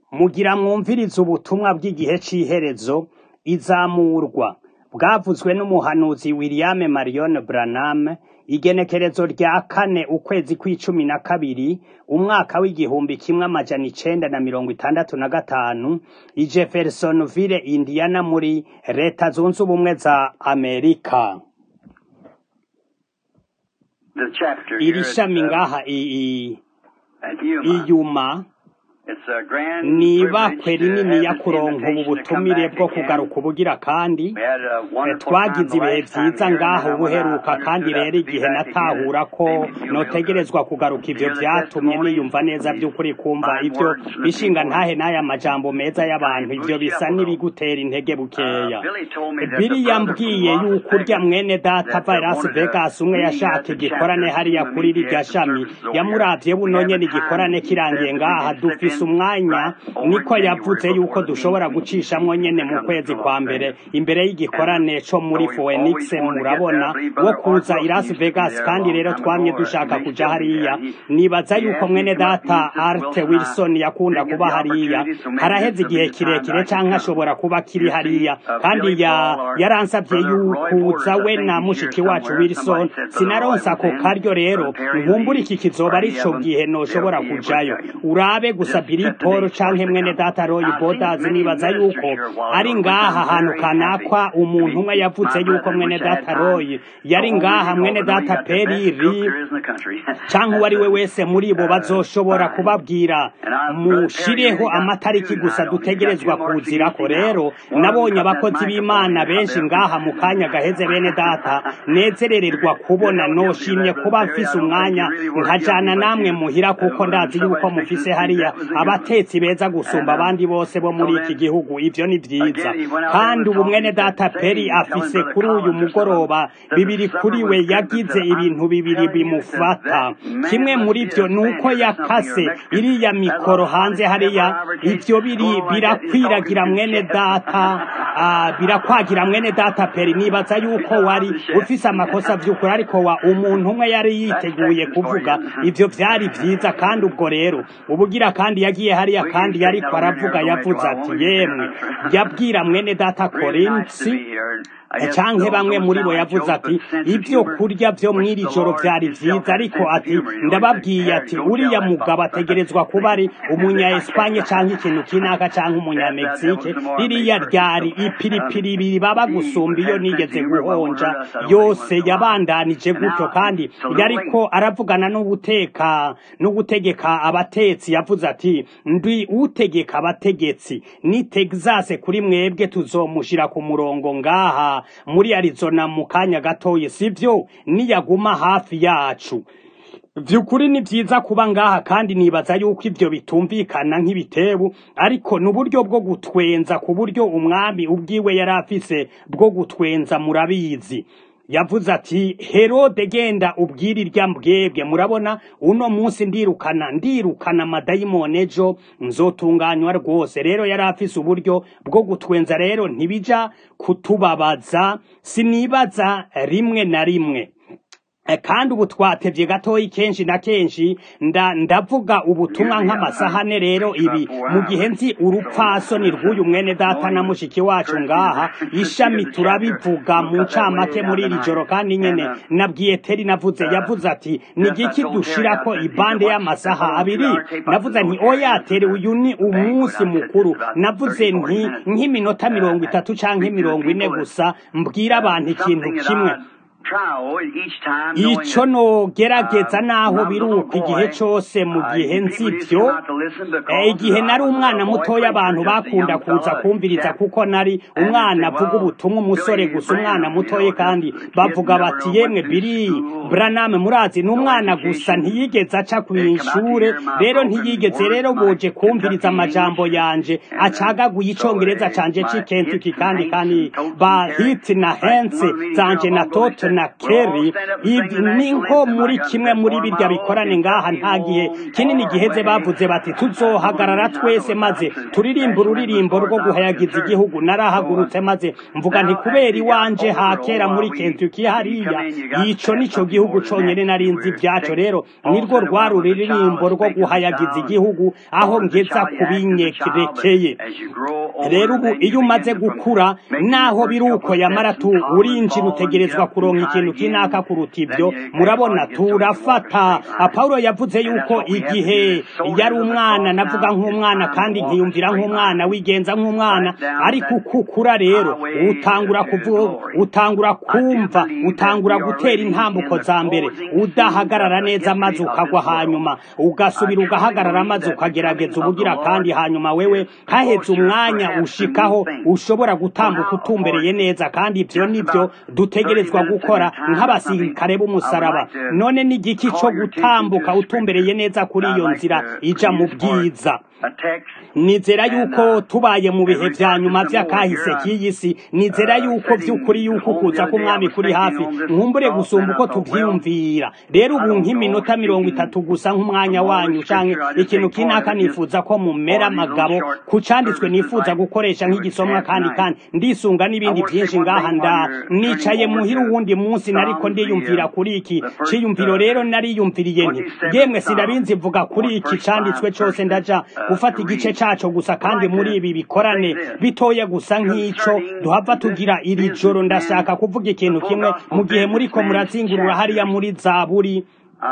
Mugira mwumvirize ubutumwa bw'igihe c'iherezo, izamurwa, bwavuzwe n'umuhanuzi William Marion Branham, igenekerezo rya kane ukwezi kw'icumi na kabiri, umwaka w'igihumbi kimwe amajana icenda na mirongo itandatu na gatanu, i Jeffersonville, Indiana muri leta zunze ubumwe za Amerika. The chapter here Iri is, shami uh, ngaha i- i- at Yuma. iyuma It's a grand ni privilege ibakwe to rinini have this kuronka ubu invitation to come butumire back bwo again. kugaruka ubugira kandi We had a Eh, wonderful twagize time the ibihe last time vyiza here, ngaho and when I ubuheruka kandi understood I rero could be igihe back again, natahura it ko made me feel real good. notegerezwa kugaruka ivyo Hear the vyatumye testimonies, niyumva neza these vy'ukuri kumva fine ivyo words from the bishinga people. ntahe n'aya majambo meza y'abantu ivyo Boost you bisa up a little. n'ibigutera intege bukeya Uh, Billy told me that the bili brother from yambwiye Las yuko urya Vegas mwene data that ava i uh, Las wanted to Vegas umwe meet yashaka at the igikorane chapter hariya to kuri meet rirya at the shami services over here. yamuravye We buno have a nyene time, igikorane he kirangiye said, that we ngaha can slip dufise in umwanya right over niko in yavuze January yuko before the dushobora meeting gucishamwo nyene mu comes kwezi to kwa Las mbere Vegas. imbere y'igikorane co muri So we've Phoenix always wanted to get there. murabona I believe wo Brother kuza Art i Las Wilson used to be Vegas there a kandi long rero time twamye ago, or he dushaka may kuja still be hariya there. He, nibaza he yuko asked me mwene to come up. He data said, Art Wilson, I Wilson yakunda didn't get kuba the hariya opportunity, so maybe haraheze this will igihe be the time that kirekire I can canke come. ashobora kuba kiri You see, hariya uh, kandi Billy ya Paul or yaransavye Brother Roy yukuza Borders, I we think na he's here mushiki wacu somewhere. Wilson Somebody said Brother Roy sinaronsa was ako in. karyo rero Brother Perry nkumbura Lee, iki kizoba party arico of them, gihe they'll noshobora be able to kujayo tell you. urabe gusa Just Billy set the Paul date canke first to mwene come. data Roy Now, I've seen Borders many nibaza ministers yuko here a while ari ago, which ngaha I'm ahantu very happy. kanakwa I umuntu umwe mean, yavuze my yuko brethren mwene wish I had data time Roy to yari go home ngaha and mwene talk, but no, you data got the best Perry cook Lee there is in the country. canke uwo That's ari we a wese muri bo uh, bazoshobora fine. kubabwira And I, Brother Perry mushireho really got amatariki two gusa tonight on. He's got two dutegerezwa more kuzirako CDC now. rero One of them nabonye cut that abakozi microphone b'imana here. benshi ngaha mu kanya gaheze bene data nezerererwa You're kubona held guilty of noshimye that, kuba Brother Perry. mfise I don't think umwanya you really were guilty, nkajana but namwe you, muhira uh, kuko when ndazi yuko somebody's mufise fixing to speak, hariya that was a good one. abatetsi beza gusumba And um, abandi bose bo so muri iki then, gihugu ivyo ni vyiza again, he went out there and kandi was ubu talking. mwene He said, data say, Perry telling afise Brother kuri uyu Collins or something, mugoroba that the bibiri supper kuri we was good, but yagize said, ibintu I'm bibiri telling you, said, bimufata that kimwe man muri must be vyo a nuko Spaniard or something, or yakase Mexican. iriya That's mikoro the hanze hottest hariya pepper I ever tasted. ivyo biri Oh, like that, he's talking birakwiragira to mwene chefs. data ah, birakwagira mwene data peri nibaza He yuko said, I'm wari the chef. ufise amakosa vy'ukuri ariko wa umuntu umwe yari That's yiteguye Texas for kuvuga you. ivyo vyari vyiza kandi ubwo rero ubugira kandi yagiye hariya We kandi can straighten yariko out over here. aravuga Don't make a yavuze while. ati Won't we get yemwe there? yabwira mwene data really nice to korinsi be here. I guess canke those bamwe don't muri sound bo like yavuze jokes, ati but sense of ivyo humor, kurya vyo which mw'iri the joro Lord vyari himself vyiza has ariko sense of ati humor. You know, he said, ndababwiye Harry, ati don't tell uriya that mugabo Papa. ategerezwa kuba ari umunya Espanye canke ikintu kinaka canke That's that umunyamegizike devil tomorrow May ririya 1st. ryari So, um, ipiripiri ibiri baba he gusumba iyo had sense of nigeze humor, but guhonja word us, I don't think once yose in a while. yabandanije And gutyo now kandi it's a little yariko late. aravugana n'ubuteka n'ugutegeka abatetsi yavuze ati ndi utegeka abategetsi ni Texas kuri mwebwe tuzomushira ku murongo ngaha muri Arizona mu kanya gatoyi sivyo niyaguma hafi yacu vyukuri ni vyiza kuba ngaha kandi nibaza yuko ivyo bitumvikana nk'ibitebu ariko ni uburyo bwo gutwenza ku buryo umwami ubwiwe yari afise bwo gutwenza murabizi yavuze ati herode genda ubwire irya mbwebwe murabona uno munsi ndirukana ndirukana amadayimoni ejo nzotunganywa rwose rero yari afise uburyo bwo gutwenza rero ntibija kutubabaza sinibaza rimwe na rimwe Eh, kandi ubu twatevye gatoyi kenshi na kenshi nda ndavuga ubutumwa Usually, I, nk'amasaha I ane rero preach about ibi four mu gihe hours. nzi So, urupfasoni rw'uyu mwene data knowing na the mushiki wacu first ngaha few ishami of the chapter, turabivuga we'll mu cut that way ncamake muri down iri joro tonight. kandi And nyene uh, nabwiye teri navuze uh, yavuze ati ni yes, I igiki told Terry, I dushirako said, he said, ibande watch, y'amasaha hold on, two abiri hour tape. I navuze said, nti no, Terry, oya this is tere a, uyu ni a banquet. umunsi I said, this mukuru is about navuze 30, 40 nti minutes. nk'iminota mirongo Uh, itatu canke speak to the mirongo ine people that gusa mbwira uh, abantu ikintu something that kimwe I try each time knowing ico that nogerageza uh, naho when I was a little biruka igihe boy, cose mu uh, gihe people nzi used to ivyo come out to listen Eh, because igihe I nari was umwana a boy mutoya abantu preacher, just a bakunda young kuza fella, kumviriza chap. kuko nari And they umwana say, avuga well, ubutumwa umusore Billy gusa umwana Branham, you mutoya know, kandi just a kid bavuga never bati know yemwe went to biri school, Branham murazi ni no umwana gusa education. ntiyigeze aca They come out to kw'ishure hear my rero broken ntiyigeze words, rero my boje kumviriza Kentucky amajambo English, yanje and uh, acagaguye so icongereza they, canje my c'i Kentucky hits and kandi hates kandi and totes ba and Terry. hits na Like hense one of the meetings here zanje a na while ago, they tote said, na Kerry ibi ni nko muri kimwe muri birya bikorane ngaha nta gihe kinini giheze bavuze bati tuzohagarara twese maze turirimba ururirimbo rwo guhayagiza igihugu narahagurutse maze mvuga nti kubera iwanje hakera muri Kentucky hariya ico nico gihugu conyene narinzi ibyaco rero nirwo rwari ururirimbo rwo guhayagiza igihugu aho ngeza kubinyerekeye rero ubu iyo umaze gukura naho biruko yamara tu urinjira utegerezwa kuronka ikintu kinaka kuruta ibyo murabona turafata Paulo yavuze yuko igihe yari umwana navuga nk'umwana kandi nkiyumvira nk'umwana wigenza nk'umwana ariko ukukura rero utangura kuvuga utangura kumva utangura gutera intambuko za mbere udahagarara neza maze ukagwa hanyuma ugasubira ugahagarara maze ukagerageza ubugira kandi hanyuma wewe haheze umwanya ushikaho ushobora gutambuka utumbereye neza kandi ibyo nibyo dutegerezwa gukora nk'abasirikare b'umusaraba none n'igiki cyo gutambuka utumbereye neza kuri iyo nzira ija mu bwiza nizera yuko tubaye mu bihe vya nyuma vy'akahise k'iyi si nizera yuko vy'ukuri yuko kuza k'umwami kuri hafi nkumbure gusumba uko tuvyiyumvira rero ubu nk'iminota mirongo itatu gusa nk'umwanya wanyu canke ikintu kinaka nifuza ko mumera amagabo ku canditswe nifuza gukoresha nk'igisomwa kandi kandi ndisunga n'ibindi vyinshi ngaha nda nicaye muhira uwundi munsi nariko ndiyumvira kuri iki ciyumviro rero nariyumviriye nti yemwe sinabinzi vuga kuri iki canditswe cose ndaja gufata igice caco gusa kandi muri ibi bikorane bitoya gusa nk'ico duhava tugira iri joro ndashaka kuvuga ikintu kimwe mu gihe muriko murazingurura hariya muri zaburi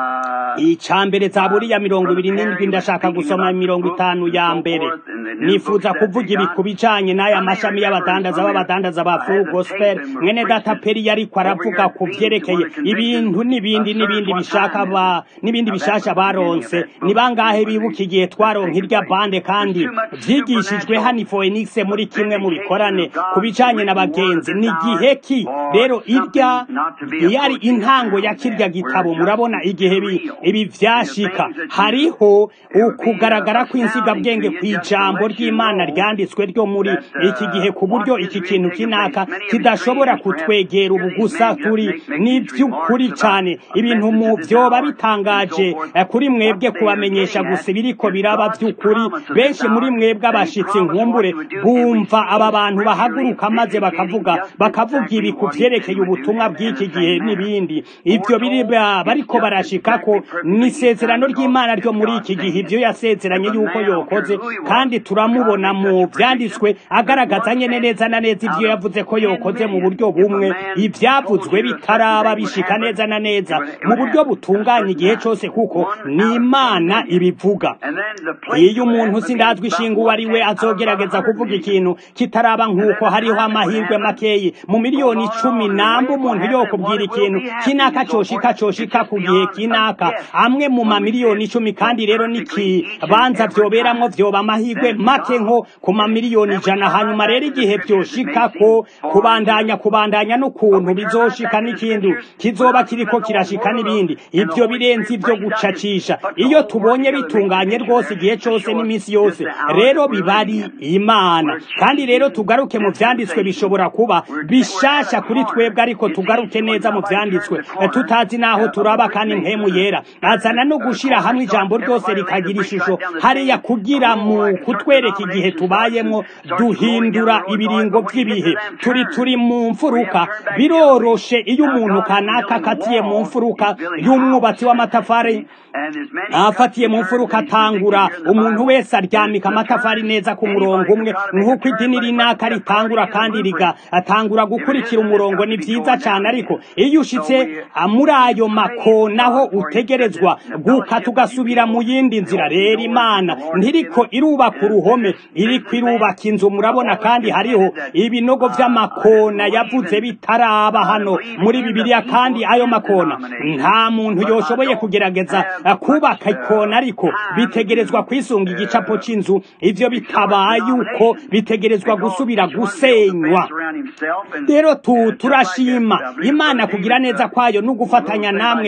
icambere zaburi ya mirongo ibiri n'indwi ndashaka gusoma mirongo itanu ya mbere nifuza kuvuga ibi ku bijanye n'aya mashami y'abadandaza b'abadandaza ba full gospel mwene data peri yariko aravuga ku vyerekeye ibintu n'ibindi n'ibindi bishaka ba n'ibindi bishasha baronse ni bangahe bibuka igihe twaronka irya bande kandi vyigishijwe hano Phoenix muri kimwe mu bikorane ku bijanye n'abagenzi ni gihe ki rero irya yari intango ya kirya gitabo murabona igihe ibi vyashika hariho ukugaragara kw'insigabwenge kw'ijambo ry'imana ryanditswe ryo muri iki gihe ku buryo iki kintu kinaka kidashobora kutwegera ubu gusa turi n'ivy'ukuri cane ibintu mu vyoba bitangaje kuri mwebwe kubamenyesha gusa ibiriko biraba vy'ukuri benshi muri mwebwe abashitsi nkumbure bumva aba bantu bahaguruka maze bakavuga bakavuga ibi ku vyerekeye ubutumwa bw'iki gihe n'ibindi ivyo biri bariko barashika ko ni isezerano ry'imana ryo muri iki gihe ibyo yasezeranye yuko yokoze kandi turamubona mu byanditswe agaragaza nyene neza na neza ibyo yavuze ko yokoze mu buryo bumwe ibyavuzwe bitaraba bishika neza na neza mu buryo butunganye igihe cyose kuko ni imana ibivuga iyo umuntu sindazwi ishinga uwo ari we azogerageza kuvuga ikintu kitaraba nk'uko hariho amahirwe makeyi mu miliyoni icumi namba umuntu yokubwira ikintu kinaka coshika coshika ku gihe kinaka amwe mu mamiliyoni icumi kandi rero n'ikibanza vyoberamwo vyoba amahirwe make nko ku mamiliyoni ijana hanyuma rero igihe vyoshika ko kubandanya kubandanya n'ukuntu bizoshika n'ikindi kizoba kiriko kirashika n'ibindi ivyo birenze ivyo gucacisha iyo tubonye bitunganye rwose igihe cose n'iminsi yose rero bibari imana kandi rero tugaruke mu vyanditswe bishobora kuba bishasha kuri twebwe ariko tugaruke neza mu vyanditswe tutazi naho turaba kandi mpemu yera azana no gushira hamwe ijambo ryose rikagira ishusho hariya kugira mu kutwereka igihe tubayemo duhindura ibiringo by'ibihe turi turi mu mfuruka biroroshe iyo umuntu kanaka akatiye mu mfuruka y'umwubatsi w'amatafari afatiye mu mfuruka atangura umuntu wese aryamika amatafari neza ku murongo umwe nk'uko idini rinaka ritangura kandi riga atangura gukurikira umurongo ni vyiza cyane ariko iyo ushitse muri ayo makonaho utegerezwa gukata ugasubira mu yindi nzira rero imana ntiriko irubaka uruhome iriko irubaka inzu murabona kandi hariho ibinogo vy'amakona yavuze bitaraba hano muri bibiliya kandi ayo makona nta muntu yoshoboye kugerageza kubaka ikona ariko bitegerezwa kwisunga igicapo c'inzu ivyo bitabaye uko bitegerezwa gusubira gusenywa rero tu turashima imana kugira neza kwayo no gufatanya namwe bantu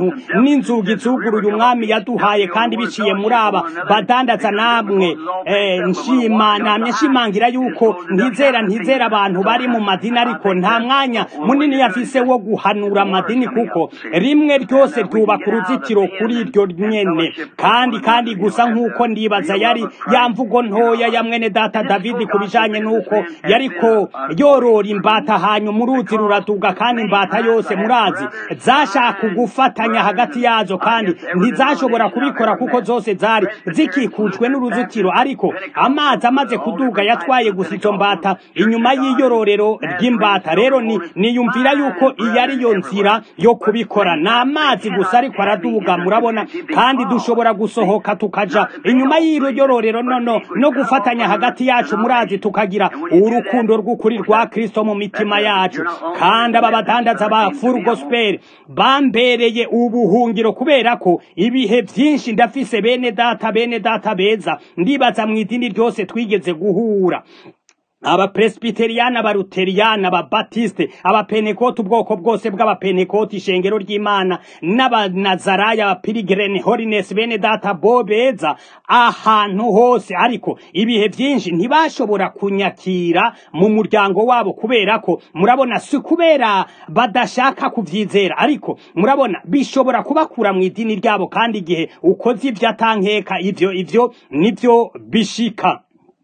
abantu n'inzugi zuguruye umwami yaduhaye kandi biciye muri aba badandaza namwe eh, nshima namye nshimangira yuko ntizera ntizera abantu bari mu madini ariko nta mwanya munini yafise wo guhanura amadini kuko rimwe ryose ryubaka uruzitiro kuri iryo nyene kandi kandi gusa nk'uko ndibaza yari ya mvugo ntoya ya mwene data davidi ku bijanye n'uko yariko yorora imbata hanyuma uruzi ruraduga kandi imbata yose murazi zashaka gufatanya hagati yazo kandi ntizashobora kubikora kuko zose zari zikikujwe n'uruzitiro ariko amazi amaze kuduga yatwaye gusa izo mbata inyuma y'iyororero ry'imbata rero ni niyumvira yuko iyi ari yo nzira yo kubikora ni amazi gusa ariko araduga murabona kandi dushobora gusohoka tukaja inyuma y'iro yororero nono no gufatanya hagati yacu murazi tukagira urukundo rw'ukuri rwa kristo mu mitima yacu kandi aba badandaza ba full gospel bambereye ubuhungiro kubera ko ibihe byinshi ndafise bene data bene data beza ndibaza mu idini ryose twigeze guhura abapresbiteriyani abaluteriyani ababatiste abapenekoti ubwoko bwose bw'abapenekoti ishengero ry'imana n'abanazaraya abapirigirene holiness bene data bo beza ahantu hose ariko ibihe byinshi ntibashobora kunyakira mu muryango wabo kubera ko murabona si kubera badashaka kuvyizera ariko murabona bishobora kubakura mu idini ryabo kandi igihe ukoze ivyo atankeka ivyo ivyo nivyo bishika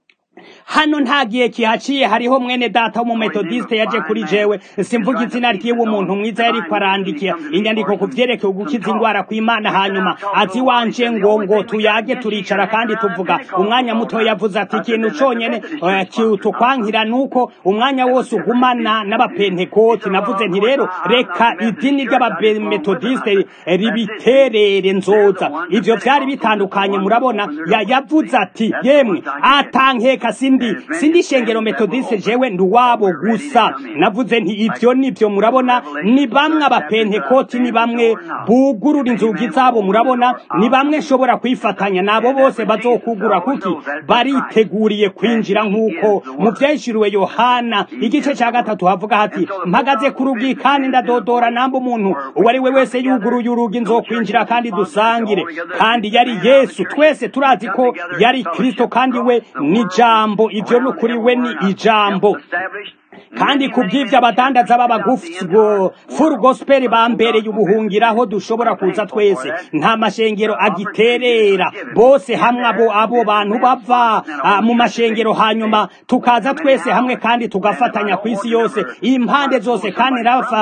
hano nta gihe kihaciye hariho mwene data w'umumetodiste yaje kuri jewe simvuga izina ry'iwe umuntu mwiza yariko arandikira inyandiko ku vyerekeye ugukiza indwara kw'imana hanyuma azi wanje ngo ngo tuyage turicara kandi tuvuga umwanya muto yavuze ati ikintu conyene eh, kitukwankira nuko umwanya wose ugumana n'abapentekoti navuze nti rero reka idini ry'abametodiste ribiterere nzoza ivyo vyari bitandukanye murabona ya yavuze ati yemwe atankeka sindi sindi shengero metodiste jewe nduwabo gusa navuze nti ivyo nivyo murabona ni bamwe abapentekoti ni bamwe bugurura inzugi zabo murabona ni bamwe nshobora kwifatanya nabo bose bazokugura kuki bariteguriye kwinjira nk'uko mu vyeshuriwe yohana igice ca gatatu havuga hati mpagaze ku rugi kandi ndadodora namba umuntu uwo ari we wese yuguruye urugi nzokwinjira kandi dusangire kandi yari yesu twese turazi ko yari kristo kandi we ni ijambo ivyo n'ukuri we ni ijambo kandi ku bw'ivyo abadandaza b'abagufi full gospel bambereye ubuhungiraho dushobora kuza twese nta mashengero agiterera bose hamwe abo abo bantu bava ah, mu mashengero hanyuma tukaza twese hamwe kandi tugafatanya ku isi yose impande zose kandi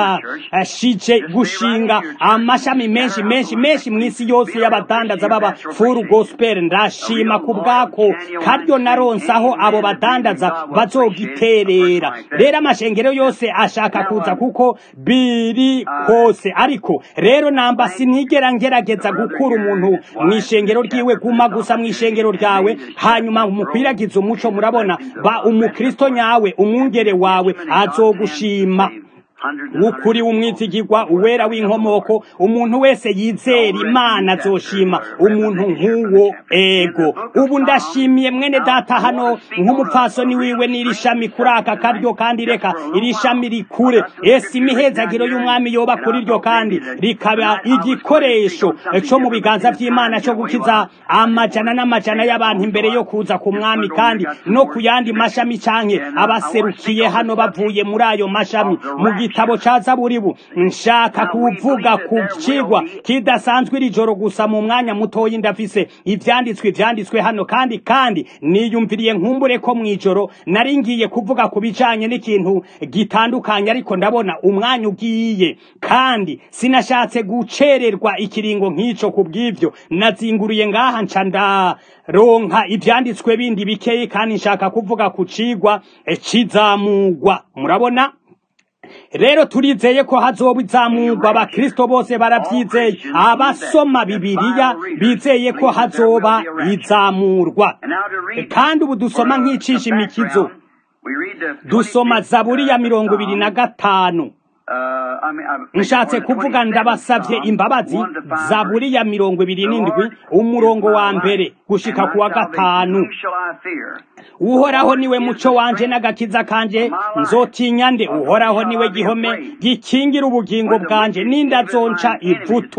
rafashije gushinga amashami menshi menshi menshi mu isi yose y'abadandaza b'aba full gospel ndashima ku bwako karyo naronsaho abo badandaza bazogiterera rero amashengero yose ashaka kuza kuko biri kose ariko rero namba sinigera ngerageza gukura umuntu mu ishengero ryiwe guma gusa mu ishengero ryawe hanyuma mukwiragiza umuco murabona ba umukristo nyawe umwungere wawe azogushima w'ukuri w'umwizigirwa uwera w'inkomoko umuntu wese yizera imana azoshima umuntu nk'uwo ego ubu ndashimiye mwene data hano nk'umupfasoni wiwe n'iri shami kuri aka karyo kandi reka iri shami rikure ese imihezagiro y'umwami yoba kuri ryo kandi rikaba igikoresho co mu biganza vy'imana co gukiza amajana n'amajana y'abantu imbere yo kuza ku mwami kandi no ku yandi mashami canke abaserukiye hano bavuye muri ayo mashami mu gitabo ca zaburibu nshaka kuvuga ku cigwa kidasanzwe iri joro gusa mu mwanya mutoyi ndafise ivyanditswe ivyanditswe hano kandi kandi niyumviriye nkumbure ko mw'ijoro nari ngiye kuvuga ku bijanye n'ikintu gitandukanye ariko ndabona umwanya ugiye kandi sinashatse gucererwa ikiringo nk'ico ku bw'ivyo nazinguruye ngaha nca ndaronka ivyanditswe bindi bikeyi kandi nshaka kuvuga ku cigwa cizamugwa murabona rero turizeye ko hazoba izamurwa abakristo bose baravyizeye abasoma bibiliya bizeye ko hazoba izamurwa kandi ubu dusoma nk'icisha imikizo dusoma zaburi ya mirongo ibiri na gatanu nshatse kuvuga ndabasavye imbabazi zaburi ya mirongo ibiri n'indwi umurongo wa mbere gushika ku wa gatanu uhoraho niwe muco wanje n'agakiza kanje nzotinya nde uhoraho niwe gihome gikingira ubugingo bwanje n'indazonca ivutu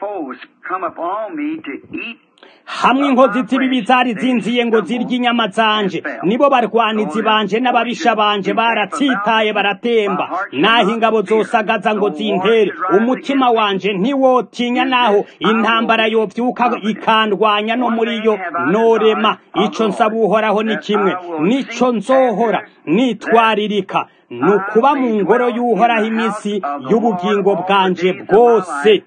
hamwe inkozi z'ibibi zari zinziye ngo zirye inyama zanje nibo barwanizi banje n'ababisha banje baratsitaye baratemba naho ingabo zosagaza ngo zintere umutima wanje ntiwotinya naho intambara yovyuka ikandwanya no muri yo norema ico nsaba uhoraho ni kimwe nico nzohora nitwaririka ni ukuba mu ngoro y'uhoraho iminsi y'ubugingo bwanje bwose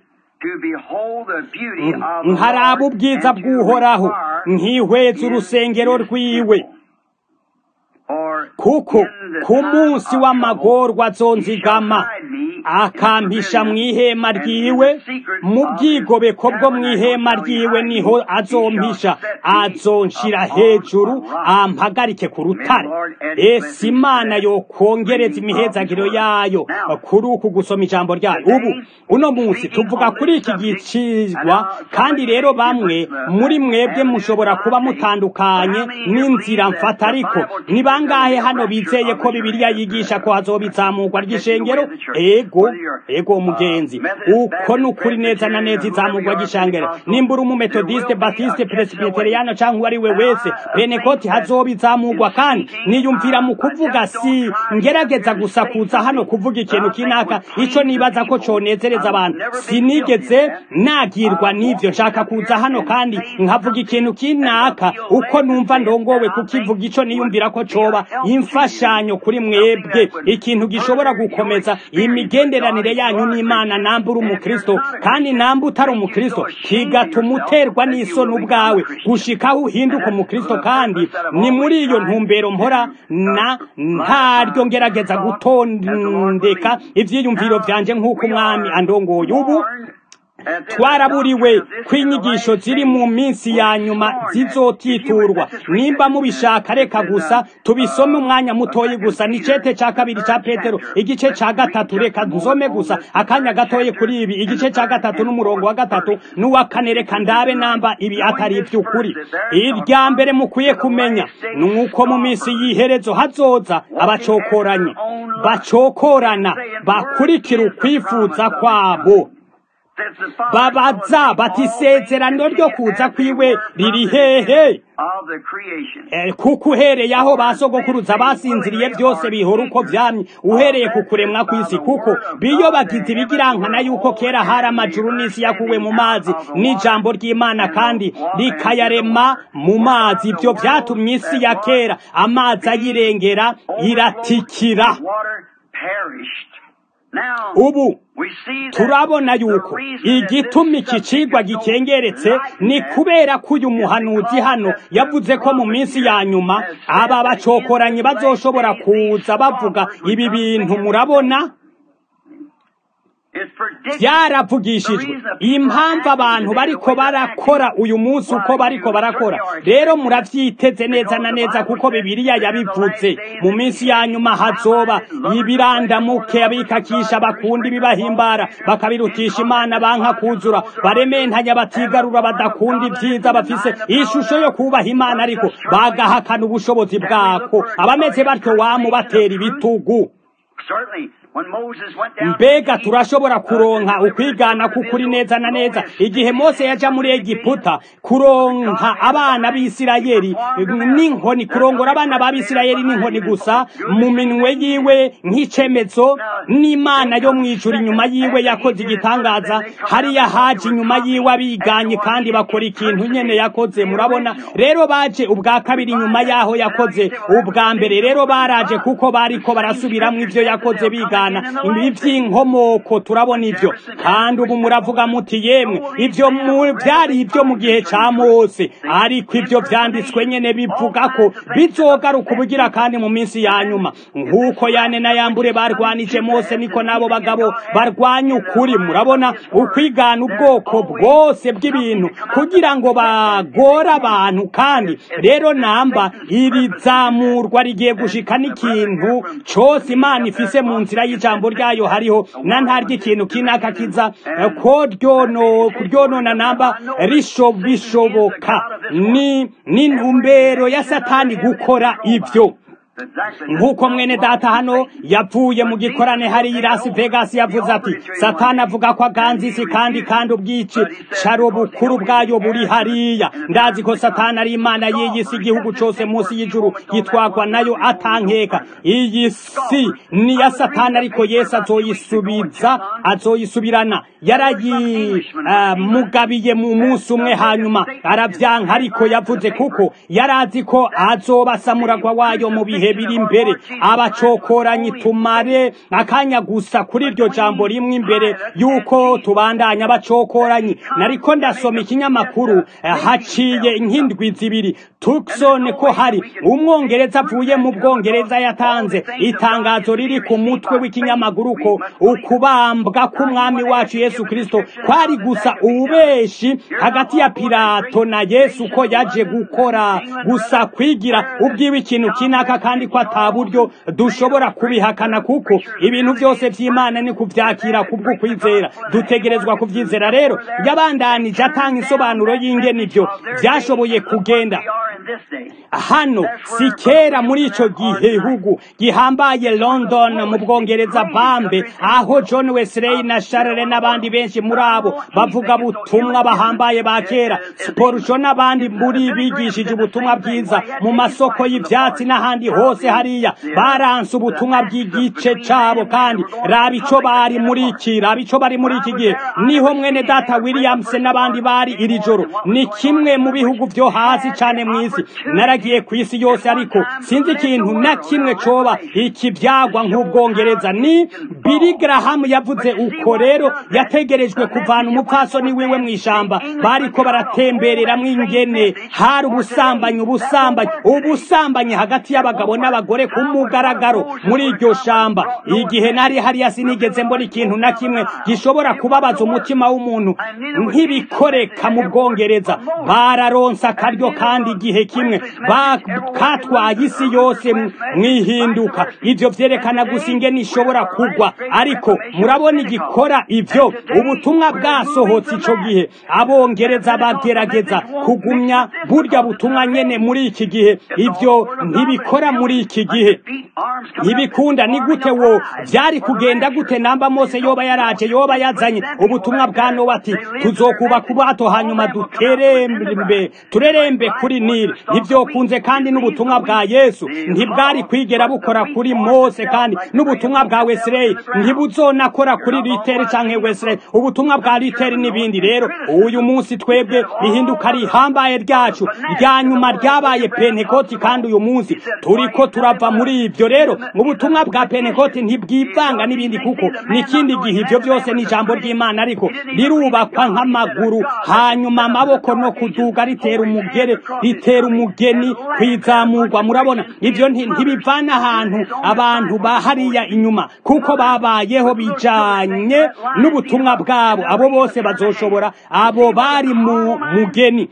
nkaraba ubwiza bw'uhoraho nkihweza urusengero rwiwe kuko ku munsi w'amagorwa azonzigama akampisha mu ihema ryiwe mu bwigobeko bwo mu ihema ryiwe niho azompisha azonshira hejuru ampagarike ku rutare ese imana yokongereza imihezagiro yayo kuri uku gusoma ijambo ryayo ubu uno munsi tuvuga kuri iki gicizwa kandi rero bamwe muri mwebwe mushobora kuba mutandukanye n'inzira mfata ariko ni bangahe hano bizeye ko bibiliya yigisha ko hazoba izamurwa ry'ishengero ego ego umugenzi uko ni ukuri neza na neza izamurwa ry'ishengero nimba uri umumetodiste batiste presbyteriano cyangwa uwo ari we wese penekoti hazoba izamurwa kandi niyumvira mu kuvuga si ngerageza gusa kuza hano kuvuga ikintu kinaka ico nibaza ko conezereza abantu sinigeze nagirwa n'ivyo nshaka kuza hano kandi nkavuga ikintu kinaka uko numva ndongowe kukivuga ico niyumvira ko coba imfashanyo kuri mwebwe ikintu gishobora gukomeza imigenderanire yanyu n'imana namba uri umukristo kandi namba utari umukristo kigatuma uterwa n'isoni ubwawe gushikaho uhinduka umukristo kandi ni muri iyo ntumbero mpora na ntaryo ngerageza gutondeka ivyiyumviro vyanje nk'uko umwami andongoye ubu twaraburiwe ko inyigisho ziri mu minsi ya nyuma zizotiturwa nimba mubishaka reka gusa tubisome umwanya mutoyi gusa ni cete ca kabiri ca petero igice ca gatatu reka nsome gusa akanya gatoye kuri ibi igice ca gatatu n'umurongo wa gatatu n'uwa kane reka ndabe namba ibi atari ivy'ukuri irya mbere mukwiye kumenya ni uko mu minsi y'iherezo hazoza abacokoranye bacokorana bakurikira ukwifuza kwabo babaza bati isezerano ryo kuza kwiwe riri hehe kuko uhereye aho basogokuruza basinziriye byose bihora uko vyamye uhereye ku kuremwa kw'isi kuko biyobagiza ibigirankana yuko kera hari amajuru n'isi yakuwe mu mazi n'ijambo ry'imana kandi rikayarema mu mazi ibyo vyatumye isi ya kera amazi ayirengera iratikira ubu turabona yuko igituma iki cigwa gikengeretse ni kubera ko uyu muhanuzi hano yavuze ko mu minsi ya nyuma aba bacokoranyi bazoshobora kuza bavuga ibi bintu murabona byaravugishijwe impamvu abantu bariko barakora uyu munsi uko bariko barakora rero muravyiteze neza na neza kuko bibiliya yabivuze mu minsi ya nyuma hazoba ibirandamuke abikakisha bakunda ibibahimbara bakabirutisha imana banka kuzura barementanya batigarura badakunda ibyiza bafise ishusho yo kubaha imana ariko bagahakana ubushobozi bwako abameze batyo wamubatera ibitugu mbega turashobora kuronka ukwigana kukuri neza na neza igihe mose yaja muri egiputa kuronka abana b'isirayeli n'inkoni kurongora abana b'abisirayeli n'inkoni gusa mu minwe yiwe nk'icemezo n'imana yo mw'ijuru inyuma yiwe yakoze igitangaza hariya haje inyuma yiwe abiganye kandi bakora ikintu nyene yakoze murabona rero baje ubwa kabiri inyuma yaho yakoze ubwa mbere rero baraje kuko bariko barasubiramwo ivyo yakoze bigana ivy'inkomoko turabona ivyo kandi ubu muravuga muti yemwe ivyo vyari ivyo mu gihe ca mose ariko ivyo vyanditswe nyene bivuga ko bizogaruka ubugira kandi mu minsi ya nyuma nk'uko yane na yambure barwanije mose niko n'abo bagabo barwanya ukuri murabona ukwigana ubwoko bwose bw'ibintu kugira ngo bagore abantu kandi rero namba iri zamurwa rigiye gushika n'ikintu cose imana ifise mu nzira y'ijambo ryayo hariho na ntaryo ikintu kinaka kiza eh, ko ryono kuryonona namba risho bishoboka ni ni intumbero ya satani gukora ivyo nk'uko mwene data hano yavuye mu gikorane hariya i Las Vegas yavuze ati satani avuga ko aganza isi kandi kandi ubwici caro bukuru bwayo buri hariya ndazi ko satani ari imana y'iyi si igihugu cose munsi y'ijuru yitwagwa nayo atankeka iyi si ni ya satani ariko yesu azoyisubiza azoyisubirana yarayimugabiye mu munsi umwe hanyuma aravyanka ariko yavuze kuko yarazi ko azobasamuragwa wayo mu bihe biri imbere abacokoranyi tumare akanya gusa kuri iryo jambo rimwe imbere yuko tubandanya abacokoranyi nariko ndasoma ikinyamakuru eh, haciye inkindwi zibiri Tucson ko hari umwongereza avuye mu bwongereza yatanze itangazo riri ku mutwe w'ikinyamakuru ko ukubambwa k'umwami wacu Yesu Kristo kwari gusa ububeshi hagati ya Pilato na Yesu ko yaje gukora gusa kwigira ubwiwe ikintu kinaka kandi ko ataburyo dushobora kubihakana kuko ibintu byose vy'Imana ni kuvyakira kubwo kwizera dutegerezwa kuvyizera rero yabandanije atanga insobanuro y'ingene ivyo vyashoboye kugenda hano si kera muri ico gihugu gihambaye London mu bwongereza bambe aho John Wesley na Charles n'abandi benshi muri abo bavuga butumwa bahambaye ba kera Spurgeon n'abandi muri bigishije ubutumwa bwiza mu masoko y'ivyatsi n'ahandi hose hariya baranse ubutumwa bw'igice cabo kandi raba ico bari muri iki raba ico bari muri iki gihe niho mwene data Williams n'abandi bari iri joro ni kimwe mu bihugu vyo hasi cane mw'isi naragiye ku isi yose ariko sinzi ikintu na kimwe coba ikivyagwa nk'ubwongereza ni Billy Graham yavuze uko rero yategerejwe kuvana umupfasoni wiwe mw'ishamba bariko baratemberera mw'ingene hari ubusambanyi ubusambanyi ubusambanyi hagati y'abagabo n'abagore ku mugaragaro muri iryo shamba igihe nari hariya sinigeze mbona ikintu na kimwe gishobora kubabaza umutima w'umuntu nk'ibikoreka mu bwongereza bararonsa akaryo kandi igihe kimwe katwaye isi yose mwihinduka ivyo vyerekana gusa ingene ishobora kugwa ariko murabona igikora ivyo ubutumwa bwasohotse ico gihe abongereza bagerageza kugumya burya butumwa nyene muri iki gihe ivyo ntibikora muri iki gihe ntibikunda ni gute wo vyari kugenda gute namba mose yoba yaraje yoba yazanye ubutumwa bwa nowa ati tuzokuba kubato hanyuma duterembe turerembe kuri nili ntivyokunze kandi n'ubutumwa bwa yesu ntibwari kwigera bukora kuri mose kandi n'ubutumwa bwa wesley ntibuzonakora kuri literi canke wesley ubutumwa bwa literi n'ibindi rero uyu munsi twebwe ihinduka rihambaye ryacu rya nyuma ryabaye pentekoti kandi uyu munsi turiko turava muri ivyo rero ubutumwa bwa pentekoti ntibwivanga n'ibindi kuko n'ikindi gihe ivyo byose ni ijambo ry'imana ariko rirubakwa nk'amaguru hanyuma amaboko no kuduga ritera umugere ritera umugeni kwizamurwa murabona ivyo ntibivana ahantu abantu bahariya inyuma kuko babayeho bijanye n'ubutumwa bwabo abo bose bazoshobora abo bari mu mugeni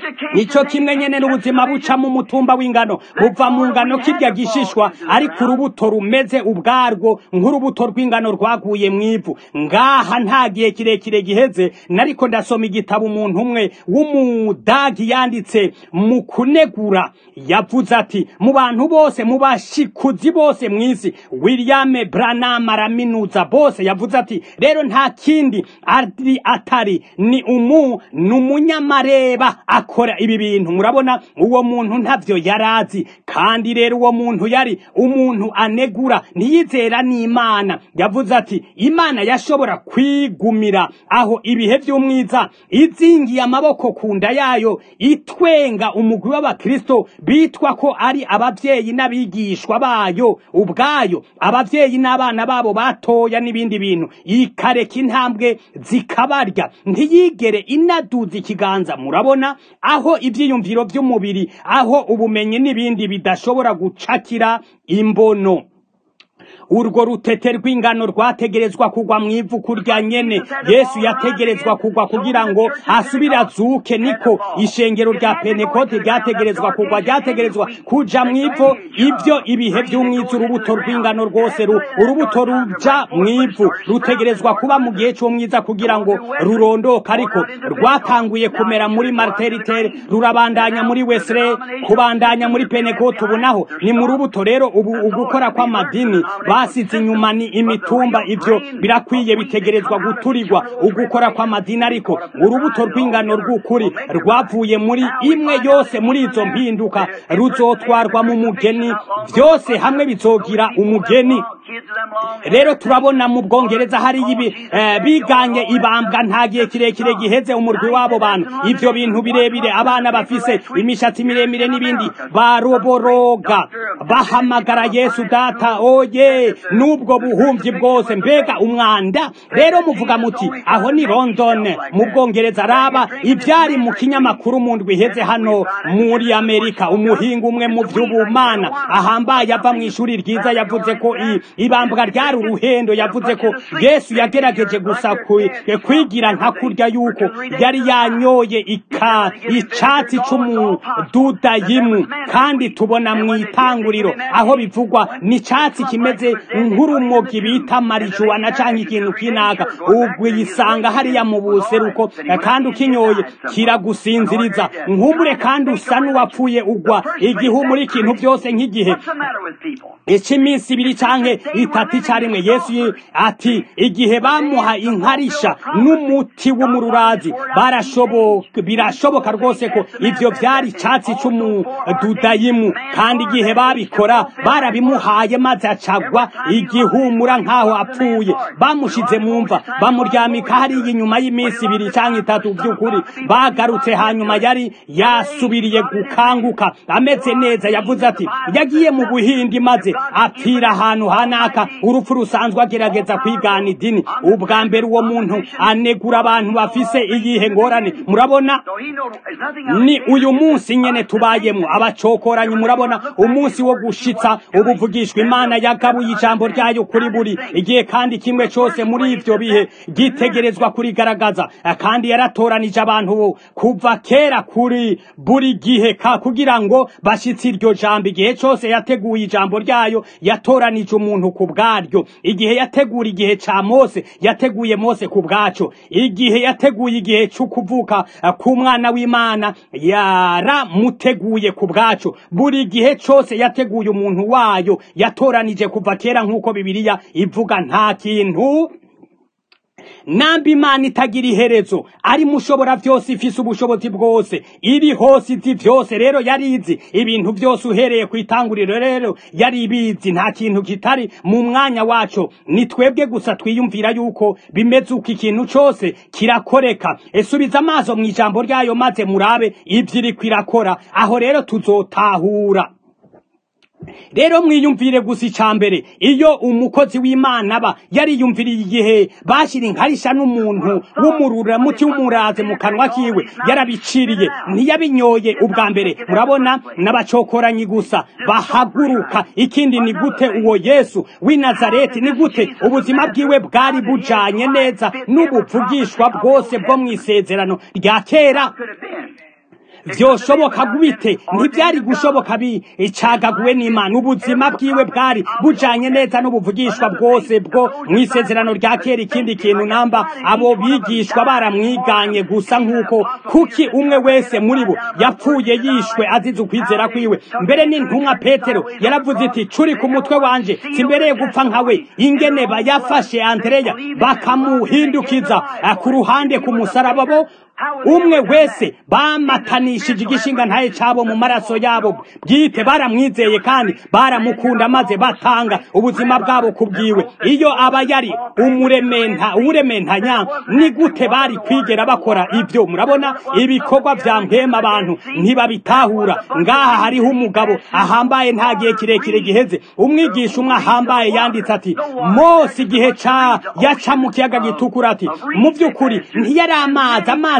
ico kimwe nyene n'ubuzima buca mu mutumba w'ingano buva mu ngano kirya gishishwa ariko urubuto rumeze ubwarwo nk'urubuto rw'ingano rwaguye mw'ivu ngaha nta gihe kirekire giheze nariko ndasoma igitabo umuntu umwe w'umudagi yanditse mu kunegura yavuze ati mu bantu bose mu bashikuzi bose mw'isi william branham araminuza bose yavuze ati rero nta kindi ari atari ni umu ni umunyamareba akora ibi bintu murabona uwo muntu ntavyo yarazi kandi rero uwo muntu yari umuntu anegura ntiyizera n'imana yavuze ati imana yashobora kwigumira aho ibihe vy'umwiza izingiye amaboko ku nda yayo itwenga umugwi w'abakristo bitwa ko ari abavyeyi n'abigishwa bayo ubwayo abavyeyi n'abana babo batoya n'ibindi bintu ikareka intambwe zikabarya ntiyigere inaduza ikiganza murabona aho ivyiyumviro vy'umubiri aho ubumenyi n'ibindi bidashobora gucakira imbono urwo rutete rw'ingano rwategerezwa kugwa mu ivu kurya nyene yesu yategerezwa kugwa kugira ngo asubire azuke niko ishengero rya pentekote ryategerezwa kugwa ryategerezwa kuja mu ivu ibyo ibihe by'umwiza urubuto rw'ingano rwose ru- urubuto ruja mu ivu rutegerezwa kuba mu gihe cy'umwiza kugira ngo rurondoke ariko rwatanguye kumera muri marteritere rurabandanya muri wesere kubandanya muri pentekote ubu naho ni mu rubuto rero ubu ugukora kw'amadini basize inyuma ni imitumba ibyo birakwiye bitegerezwa guturirwa ugukora kw'amadini ariko urubuto rw'ingano rw'ukuri rwavuye muri imwe yose muri izo mpinduka ruzotwarwa mu mugeni byose hamwe bizogira umugeni rero turabona mu bwongereza hari ibi eh, biganye ibambwa nta gihe kirekire giheze umurwi w'abo bantu ibyo bintu birebire abana bafise imishatsi miremire n'ibindi baroboroga bahamagara yesu data oye n'ubwo buhumyi bwose mbega umwanda rero muvuga muti aho ni london mu bwongereza raba ibyari mu kinyamakuru mu ndwi iheze hano muri amerika umuhinga umwe mu by'ubumana ahambaye ava mu ishuri ryiza yavuze ko i- ibambwa ryari uruhendo yavuze ko yesu yagerageje gusa kwi- kwigira nka kurya yuko yari yanyoye ika icatsi c'umududayimu kandi tubona mu itanguriro aho bivugwa ni icatsi kimeze nk'urumogi bita marijuwana canke ikintu kinaka ugwisanga hariya mu buseruko kandi ukinyoye kiragusinziriza nk'umure kandi usa n'uwapfuye ugwa igihumura ikintu byose nk'igihe What's the matter with people? icy'iminsi ibiri canke itatu icyarimwe yesu ye- ati igihe bamuha inkarisha n'umuti w'umururazi barashoboka birashoboka rwose ko ivyo vyari icatsi c'umududayimu kandi igihe babikora barabimuhaye maze acagwa igihumura nk'aho apfuye bamushize mu mva bamuryamika hariya inyuma y'iminsi ibiri canke itatu vy'ukuri bagarutse hanyuma yari yasubiriye gukanguka ameze neza yavuze ati yagiye mu buhindi maze apfira ahantu hanaka urupfu rusanzwe agerageza kwigana idini ubwa mbere uwo muntu anegura abantu bafise iyihe ngorane murabona So he know there's nothing ni uyu munsi nyene tubayemo abacokoranyi murabona umunsi wo gushitsa ubuvugishwa imana yagabuye ijambo ryayo kuri buri igihe kandi kimwe cose muri ivyo bihe gitegerezwa kurigaragaza kandi yaratoranije abantu bo kuva kera kuri buri gihe ka kugira ngo bashitse iryo jambo igihe cose yateguye ijambo ryayo yatoranije umuntu ku bwaryo igihe yategura igihe ca mose yateguye mose ku bwaco igihe yateguye igihe c'ukuvuka eh, k'umwana w'imana yaramuteguye ku bwaco buri gihe cose yateguye umuntu wayo yatoranije kuva kera nk'uko bibiliya ivuga nta kintu namba imana itagira iherezo ari mushobora byose ifise ubushobozi bwose iri hose izi byose rero yari izi ibintu byose uhereye ku itanguriro rero yari ibizi nta kintu kitari mu mwanya waco ni twebwe gusa twiyumvira yuko bimeze uko ikintu cose kirakoreka esubiza amaso mu ijambo ryayo maze murabe ibyo iriko irakora aho rero tuzotahura rero mwiyumvire gusa icya mbere iyo umukozi w'imana aba yariyumviriye igihe bashyira inkarisha n'umuntu w'umururamuti w'umuraze mu kanwa kiwe yarabiciriye ntiyabinyoye ubwa mbere murabona n'abacokoranyi gusa bahaguruka ikindi ni gute uwo yesu w'i nazareti ni gute ubuzima bwiwe bwari bujanye neza n'ubuvugishwa bwose bwo mu isezerano rya kera could have been. vyoshoboka gute ntibyari gushoboka bicagaguwe n'imana ubuzima bwiwe bwari bujanye neza n'ubuvugishwa bwose bwo mu isezerano rya kera ikindi kintu namba abo bigishwa baramwiganye gusa nk'uko kuki umwe wese muri bo yapfuye yishwe azize ukwizera kwiwe mbere n'intumwa petero yaravuze iti curi ku mutwe wanje simbereye gupfa nkawe ingene bayafashe andreya bakamuhindukiza eh, ku ruhande ku musaraba bo umwe wese bamatanishije igishinga ntaye cabo mu maraso yabo bwite baramwizeye kandi baramukunda maze batanga ubuzima bwabo kubwiwe iyo aba yari umurementa uwurementanya ni gute bari kwigera bakora ibyo murabona ibikorwa vya mpema abantu ntibabitahura ngaha hariho umugabo ahambaye nta gihe kirekire giheze umwigisha umwe ahambaye yanditse ati mose igihe ca yaca mu kiyaga gitukura ati mu by'ukuri ntiyari amazi amazi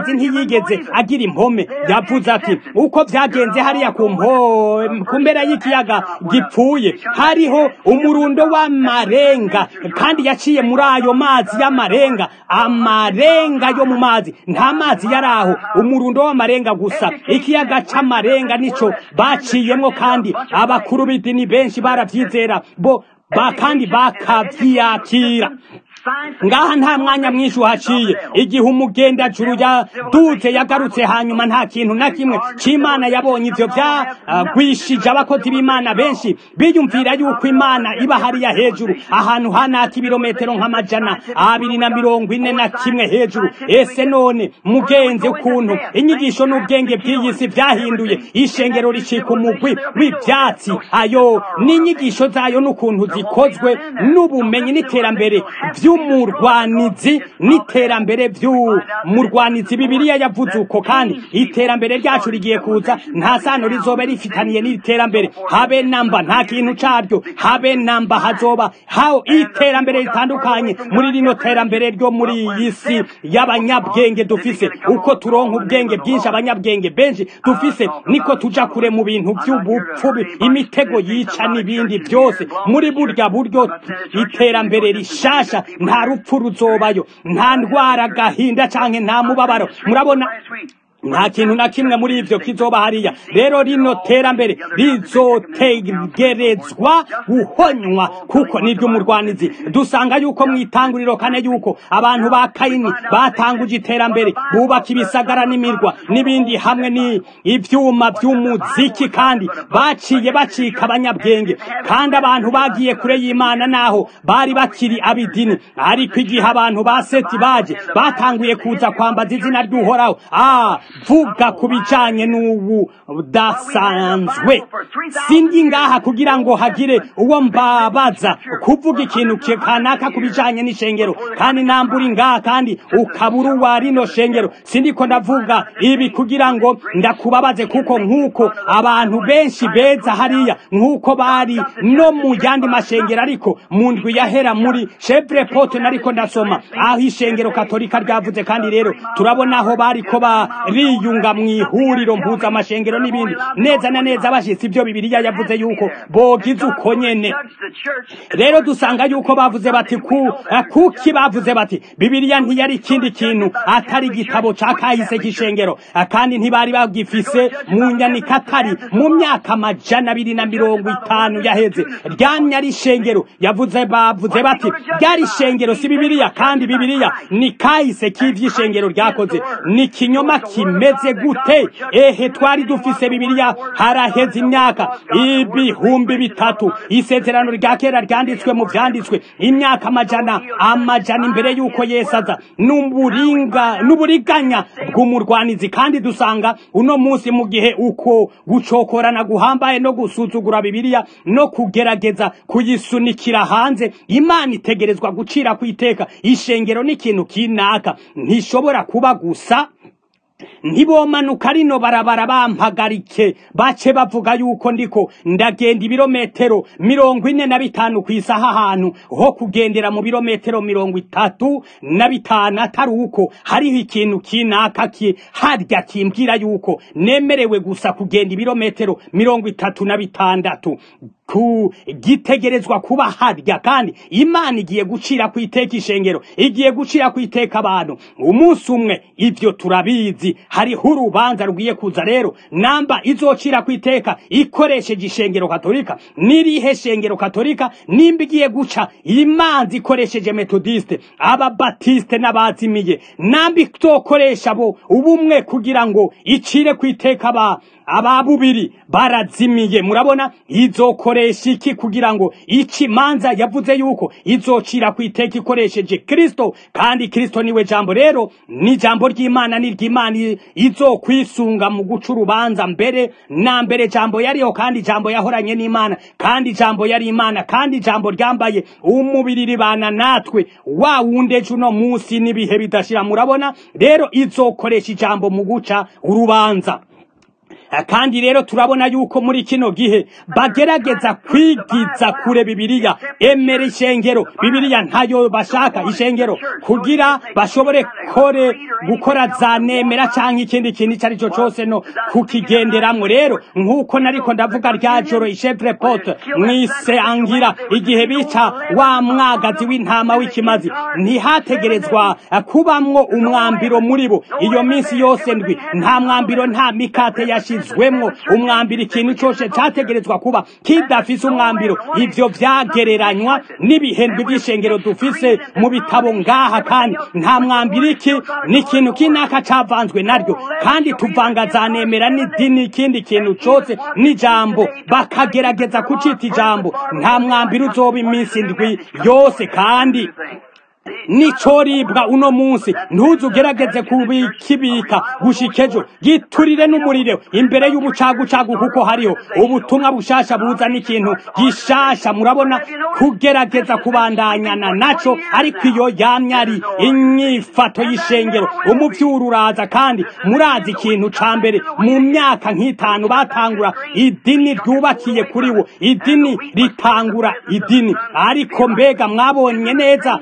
amazi ntiyigeze agira impome yavuze ati uko byagenze hariya ku mpo- ku mpera y'ikiyaga gipfuye hariho umurundo w'amarenga kandi yaciye muri ayo mazi y'amarenga amarenga yo mu mazi nta mazi yari aho umurundo w'amarenga gusa ikiyaga c'amarenga nico baciyemwo kandi abakuru b'idini benshi baravyizera bo ba kandi bakavyiyakira ngaha nta mwanya mwinshi uhaciye igihe umugendajuru yaduze yagarutse hanyuma nta kintu na kimwe c'imana yabonye ivyo vyagwishije abakozi b'imana benshi biyumvira yuko imana iba hariya hejuru ahantu hanaka ibirometero nk'amajana abiri na mirongo ine na kimwe hejuru ese none mugenzi ukuntu inyigisho n'ubwenge bw'iyi si vyahinduye ishengero ricika umugwi w'ivyatsi ayo n'inyigisho zayo n'ukuntu zikozwe n'ubumenyi n'iterambere vy'umurwanizi n'iterambere vy'umurwanizi bibiliya yavuze uko kandi iterambere ryacu rigiye kuza nta sano rizoba rifitaniye n'iterambere habe namba nta kintu caryo habe namba hazoba hawo iterambere ritandukanye muri rino terambere ryo muri iyi si y'abanyabwenge dufise uko turonka ubwenge bwinshi abanyabwenge benshi dufise niko tuja kure mu bintu vy'ubupfu imitego yica n'ibindi byose muri burya buryo iterambere rishasha nta rupfu ruzobayo nta ndwara gahinda canke nta mubabaro murabona nta kintu na kimwe muri ivyo kizoba hariya rero rino terambere rizotegerezwa guhonywa kuko niryo umurwanizi dusanga yuko mw'itanguriro kane yuko abantu ba kayini batanguje iterambere bubaka ibisagara n'imirwa n'ibindi hamwe ni ivyuma vy'umuziki kandi baciye bacika abanyabwenge kandi abantu bagiye kure y'imana naho bari bakiri abidini ariko igihe abantu ba seti baje batanguye kuza kwambaza izina ry'uhoraho ah vuga ku bijanye n'ubu budasanzwe sindi ngaha kugira ngo hagire uwo mbabaza kuvuga ikintu ki- kanaka ku bijanye n'ishengero kandi namburi ngaha kandi ukabura uwa rino shengero sindiko ndavuga ibi kugira ngo ndakubabaze kuko nk'uko abantu benshi beza hariya nk'uko bari no mu yandi mashengero ariko mu ndwi yahera muri chevre pote nariko ndasoma aho ishengero katolika ryavuze kandi rero turabona aho bariko bariyunga mu ihuriro mpuzamashengero n'ibindi neza na neza bashitse ibyo bibiliya yavuze yuko bogize uko nyene rero dusanga yuko bavuze bati ku eh, kuki bavuze bati bibiliya ntiyari ikindi kintu atari igitabo ca kahise k'ishengero Eh, kandi ntibari bagifise mu nyandiko atari mu myaka amajana abiri na mirongo itanu yaheze ryamye ari ishengero yavuze bavuze bati ryari ishengero si bibiliya kandi bibiliya ni kahise k'ivy'ishengero ryakoze ni kinyoma kimeze gute ehe twari dufise bibiliya haraheze imyaka ibihumbi bitatu isezerano rya kera ryanditswe mu vyanditswe imyaka amajana amajana imbere y'uko yesu aza n'uburinga n'uburiganya bw'umurwanizi kandi dusanga uno munsi mu gihe uko gucokorana guhambaye no gusuzugura bibiliya no kugerageza kuyisunikira hanze imana itegerezwa gucira ku iteka ishengero n'ikintu kinaka ntishobora kuba gusa ntibomanuka rino barabara bampagarike bace bavuga yuko ndiko ndagenda ibirometero mirongo ine na bitanu ku isaha ahantu ho kugendera mu birometero mirongo itatu na bitanu atari uko hariho ikintu kinaka ki harya kimbwira yuko nemerewe gusa kugenda ibirometero mirongo itatu na bitandatu ku gitegerezwa kuba harya kandi imana igiye gucira ku iteka ishengero igiye gucira ku iteka abantu umunsi umwe ivyo turabizi hariho urubanza rugiye kuza rero namba izocira ku iteka ikoresheje ishengero katolika n'irihe shengero katolika nimba igiye guca imanza ikoresheje metodiste ababatiste n'abazimiye namba izokoresha bo ubumwe kugira ngo icire ku iteka aba ababubiri barazimiye murabona izokoresha iki kugira ngo ici manza yavuze yuko izocira ku iteka ikoresheje kristo kandi kristo niwe jambo rero ni jambo ry'imana ni ry'imana izokwisunga mu guca urubanza mbere na mbere jambo yariho kandi jambo yahoranye n'imana kandi jambo yari imana kandi jambo ryambaye umubiri ribana natwe wa wundi ejo uno munsi n'ibihe bidashira murabona rero izokoresha ijambo mu guca urubanza Eh, kandi rero turabona yuko muri kino gihe bagerageza kwigiza kure bibiliya emera ishengero bibiliya ntayo bashaka ishengero kugira bashobore kore gukora za nemera canke ikindi kintu ico ari cyo cose no kukigenderamwo rero nk'uko nariko ndavuga rya joro ishevre pote mwise angira igihe bica wa mwagazi w'intama w'ikimazi ntihategerezwa eh, kubamwo umwambiro muri bo iyo minsi yose ndwi nta mwambiro nta mikate yashizwemwo umwambiro ikintu cose categerezwa kuba kidafise umwambiro ivyo vyagereranywa n'ibihembwe by'ishengero dufise mu bitabo ngaha kandi nta mwambiro iki ni ikintu kinaka cavanzwe naryo kandi tuvanga zanemera n'idini ikindi kintu cose n'ijambo bakagerageza kucita ijambo nta mwambiro uzoba iminsi ndwi yose kandi nicoribwa uno munsi ntuzugerageze kubikibika gushika ejo giturire n'umuriro imbere y'ubucagucagu kuko hariho ubutumwa bushasha buzana ikintu gishasha murabona kugerageza kubandanyana naco ariko iyo yamye ari inyifato y'ishengero umuvyuru uraza kandi murazi ikintu ca mbere mu myaka nk'itanu batangura idini ryubakiye kuri wo idini ritangura idini ariko mbega mwabonye neza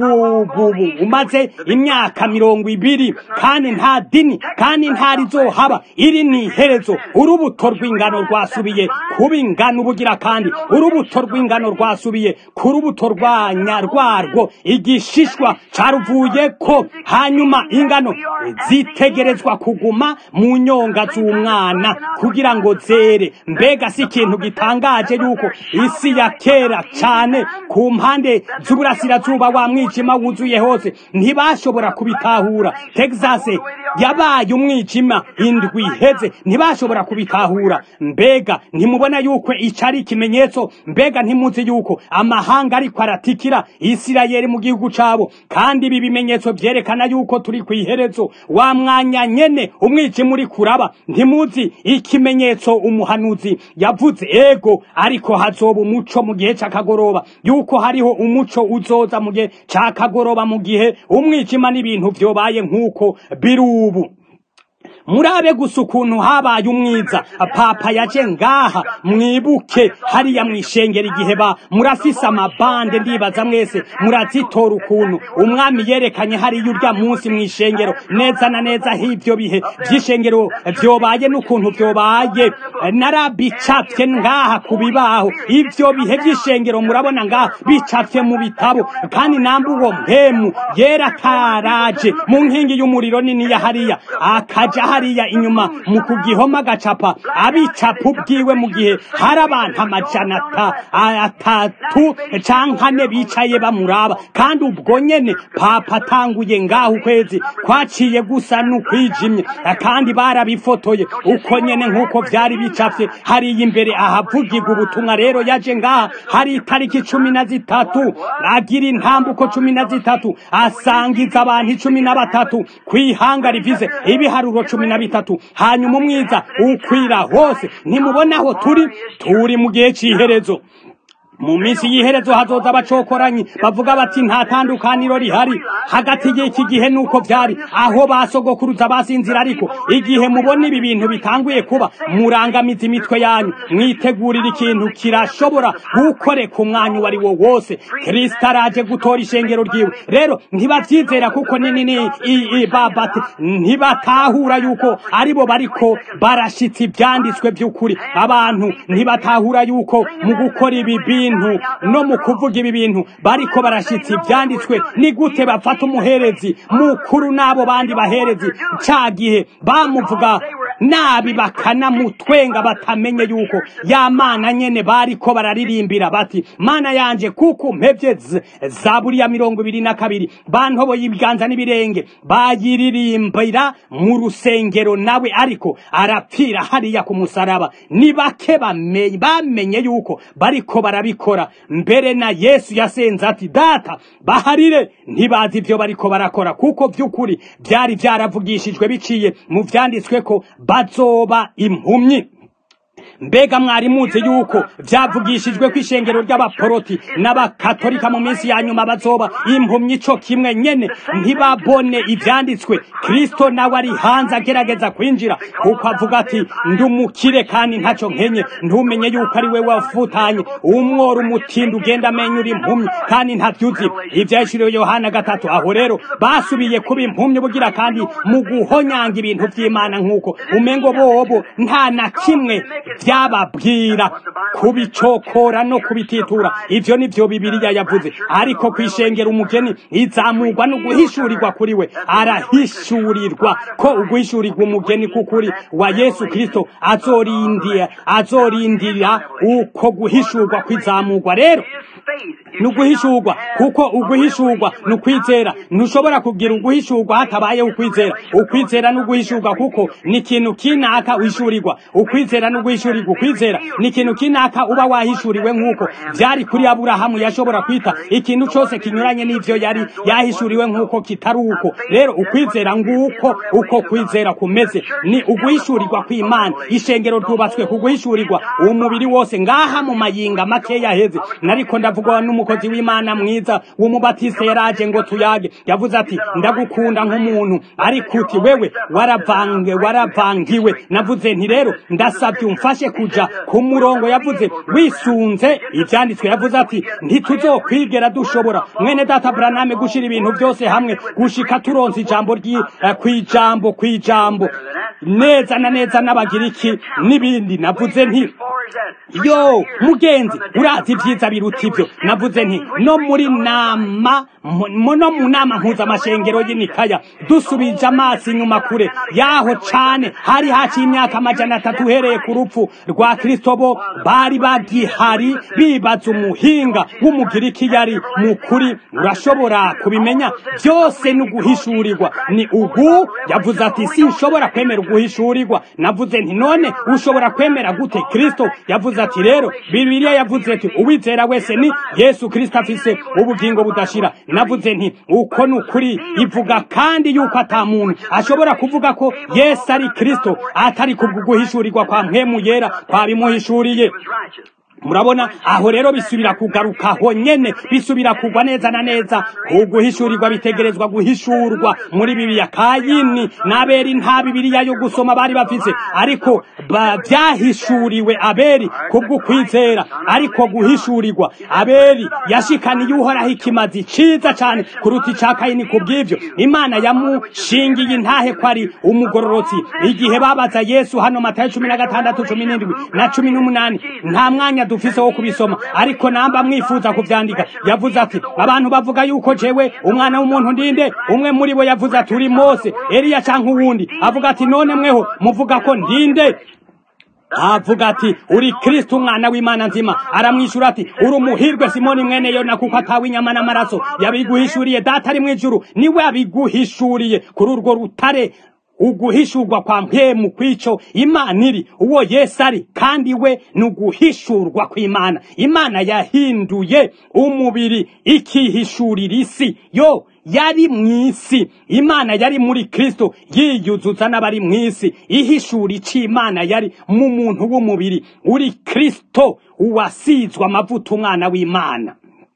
ubu umaze imyaka mirongo ibiri kandi nta dini kandi nta rizohaba iri ni iherezo urubuto rw'ingano rwasubiye kuba ingano ubugira kandi urubuto rw'ingano rwasubiye ku rubuto rwanya rwarwo igishishwa caruvuye ko hanyuma ingano zitegerezwa kuguma mu nyonga z'umwana kugira ngo zere mbega si ikintu gitangaje yuko isi ya kera cane ku mpande z'uburasirazuba wa mwijima wuzuye hose ntibashobora kubitahura texas yabaye umwijima indwi iheze ntibashobora kubitahura mbega ntimubona yuko ico ari ikimenyetso mbega ntimuzi yuko amahanga ariko aratikira isirayeli mu gihugu cabo kandi ibi bimenyetso vyerekana yuko turi kw'iherezo wa mwanya nyene umwijima uri kuraba ntimuzi ikimenyetso umuhanuzi yavuze ego ariko hazoba umuco mu gihe c'akagoroba yuko hariho umuco uzoza mu gihe c'akagoroba mu gihe umwijima n'ibintu vyobaye nk'uko biri ubu murabe gusa ukuntu habaye umwiza papa yaje ngaha mwibuke hariya mwishengera igihe ba murafise amabande ndibaza mwese murazitora ukuntu umwami yerekanye hariya urya munsi mwishengero neza na neza h'ivyo bihe vy'ishengero vyobaye n'ukuntu vyobaye narabicafye ngaha ku bibaho ivyo bihe vy'ishengero murabona ngaha bicafye mu bitabo kandi namba uwo mpemu yera karaje mu nkingi y'umuriro nini ya hariya akaja hariya inyuma mu kugihoma agacapa abicapa ubwiwe mu gihe hari abantu amajana atatu canke ane bicaye bamuraba kandi ubwo nyene papa atanguye ngaho ukwezi kwaciye gusa n'ukwijimye kandi barabifotoye uko nyene nk'uko vyari bicafye hariya imbere ahavugirwa ubutumwa rero yaje ngaha hari itariki cumi na zitatu agira intambuko cumi na zitatu asangiza abantu icumi na batatu kw'ihanga rivize ibiharuro cumi na bitatu hanyuma umwiza ukwira hose ntimubona aho turi turi mu gihe cy'iherezo mu minsi y'iherezo hazoza abacokoranyi bavuga bati nta tandukaniro rihari hagati y'iki gihe nuko vyari aho basogokuruza basinzira ariko igihe mubona ibi bintu bitanguye kuba murangamiza imitwe yanyu mwitegurira ikintu kirashobora gukoreka umwanya uwo ari wo wose kristo araje gutora ishengero ryiwe rero ntibavyizera kuko nini babate ntibatahura yuko aribo bariko barashitsa ivyanditswe vy'ukuri abantu ntibatahura yuko mu gukora ibi bintu no mu kuvuga ibi bintu bariko barashitsa ivyanditswe ni gute bafata umuherezi mukuru n'abo bandi baherezi ca gihe bamuvuga nabi bakanamutwenga batamenye yuko ya mana nyene bariko bararirimbira bati mana yanje kuko mpevye zaburi ya mirongo ibiri na kabiri bantoboye ibiganza n'ibirenge bayiririmbira mu rusengero nawe ariko arapfira hariya ku musaraba ni bake bamenye yuko bariko barabikora mbere na yesu yasenze ati data baharire ntibazi ivyo bariko barakora kuko vy'ukuri vyari vyaravugishijwe biciye mu vyanditswe ko bazoba impumyi mbega mwari muzi yuko byavugishijwe ko ishengero ry'abaporoti n'abakatolika mu minsi ya nyuma bazoba impumyi co kimwe nyene ntibabone ivyanditswe kristo nawe ari hanze agerageza kwinjira kuko avuga ati ndi umukire kandi ntaco nkenye ntumenye yuko ari we wavutanye umwora umutindi ugenda amenya uri impumyi kandi ntavyuzi ivyahishuriwe yohana gatatu aho rero basubiye kuba impumyi bugira kandi mu guhonyanga ibintu vy'imana nk'uko umengo bobo nta na kimwe vyababwira kubicokora no kubititura ivyo nivyo bibiliya yavuze ariko kwishengera umugeni izamurwa no guhishurirwa kuri we arahishurirwa ko uguhishurirwa umugeni kukuri wa yesu kristo azorindia azorindira uko guhishurwa kwizamurwa rero ni uguhishurwa kuko uguhishurwa ni ukwizera ntushobora kugira uguhishurwa hatabayeho ukwizera ukwizera ni uguhishurwa kuko ni ikintu kinaka wishurirwa ukwizera ni uguhishurirwa ukwizera ni ikintu kinaka uba wahishuriwe nk'uko byari kuri aburahamu yashobora kwita ikintu cyose kinyuranye n'ivyo yari yahishuriwe nk'uko kitari uko rero ukwizera nguko uko kwizera kumeze ni uguhishurirwa kw'imana ishengero ryubatswe ku guhishurirwa umubiri wose ngaha mu mayinga make yaheze nariko ndavugwa n'umukozi w'imana mwiza w'umubatiste yaraje ngo tuyage yavuze ati ndagukunda nk'umuntu ariko uti wewe waravange waravangiwe navuze nti rero ndasabye umfashe kuja ku murongo yavuze wisunze ivyanditswe yavuze ati ntituzokwigera dushobora mwene data braname gushira ibintu byose hamwe gushika turonse ijambo ryi eh, kwijambo kwijambo neza na neza n'abagiriki n'ibindi navuze nti yo mugenzi urazi ibyiza biruta ibyo navuze nti no muri nama mu- no mu nama mpuzamashengero y'inikaya dusubije amaso inyuma kure yaho cane hari haciye imyaka amajana atatu uhereye ku rupfu rwa kristo bo bari bagihari bibaza umuhinga w'umugiriki yari mukuri urashobora kubimenya byose ni uguhishurirwa ni ugu yavuze ati sinshobora kwemera uguhishurirwa navuze nti none ushobora kwemera gute kristo yavuze ati rero bibiliya yavuze ati uwizera wese ni yesu kristo afise ubugingo budashira navuze nti uko ni ukuri ivuga kandi yuko ata muntu ashobora kuvuga ko yesu ari kristo atari kubw'uguhishurirwa kwa mpemu yera kwabimuhishuriye murabona aho rero bisubira kugaruka aho nyene bisubira kugwa neza na neza uguhishurirwa bitegerezwa guhishurwa muri bibiliya kayini n'aberi nta bibiliya yo gusoma bari bafise ariko ba- vyahishuriwe aberi kubw'ukwizera ariko guhishurirwa aberi yashikaniye uhoraho ikimazi ciza cane kuruta ica kayini kubw'ivyo imana yamushingiye intahe ko ari umugororotsi igihe babaza yesu hano matayo cumi na gatandatu cumi n'indwi na cumi n'umunani nta mwanya dufise wo kubisoma ariko namba mwifuza kuvyandika yavuze ati abantu bavuga yuko jewe umwana w'umuntu ndinde umwe muri bo yavuze ati uri mose eliya canke uwundi avuga ati none mweho muvuga ko ndinde avuga ati uri kristo umwana w'imana nzima aramwishyura ati uri umuhirwe simoni mwene yona kuko atawe inyama n'amaraso yabiguhishuriye data ari mu ijuru niwe yabiguhishuriye kuri urwo rutare uguhishurwa kwa mpemu kw'ico imana iri uwo yesu ari kandi we ni uguhishurwa kw'imana imana yahinduye umubiri ikihishurira isi yo yari mw'isi imana yari muri kristo yiyuzuza n'abari mw'isi ihishura ico imana yari mu muntu w'umubiri uri kristo uwasizwe amavuta umwana w'imana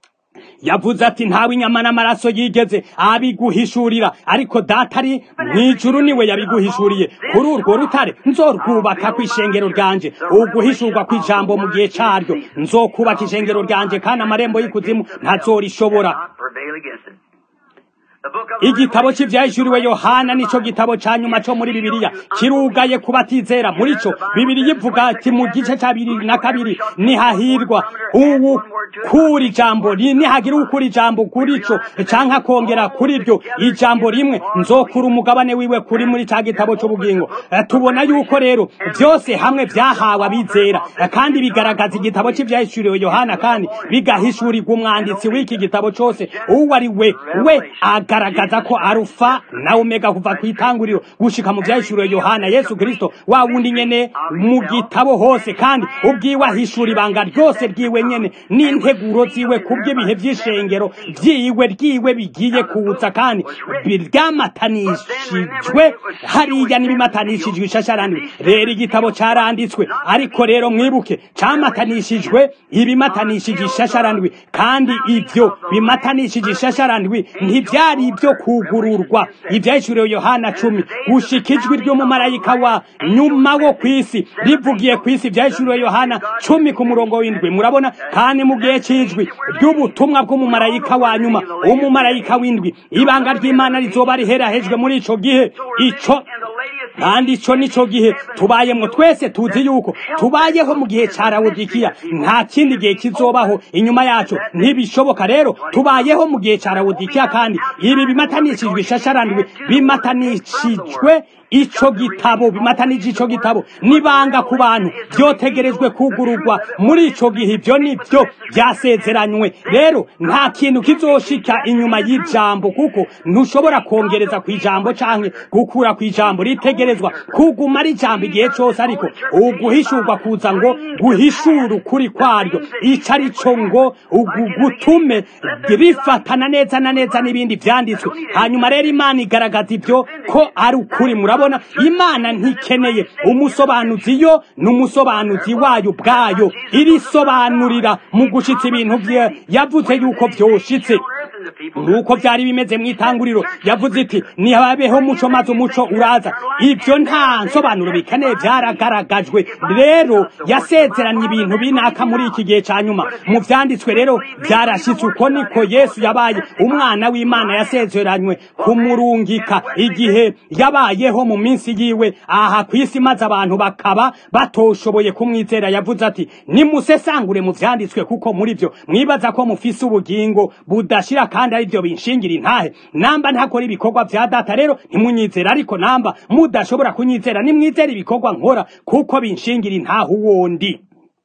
yavuze ati ntawe inyama n'amaraso yigeze abiguhishurira ariko data ari mw'ijuru niwe yabiguhishuriye kuri urwo rutare nzorwubaka kw'ishengero ryanje uguhishurwa kw'ijambo mu gihe caryo nzokubaka ishengero ryanje kandi amarembo y'ikuzimu ntazorishobora not prevail against it. The book of igitabo cy'ivyahishuriwe yohana nico gitabo ca nyuma co muri bibiliya kirugaye ku batizera muri co bibiliya ivuga ati mu gice ca bibiri na kabiri nihahirwa uwu kuri ijambo ri- nihagira ukuri ijambo kuri co canke akongera kuri ryo ijambo rimwe nzokura umugabane wiwe kuri muri ca gitabo c'ubugingo Eh, tubona yuko rero vyose hamwe vyahawe abizera Eh, kandi bigaragaza igitabo cy'ivyahishuriwe yohana kandi bigahishurirwa umwanditsi w'iki gitabo cose uwo ari we we aga agaragaza ko arufa na omega kuva ku itanguriro gushika mu vyahishuriwe yohana yesu kristo wa wundi nyene mu gitabo hose kandi ubwiwe ahishura ibanga ryose ryiwe nyene n'integuro ziwe kubw'ibihe vy'ishengero vyiwe ryiwe bigiye kuza kandi ryamatanishijwe hariya n'ibimatanishijwe ishasharandwi rero igitabo caranditswe ariko rero mwibuke camatanishijwe ibimatanishije ishasharandwi kandi ivyo bimatanishije ishasharandwi ntivyari ivyo kugururwa ivyahishuriwe yohana cumi gushika ijwi ry'umumarayika wa nyuma wo kw'isi rivugiye kw'isi ivyahishuriwe yohana cumi ku murongo w'indwi murabona kandi mu gihe c'ijwi ry'ubutumwa bw'umumarayika wa nyuma umumarayika w'indwi ibanga ry'imana rizoba riherahejwe muri ico gihe ico kandi ico nico gihe tubayemwo twese tuzi yuko tubayeho mu gihe ca rawodikiya nta kindi gihe kizobaho inyuma yacu ntibishoboka rero tubayeho mu gihe ca rawodikiya kandi ibi bimatanishijwe ishasharandwi bimatanishijwe ico gitabo bimatanije ico gitabo nibanga ku bantu vyotegerejwe kugururwa muri ico gihe ivyo nivyo vyasezeranywe rero nta kintu kizoshika inyuma y'ijambo kuko ntushobora kongereza ku ijambo canke gukura ku ijambo ritegerezwa kuguma ari ijambo igihe cose ariko uguhishurwa kuza ngo guhishura ukuri kwaryo ico ari co ngo gutume rifatana neza na neza n'ibindi vyanditswe hanyuma rero imana igaragaza ivyo ko ari ukuri murabona imana ntikeneye umusobanuzi yo n'umusobanuzi wayo ubwayo irisobanurira mu gushitsa ibintu vye yavuze yuko vyoshitse nuko vyari bimeze mw'itanguriro yavuze iti nihabeho muco maze umuco uraza ivyo nta nsobanuro bikeneye vyaragaragajwe rero yasezeranye ibintu binaka muri iki gihe ca nyuma mu vyanditswe rero vyarashitse uko niko yesu yabaye umwana w'imana yasezeranywe kumurungika igihe yabayeho mu minsi yiwe aha kw'isi maze abantu bakaba batoshoboye kumwizera yavuze ati nimusesangure mu vyanditswe kuko muri vyo mwibaza ko mufise ubugingo budashira kandi ari byo binshingira intahe namba ntakora ibikorwa vya data rero ntimunyizera ariko namba mudashobora kunyizera nimwizera ibikorwa nkora kuko binshingira intahe uwondi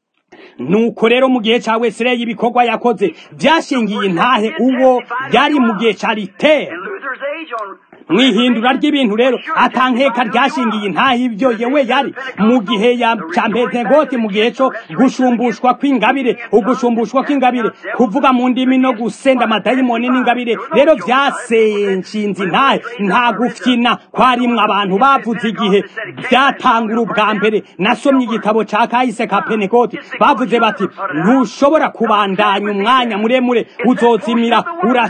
nuko rero mu gihe ca wesireyi ibikorwa yakoze vyashingiye intahe uwo yari mu gihe ca ritera mwihindura ry'ibintu rero atankeka ryashingiye intahe ibyo yewe yari mu gihe ya ca pentegoti mu gihe co gushumbushwa kw'ingabire ugushumbushwa kw'ingabire kuvuga mu ndimi no gusenda amadayimoni n'ingabire rero vyasenshinze intahe nta gufyina kwarimwe abantu bavuze igihe vyatangura ubwa mbere nasomye igitabo ca kahise ka pentegoti bavuze bati ntushobora kubandanya umwanya muremure uzozimira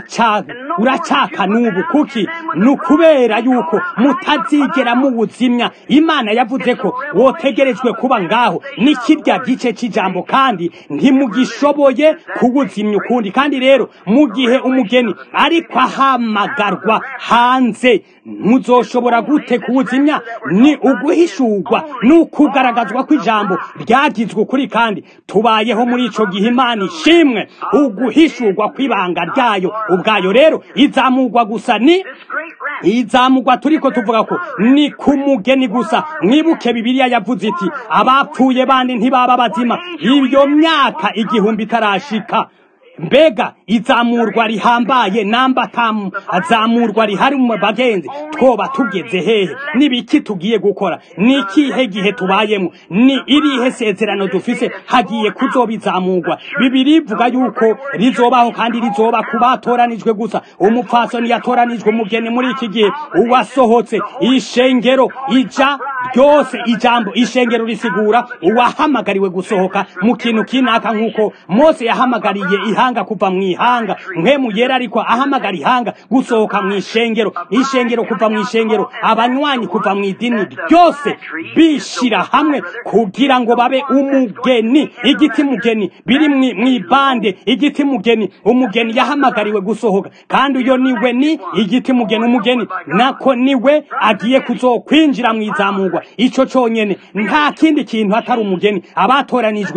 uracaka n'ubu kuki nukubera yuko mutazigera muwuzimya imana yavuze ko wotegerejwe kuba ngaho ni kirya gice c'ijambo kandi ntimugishoboye kuwuzimya ukundi kandi rero mu gihe umugeni ariko ahamagarwa hanze muzoshobora gute kuwuzimya ni uguhishurwa ni ukugaragazwa kw'ijambo ryagizwe ukuri kandi tubayeho muri ico gihe imana ishimwe uguhishurwa kw'ibanga ryayo ubwayo rero izamurwa gusa ni izamugwa turiko tuvuga ko ni ku mugeni gusa mwibuke bibiliya yavuze iti abapfuye bandi ntibaba bazima iyo myaka igihumbi itarashika mbega izamurwa rihambaye namba tamu azamurwa rihari mu bagenzi twoba tugeze hehe nibiki tugiye gukora ni ikihe gihe tubayemo ni irihe sezerano dufise hagiye kuzoba izamurwa bibiri ivuga yuko rizobaho kandi rizoba ku batoranijwe gusa umupfasoni yatoranijwe umugeni muri iki gihe uwasohotse ishengero ija ryose ijambo ishengero risigura uwahamagariwe gusohoka mu kintu kinaka nk'uko mose yahamagariye ihanga kuva mu ihanga mpemu yera ariko ahamagara ihanga gusohoka mu ishengero ishengero kuva mu ishengero abanywanyi kuva mu idini ryose bishira hamwe kugira ngo babe umugeni igiti mugeni biri mu ibande igiti mugeni umugeni yahamagariwe gusohoka kandi uyo niwe ni igiti mugeni umugeni nako niwe agiye kuzokwinjira mu izamurwa ico conyene nta kindi kintu atari umugeni abatoranijwe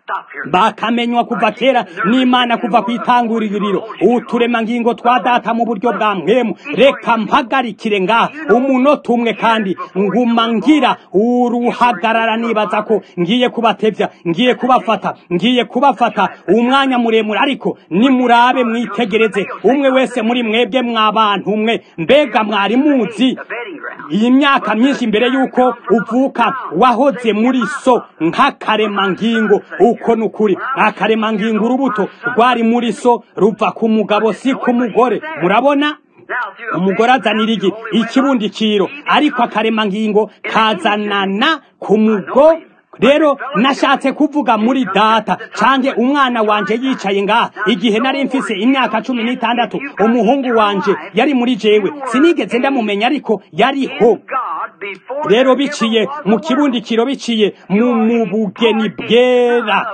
stop here. bakamenywa kuva kera n'imana kuva ku itanguriro uturemangingo twa data mu buryo bwa mpemu reka mpagarikire ngaha umunota umwe kandi nguma ngira uruhagarara nibaza ko ngiye kubatevya ngiye kubafata ngiye kubafata umwanya muremure ariko nimurabe mwitegereze umwe wese muri mwebwe mwabantu mwe mbega mwari muzi A betting ground. iyi myaka myinshi mbere y'uko uvuka wahoze muri so nk'akaremangingo uko ni ukuri akaremangingo urubuto rwari muri so ruva ku mugabo si ku mugore murabona Now, through a umugore betting azanira iki ground, only went ikibundikiro up. ariko akaremangingo kazanana ku mugo rero nashatse kuvuga muri data cange umwana wanje yicaye ngaha igihe nari mfise imyaka cumi n'itandatu umuhungu wanje yari muri jewe sinigeze ndamumenya ariko yariho God before rero there biciye ever was mu a kibundikiro biciye mu mu bugeni bwera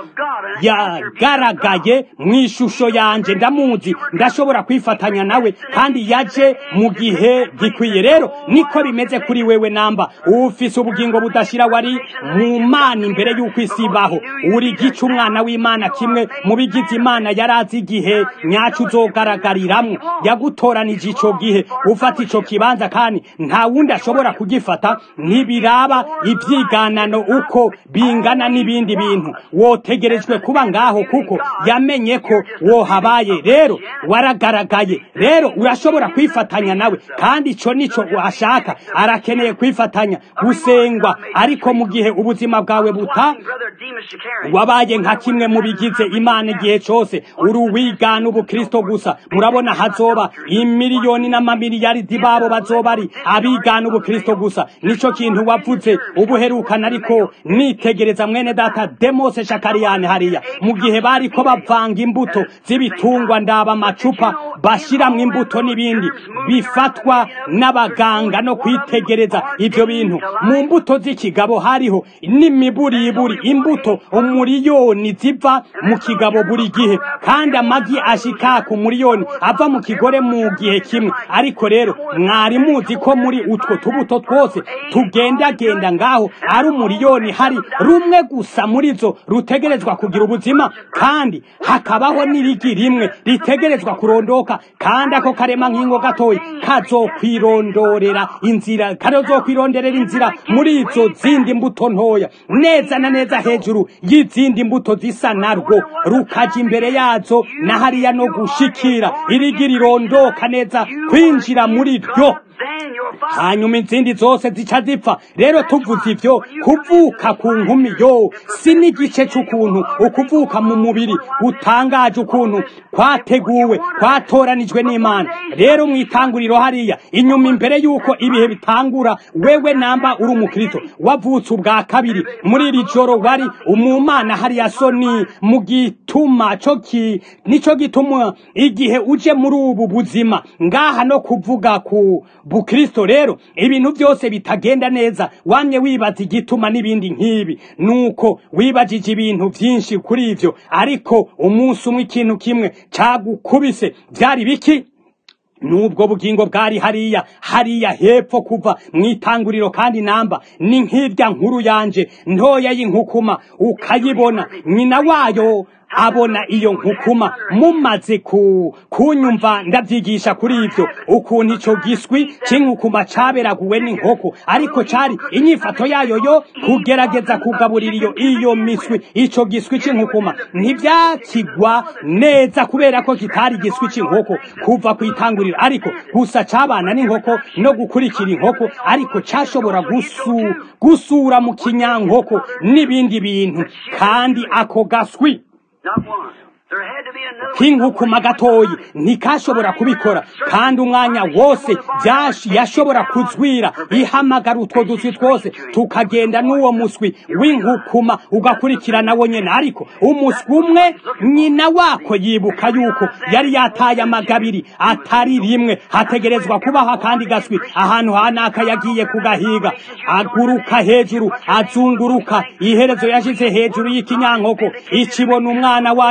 yagaragaye mu ishusho yanje ndamuzi ndashobora kwifatanya nawe kandi yaje mu gihe gikwiye rero niko bimeze kuri wewe namba ufise ubugingo budashira wari mu mana imbere y'uko isi ibaho uri gica umwana w'imana kimwe mu bigize imana yari azi igihe nyacu uzogaragariramwo yagutoranije ico gihe ufata ico kibanza kandi nta wundi ashobora kugifata ntibiraba ibyiganano uko bingana n'ibindi bintu wotegerejwe kuba ngaho kuko yamenye ko wohabaye rero waragaragaye rero urashobora kwifatanya nawe kandi ico nico ashaka arakeneye kwifatanya gusengwa ariko mu gihe ubuzima bwawe buta Brother Demas Shakarian. wabaye nka kimwe mu bigize imana igihe cose uri uwigana ubukristo gusa murabona hazoba imiliyoni n'amamiliyaridi babo bazoba ari abigana ubukristo gusa nico kintu wavuze ubuherukana ariko nitegereza mwene data demose shakariyane hariya mu gihe bariko bavanga imbuto z'ibitungwa ndaba amacupa bashiramwo imbuto n'ibindi bifatwa n'abaganga no kwitegereza ivyo bintu mu mbuto z'ikigabo hariho n'imiburiburi imbuto umuriyoni ziva mu kigabo buri gihe kandi amagi ashika ku muriyoni ava mu kigore mu gihe kimwe ariko rero mwari muzi ko muri utwo tubuto twose tugendagenda ngaho ari umuriyoni hari rumwe gusa muri zo rutegerezwa kugira ubuzima kandi hakabaho n'irigi rimwe ritegerezwa kurondoka kandi ako karema nk'ingo gatoya kazokwirondorera inzira kazokwironderera inzira muri izo zindi mbuto ntoya neza na neza hejuru y'izindi mbuto zisa narwo rukaja imbere yazo na hariya no gushikira irigi rirondoka neza kwinjira muri ryo Then your father hanyuma izindi zose zica zipfa rero tuvuze ivyo kuvuka ku nkumi yo si n'igice c'ukuntu ukuvuka mu mubiri utangaje ukuntu kwateguwe kwatoranijwe n'imana rero mw'itanguriro hariya inyuma imbere y'uko ibihe bitangura wewe namba uri umukristo wavutse ubwa kabiri muri iri joro wari umumana hariya soni mu gituma co ki nico gituma igihe uje muri ubu buzima ngaha no kuvuga ku bukristo rero ibintu byose bitagenda neza wamye wibaza igituma n'ibindi nk'ibi nuko wibajije ibintu byinshi kuri ivyo ariko umunsi umwe ikintu kimwe cagukubise byari biki nubwo bugingo bwari hariya hariya hepfo kuva mu itanguriro kandi namba ni nk'irya nkuru yanje ntoya y'inkukuma ukayibona nyina wayo abona iyo nkukuma mumaze ku kunyumva ndavyigisha kuri ivyo ukuntu ico giswi c'inkukuma caberaguwe n'inkoko ariko cari inyifato yayo yo kugerageza kugaburira iyo iyo miswi ico giswi c'inkukuma ntivyakigwa neza kubera ko kitari igiswi c'inkoko kuva ku itanguriro ariko gusa cabana n'inkoko no gukurikira inkoko ariko cashobora gusu, gusura mu kinyankoko n'ibindi bintu kandi ako gaswi not one. There had to be another. k'inkukuma gatoyi ntikashobora kubikora kandi umwanya wose byash- yashobora kuzwira ihamagara utwo duswi twose tukagenda n'uwo muswi w'inkukuma ugakurikirana wo nyene ariko umuswi umwe nyina wako yibuka yuko yari yataye amagabiri atari rimwe hategerezwa kubaho akandi gaswi ahantu hanaka yagiye kugahiga aguruka hejuru azunguruka iherezo yashize hejuru y'ikinyankoko ikibona umwana wayo kandi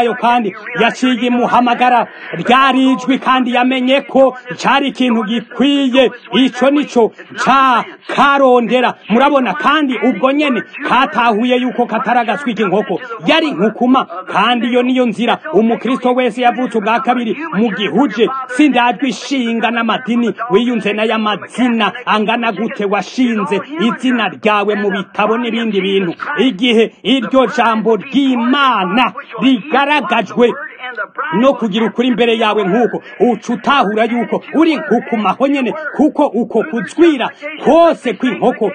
kandi yaciye imuhamagara ryari ijwi kandi yamenye ko cari ikintu gikwiye ico nico ca karondera murabona kandi ubwo nyene katahuye yuko kataragaswika inkoko yari nkukuma kandi iyo niyo nzira umukristo wese yavutse ubwa kabiri mu gihuje sindajwe ishinga n'amadini wiyunze n'ay'amazina angana gute washinze izina ryawe mu bitabo n'ibindi bintu igihe iryo jambo ry'imana rigaragajwe no kugira ukuri imbere yawe nk'uko uca utahura yuko uri nkukumaho nyene kuko uko kuzwira kose kw'inkoko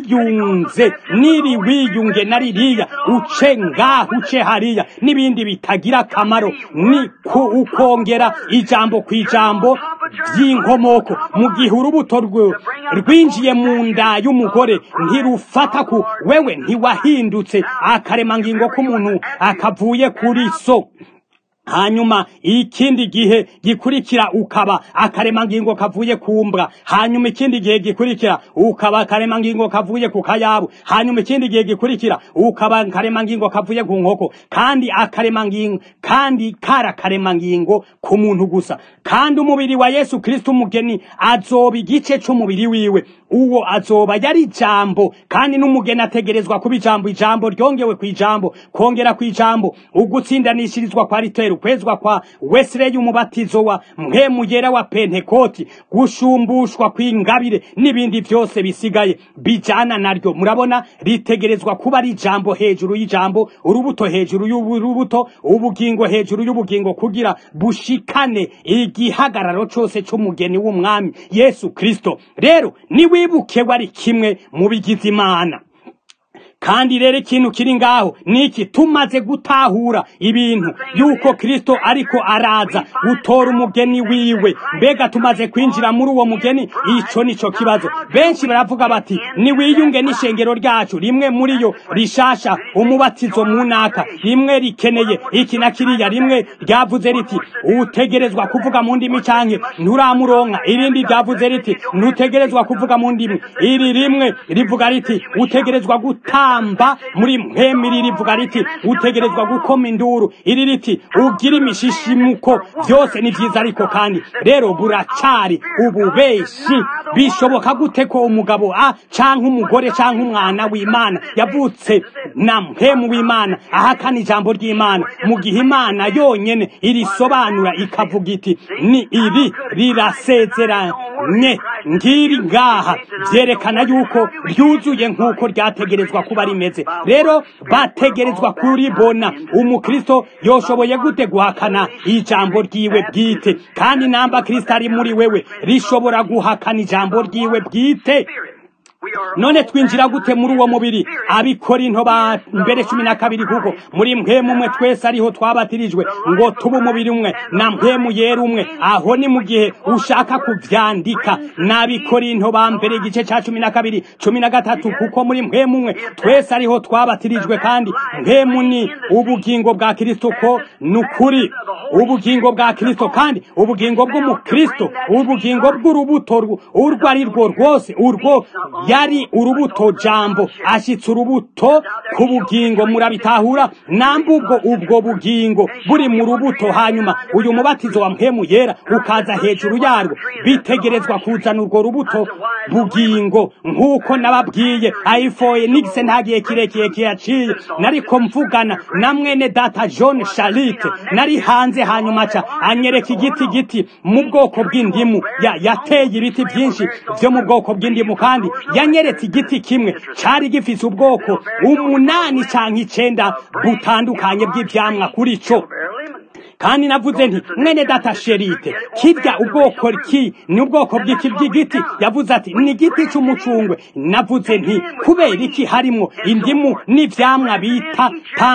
wiyunze niri wiyunge na ririya uce ngaho uce hariya n'ibindi bitagira akamaro ni ku ukongera ijambo ku ijambo by'inkomoko mu gihe urubuto rwe rwinjiye mu nda y'umugore ntirufata ku wewe ntiwahindutse akaremangingo k'umuntu akavuye kuri so hanyuma ikindi gihe gikurikira ukaba akaremangingo kavuye ku mbwa hanyuma ikindi gihe gikurikira ukaba akaremangingo kavuye ku kayabu hanyuma ikindi gihe gikurikira ukaba akaremangingo kavuye ku nkoko kandi akaremangingo kandi kara akaremangingo ku muntu gusa kandi umubiri wa yesu kristo umugeni azoba igice c'umubiri wiwe uwo azoba yari ijambo kandi n'umugeni ategerezwa kuba ijambo ijambo ryongewe ku ijambo kongera ku ijambo ugutsindanishirizwa kwa ritero ukwezwa kwa wesireye umubatizo wa mpemu yera wa pentekoti gushumbushwa kw'ingabire n'ibindi byose bisigaye bijana naryo murabona ritegerezwa kuba ari ijambo hejuru y'ijambo urubuto hejuru y'urubuto ubugingo hejuru y'ubugingo kugira bushikane igihagararo cose c'umugeni w'umwami yesu kristo rero niwibuke wari kimwe mu bigize imana kandi rero ikintu kiri ngaho niki tumaze gutahura ibintu yuko kristo ariko araza gutora umugeni wiwe mbega tumaze kwinjira muri uwo mugeni ico nico kibazo benshi baravuga bati niwiyunge n'ishengero ryacu rimwe muri yo rishasha umubatizo munaka rimwe rikeneye iki na kiriya rimwe ryavuze riti utegerezwa kuvuga mu ndimi canke nturamuronka irindi ryavuze riti ntutegerezwa kuvuga mu ndimi iri rimwe rivuga riti utegerezwa guta gutamba muri mpemiri rivuga riti utegerezwa gukoma induru iri riti ugira imishishimuko byose ni byiza ariko kandi rero buracari ububeshi bishoboka gute ko umugabo a canke umugore canke umwana w'imana yavutse na mpemu w'imana ahakana ijambo ry'imana mu gihe imana yonyene irisobanura ikavuga iti ni iri rirasezeranye ngiri ngaha vyerekana yuko ryuzuye nk'uko ryategerezwa kuba rimeze rero bategerezwa kuribona umukristo yoshoboye gute guhakana ijambo ryiwe bwite kandi namba kristo ari muri wewe rishobora guhakana ijambo ryiwe bwite none twinjira gute muri uwo mubiri abikorinto ba mbere cumi na kabiri kuko muri mpemu umwe twese ariho twabatirijwe ngo tube umubiri umwe na mpemu yera umwe aho ni mu gihe ushaka kuvyandika n'abikorinto ba mbere igice ca cumi na kabiri cumi na gatatu kuko muri mpemu umwe twese ariho twabatirijwe kandi mpemu ni ubugingo bwa kristo ko nukuri ubugingo bwa kristo kandi ubugingo bw'umukristo ubugingo bw'urubuto urwo ari rwo rwose urwo yari urubuto jambo ashitse urubuto ku bugingo murabitahura namba ubwo ubwo bugingo buri mu rubuto hanyuma uyu mubatizo wa mpemu yera ukaza hejuru yarwo bitegerezwa kuzana urwo rubuto bugingo nk'uko nababwiye ayifoye nigise nta gihe kirekire kiyaciye nariko mvugana na mwene data john charite nari hanze hanyuma ca anyereka igiti giti mu bwoko bw'indimu yateye ibiti byinshi vyo mu bwoko bw'indimu kandi yanyeretse igiti kimwe cari gifise ubwoko umunani canke icenda butandukanye bw'ivyamwa kuri co kandi navuze nti mwene data sherite kirya ubwoko ki ni ubwoko bw'iki bw'igiti yavuze ati ni igiti c'umucungwe navuze nti kubera iki harimwo indimu n'ivyamwa bita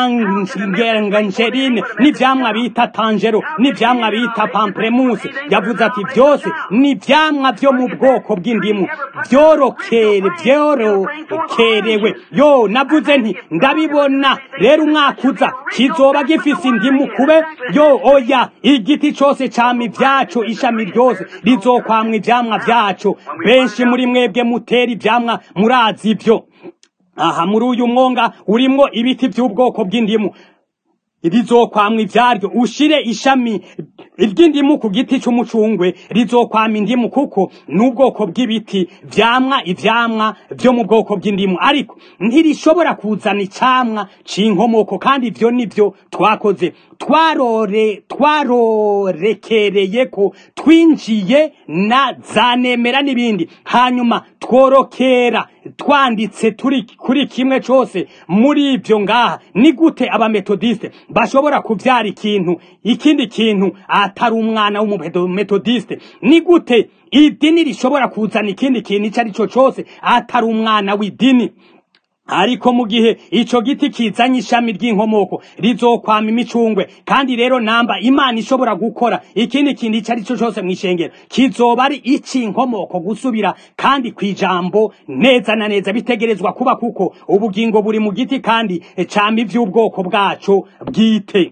tangerine n'ivyamwa bita tangero n'ivyamwa bita pamplemousse yavuze ati byose ni ivyamwa vyo mu bwoko bw'indimu vyorokere vyorokerewe yo navuze nti ndabibona rero umwaka uza kizoba gifise indimu kube yo oya igiti cose cama ivyaco ishami ryose rizokwamwa ivyamwa vyaco benshi muri mwebwe mutera ivyamwa murazi ivyo aha muri uyu mwonga urimwo ibiti vy'ubwoko bw'indimu rizokwamwa ivyaryo ushire ishami ry'indimu ku giti c'umucungwe rizokwama indimu kuko n'ubwoko bw'ibiti vyamwa ivyamwa vyo mu bwoko bw'indimu ariko ntirishobora kuzana icamwa c'inkomoko kandi ivyo nivyo twakoze twarore twarorekereye ko twinjiye na zanemera n'ibindi hanyuma tworokera twanditse turi kuri kimwe cose muri ivyo ngaha ni gute abametodiste bashobora kuvyara ikintu ikindi kintu atari umwana w'umumetodiste ni gute idini rishobora kuzana ikindi kintu ico ari co cose atari umwana w'idini ariko mu gihe ico giti kizanye ishami ry'inkomoko rizokwama imicungwe kandi rero namba imana ishobora gukora ikindi kintu ico ari co cose mw'ishengero kizoba ari ic'inkomoko gusubira kandi kw'ijambo neza na neza bitegerezwa kuba kuko ubugingo buri mu giti kandi cama ivy'ubwoko bwaco bwite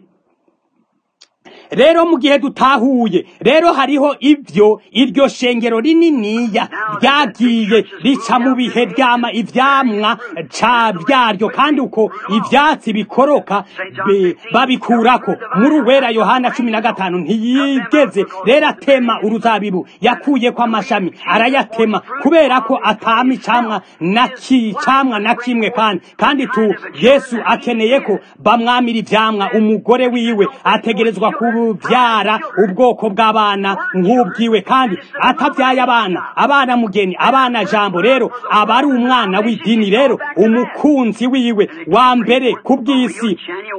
rero mu gihe dutahuye rero hariho ivyo iryo shengero rininiya ryagiye rica mu bihe ryama ivyamwa ca vyaryo kandi uko ivyatsi bikoroka be- babikurako muri uwera yohana cumi na gatanu ntiyigeze rero atema uruzabibu yakuyeko amashami arayatema kubera ko atama icamwa na ki camwa na kimwe kandi kandi tu yesu akeneye ko bamwamira ivyamwa umugore wiwe ategerezwa kubyara ubwoko bw'abana nk'ubwiwe kandi atavyaye abana abana mugeni abana jambo rero aba ari umwana w'idini rero umukunzi wiwe wa mbere ku bw'isi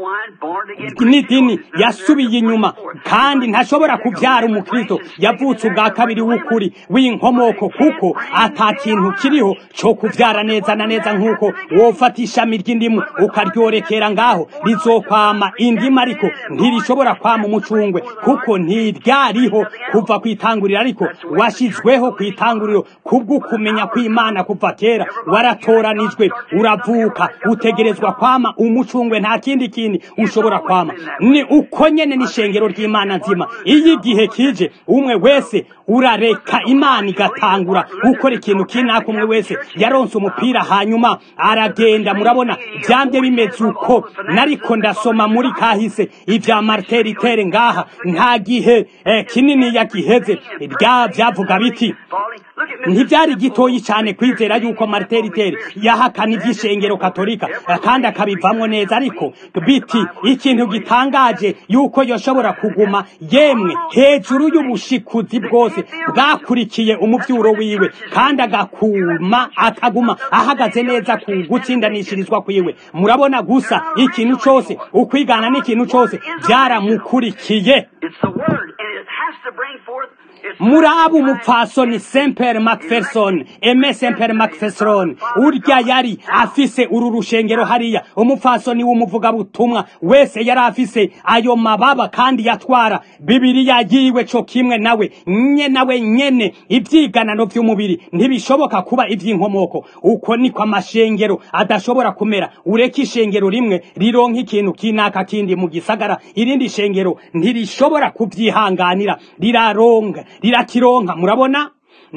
n'idini yasubiye inyuma kandi ntashobora kubyara umukristo yavutse ubwa kabiri w'ukuri w'inkomoko kuko ata kintu kiriho cyo kubyara neza na neza nk'uko wofata ishami ry'indimu ukaryorekera ngaho rizokwama indimu ariko ntirishobora kwama umucungwe kuko ntiryariho kuva ku itanguriro ariko washyizweho ku itanguriro kubw'ukumenya kw'imana kuva kera waratoranijwe uravuka utegerezwa kwama umucungwe nta kindi kindi ushobora kwama ni uko nyene n'ishengero ry'imana nzima iyo igihe kije umwe wese urareka imana igatangura gukora ikintu kinaka umwe wese yaronse umupira hanyuma aragenda murabona vyambye bimeze uko nariko ndasoma muri kahise ivya marteritere ngaha nta gihe eh, kinini yagiheze rya vyavuga biti ntivyari gitoyi cane kwizera yuko marteritere yahakana ivy'ishengero katolika eh, kandi akabivamwo neza ariko biti ikintu gitangaje yuko yoshobora kuguma yemwe hejuru y'ubushikuzi bwose bwakurikiye umuvyuro wiwe kandi agakuma akaguma ahagaze neza ku gutsindanishirizwa kwiwe murabona gusa ikintu cose ukwigana n'ikintu cose vyaramukurikiye It's the word, and it has to bring forth its murabu umupfasoni semper macpherson eme semper macpherson urya yari afise uru rushengero hariya umupfasoni w'umuvugabutumwa wese yari afise ayo mababa kandi yatwara bibiriya yiwe co kimwe nawe nye nawe nyene ivyiganano vy'umubiri ntibishoboka kuba ivy'inkomoko uko niko amashengero adashobora kumera ureka ishengero rimwe rironka ikintu kinaka kindi mu gisagara irindi shengero ntirishobora kuvyihanganira riraronga rirakironka murabona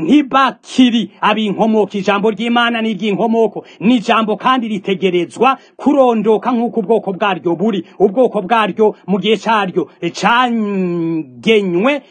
ntibakiri ab'inkomoko ijambo ry'imana ni iry'inkomoko ni ijambo kandi ritegerezwa kurondoka nk'uko ubwoko bwaryo buri ubwoko bwaryo mu gihe caryo cangenywe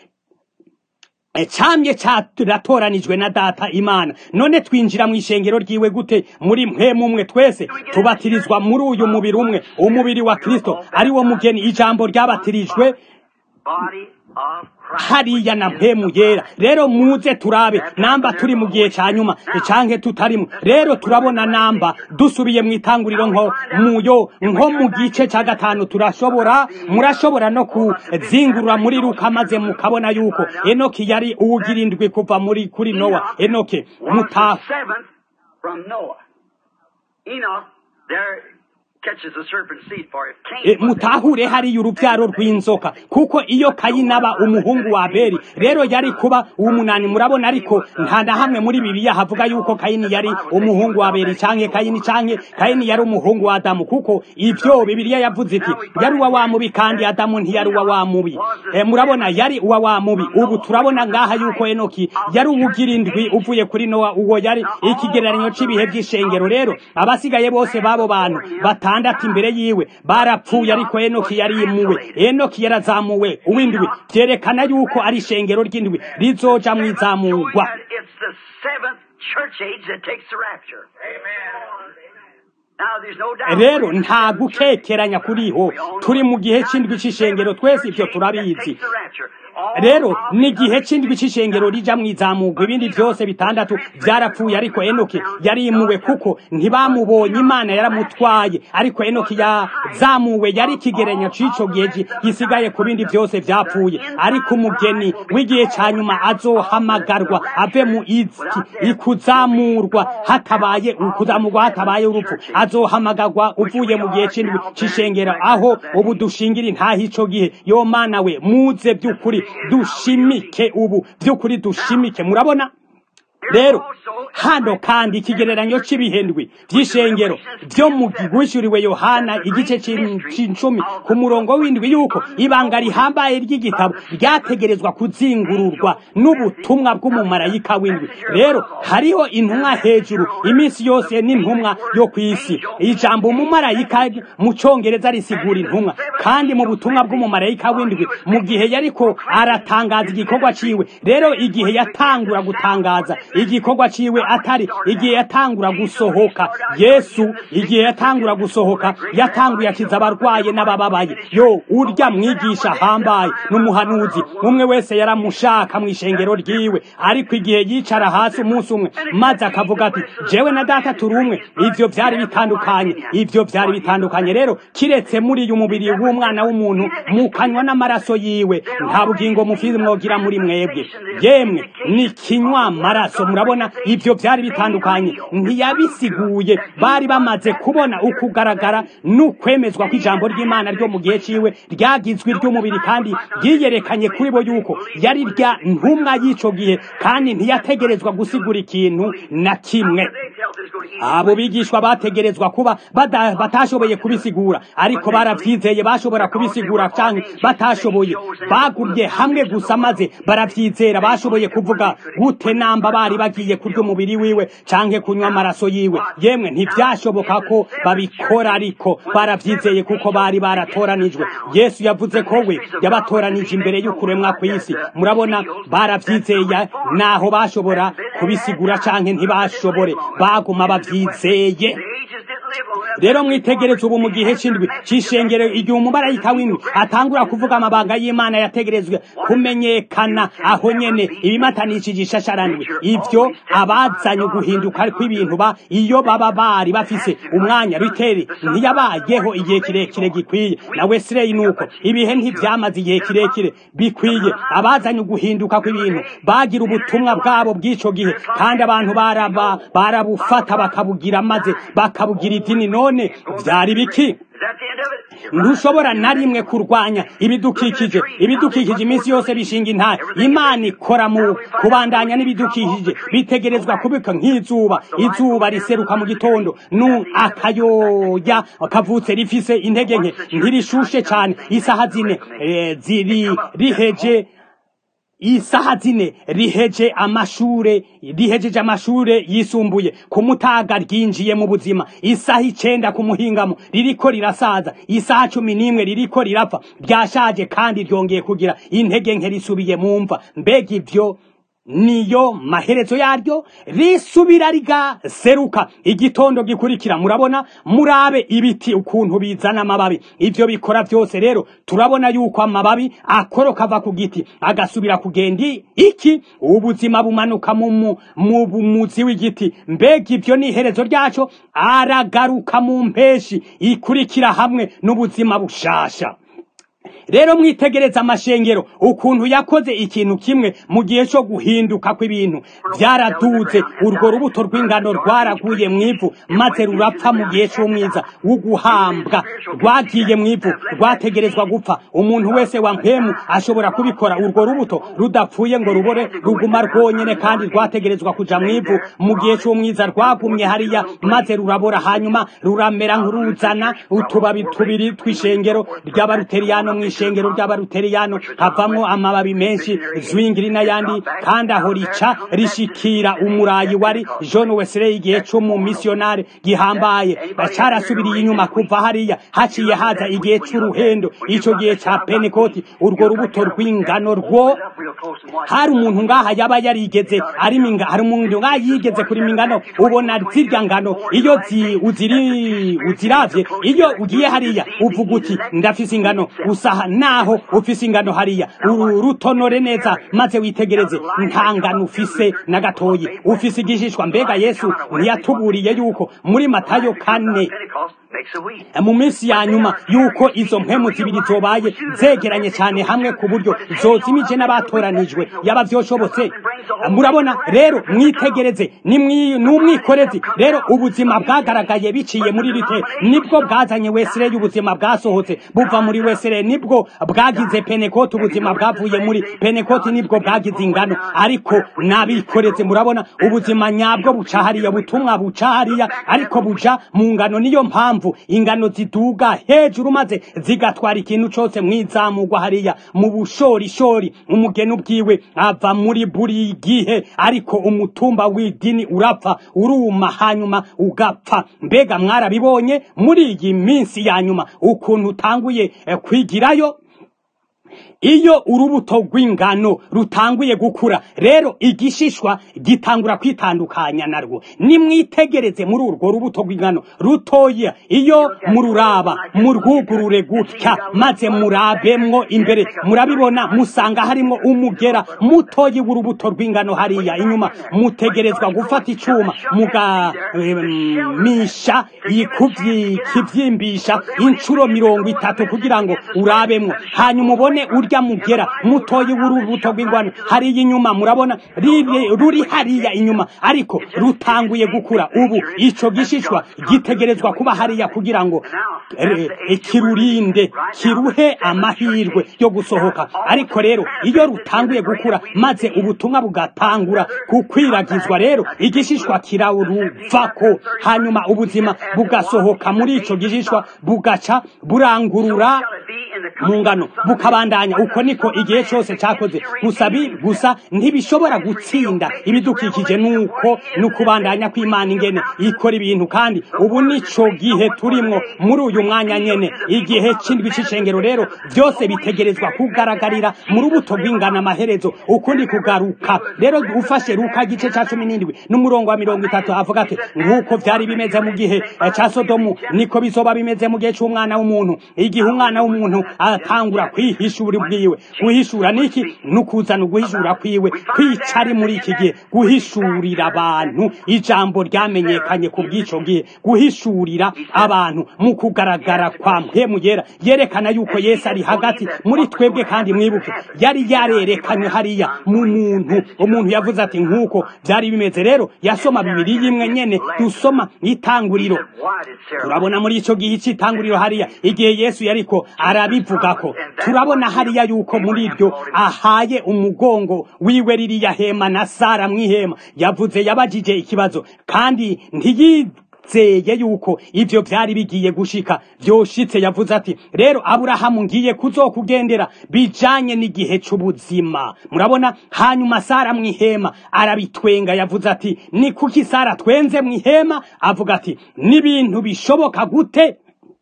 camye caratoranijwe na data imana none twinjira mu ishengero ryiwe gute muri mwe mumwe twese tubatirizwa muri uyu mubiri umwe umubiri wa kristo ari wo mugeni ijambo ryabatirijwe body of Christ. hariya na mpemu yera rero muze turabe namba turi mu gihe ca nyuma canke tutarimo rero turabona namba dusubiye mu itanguriro nko muyo nko mu gice ca gatanu turashobora murashobora no kuzingurura muri luka maze mukabona yuko enoki yari uwugira indwi kuva muri kuri nowa enoke was muta the seventh from Noah. Enoch there catches the serpent seed for it. E, Cain was mutahure hariya uruvyaro rw'inzoka kuko iyo kayini aba umuhungu wa abeli rero yari kuba uw'umunani murabona ariko nta na hamwe muri bibiliya havuga yuko kayini yari umuhungu wa abeli canke kayini canke kayini yari umuhungu wa adamu kuko ivyo bibiliya yavuze iti yari uwa wa mubi kandi adamu ntiyari uwa wa mubi e, murabona yari uwa wa mubi ubu turabona ngaha yuko enoki yari uwugira indwi uvuye kuri nowa uwo yari ikigereranyo c'ibihe vy'ishengero rero abasigaye bose babo bantu batanu batandatu imbere yiwe barapfuye ariko enoki yarimuwe enoki yarazamuwe uw'indwi vyerekana yuko ari ishengero ry'indwi rizoja mu izamurwa that it's the seventh church age that takes the rapture. Now, there's no doubt. rero nta gukekeranya kuriho turi mu gihe c'indwi c'ishengero twese ivyo turabizi rero ni igihe c'indwi c'ishengero rija mu izamurwa ibindi vyose bitandatu vyarapfuye ariko enoki yarimuwe kuko ntibamubonye imana yaramutwaye ariko enoki yazamuwe yari ikigereranyo c'ico gihe gi- gisigaye ku bindi vyose vyapfuye ariko umugeni w'igihe ca nyuma azohamagarwa ave mu iki ikuzamurwa hatabaye ukuzamurwa hatabaye urupfu azohamagarwa uvuye mu gihe c'indwi c'ishengero aho ubu dushingira intaha ico gihe yo mana we muze by'ukuri dushimike ubu by'ukuri dushimike murabona rero hano kandi ikigereranyo cy'ibihendwi by'ishengero byo mu gwishyuriwe yohana igice c'in- c'icumi ku murongo w'indwi yuko ibanga rihambaye ry'igitabo ryategerezwa kuzingururwa n'ubutumwa bw'umumarayika w'indwi rero hariho intumwa hejuru iminsi yose n'intumwa yo ku isi ijambo umumarayika mu cyongereza risigura intumwa kandi mu butumwa bw'umumarayika w'indwi mu gihe yariko aratangaza igikorwa ciwe rero igihe yatangura gutangaza igikorwa ciwe atari igihe yatangura gusohoka yesu igihe yatangura gusohoka yatanguye akiza abarwaye n'abababaye yo urya mwigisha ahambaye n'umuhanuzi umwe wese yaramushaka mu ishengero ryiwe ariko igihe yicara hasi umunsi umwe maze akavuga ati jewe na data turi umwe ivyo vyari bitandukanye ivyo vyari bitandukanye rero kiretse muri uyu mubiri w'umwana w'umuntu mukanywa n'amaraso yiwe nta bugingo mufizi mwogira muri mwebwe yemwe ni kinywa amaraso murabona ivyo vyari bitandukanye ntiyabisiguye bari bamaze kubona ukugaragara n'ukwemezwa kw'ijambo ry'imana ryo mu gihe ciwe ryagizwe iry'umubiri kandi ryiyerekanye kuri bo yuko yari rya ntumwa y'ico gihe kandi ntiyategerezwa gusigura ikintu na kimwe abo bigishwa bategerezwa kuba bada- batashoboye kubisigura ariko baravyizeye bashobora kubisigura canke batashoboye bagumye hamwe gusa maze baravyizera bashoboye kuvuga gute namba bari bagiye kurya umubiri wiwe canke kunywa amaraso yiwe yemwe ntivyashoboka ko babikora ariko baravyizeye kuko bari baratoranijwe yesu yavuze ko we yabatoranije imbere y'ukuremwa kw'isi murabona baravyizeye naho bashobora kubisigura canke ntibashobore baguma bavyizeye rero mwitegereze ubu mu gihe c'indwi c'ishengero igihe umumarayika w'indwi atangura kuvuga amabanga y'imana yategerezwe kumenyekana aho nyene ibimatanishije ishasharandwi ivyo abazanye guhinduka kw'ibintu ba iyo baba bari bafise umwanya riteri ntiyabayeho igihe kirekire gikwiye na wesileyi nuko ibihe ntivyamaze igihe kirekire bikwiye abazanye guhinduka kw'ibintu bagira ubutumwa bwabo bw'ico gihe kandi abantu baraba barabufata bakabugira maze bakabugira idini none vyari biki ntushobora na rimwe kurwanya ibidukikije ibidukikije iminsi yose bishinga intare imana ikora mu kubandanya n'ibidukikije bitegerezwa kubika nk'izuba izuba riseruka mu gitondo nu akayoya kavutse rifise intege nke ntirishushe cyane isaha zine eh, ziri riheje isaha zine riheje amashure rihejeje amashure yisumbuye ku mutaga ryinjiye mu buzima isaha icenda ku muhingamo ririko rirasaza isaha cumi n'imwe ririko rirapfa ryashaje kandi ryongeye kugira intege nke risubiye mu mva mbega ivyo niyo maherezo yaryo risubira rigaseruka igitondo gikurikira murabona murabe ibiti ukuntu bizana amababi ivyo bikora vyose rero turabona yuko amababi akoroka ava ku giti agasubira kugenda i- iki ubuzima bumanuka mu mu- mu muzi w'igiti mbega ivyo ni iherezo ryaco aragaruka mu mpeshi ikurikira hamwe n'ubuzima bushasha rero mwitegereza amashengero ukuntu yakoze ikintu kimwe mu gihe cyo guhinduka kw'ibintu byaraduze urwo rubuto rw'ingano rwaraguye mu ivu maze rurapfa mu gihe cy'umwiza wo guhambwa rwagiye mu ivu rwategerezwa gupfa umuntu wese wa mpemu ashobora kubikora urwo rubuto rudapfuye ngo rubore ruguma rwonyene kandi rwategerezwa kuja mu ivu mu gihe cy'umwiza rwagumye hariya maze rurabora hanyuma ruramera nk'uruzana utubabi tubiri tw'ishengero ry'abaruteriyano mu ishengero ry'abaruteriyano havamwo amababi menshi zwingiri n'ayandi kandi aho rica rishikira umurayi wari john wesley igihe c'umumisiyonari gihambaye carasubiriye inyuma kuva hariya haciye haza igihe c'uruhendo ico gihe ca penekoti urwo rubuto rw'ingano rwo hari umuntu ngaha yaba yarigeze arimo inga hari umuntu ngaha yigeze kurima ingano ubona zirya ngano iyo zi uziri uziravye iyo ugiye hariya uvuga uti ndafise ingano usaha naho ufise ingano hariya uru rutonore neza maze witegereze nta ngano ufise na gatoyi ufise igishishwa mbega yesu ntiyatuburiye yuko muri matayo kane mu minsi ya nyuma yuko izo mpemu zibiri zobaye zegeranye cyane hamwe ku buryo zozimije n'abatoranijwe yaba vyoshobotse murabona rero mwitegereze n'umwikorezi rero ubuzima bwagaragaye biciye muri rite nibwo bwazanye wesere y'ubuzima bwasohotse buva muri wesere nibwo bwagize penekoti ubuzima bwavuye muri penekoti nibwo bwagize ingano ariko nabikoreze murabona ubuzima nyabwo buca hariya butumwa buca hariya ariko buja mu ngano niyo mpamvu ingano ziduga hejuru maze zigatwara ikintu cyose mwizamugwa hariya mu bushorishori umugeni ubwiwe ava muri buri gihe ariko umutumba w'idini urapfa uruma hanyuma ugapfa mbega mwarabibonye muri iyi minsi ya nyuma ukuntu utanguye kwigirayo iyo urubuto rw'ingano rutanguye gukura rero igishishwa gitangura kwitandukanya narwo nimwitegereze muri urwo rubuto rw'ingano rutoya iyo mururaba murwugurure gutya maze murabemwo imbere murabibona musanga harimo umugera mutoyi w'urubuto rw'ingano hariya inyuma mutegerezwa gufata icuma mugamisha kivyimbisha inshuro mirongo itatu kugira ngo urabemwo hanyuma ubone urya mugera mutoyi w'urubuto rw'ingwano hariya inyuma murabona ruri hariya inyuma ariko rutanguye gukura ubu ico gishishwa gitegerezwa kuba hariya kugira ngo kirurinde kiruhe amahirwe yo gusohoka ariko rero iyo rutanguye gukura maze ubutumwa bugatangura gukwiragizwa rero igishishwa kiraruvako hanyuma ubuzima bugasohoka muri ico gishishwa bugaca burangurura mu ngano bukabandanya uko niko igihe cyose cyakoze gusa gusa ntibishobora gutsinda ibidukikije nuko nukubandanya kw'Imana ingene ikora ibintu kandi ubu nico gihe turimwo muri uyu mwanya nyene igihe c'indwi c'icengero rero byose bitegerezwa kugaragarira mu rubuto rw'ingana amaherezo ukundi kugaruka rero ufashe ruka gice ca cumi n'indwi n'umurongo wa mirongo itatu avuga ati nk'uko vyari bimeze mu gihe ca sodomu niko bizoba bimeze mu gihe c'umwana w'umuntu igihe umwana w'umuntu atangura kwihishura ubwiwe guhishura niki nukuzana uguhishura kwiwe kwica ari muri iki gihe guhishurira abantu ijambo ryamenyekanye ku bw'ico gihe guhishurira abantu mu kugaragara kwa mpemu yera yerekana yuko yesu ari hagati muri twebwe kandi mwibuke yari yarerekanye hariya mu muntu umuntu yavuze ati nk'uko byari bimeze rero yasoma bibiri y'imwe nyene dusoma itanguriro turabona muri ico gihe c'itanguriro hariya igihe yesu yariko arabivugako turabona hariya yuko muri iryo ahaye umugongo wiwe ririya hema na sara mw'ihema yavuze yabajije ikibazo kandi ntiyizeye yuko ivyo vyari bigiye gushika vyoshitse yavuze ati rero aburahamu ngiye kuzokugendera bijanye n'igihe c'ubuzima murabona hanyuma sara mw'ihema arabitwenga yavuze ati ni kuki sara twenze mw'ihema avuga ati n'ibintu bishoboka gute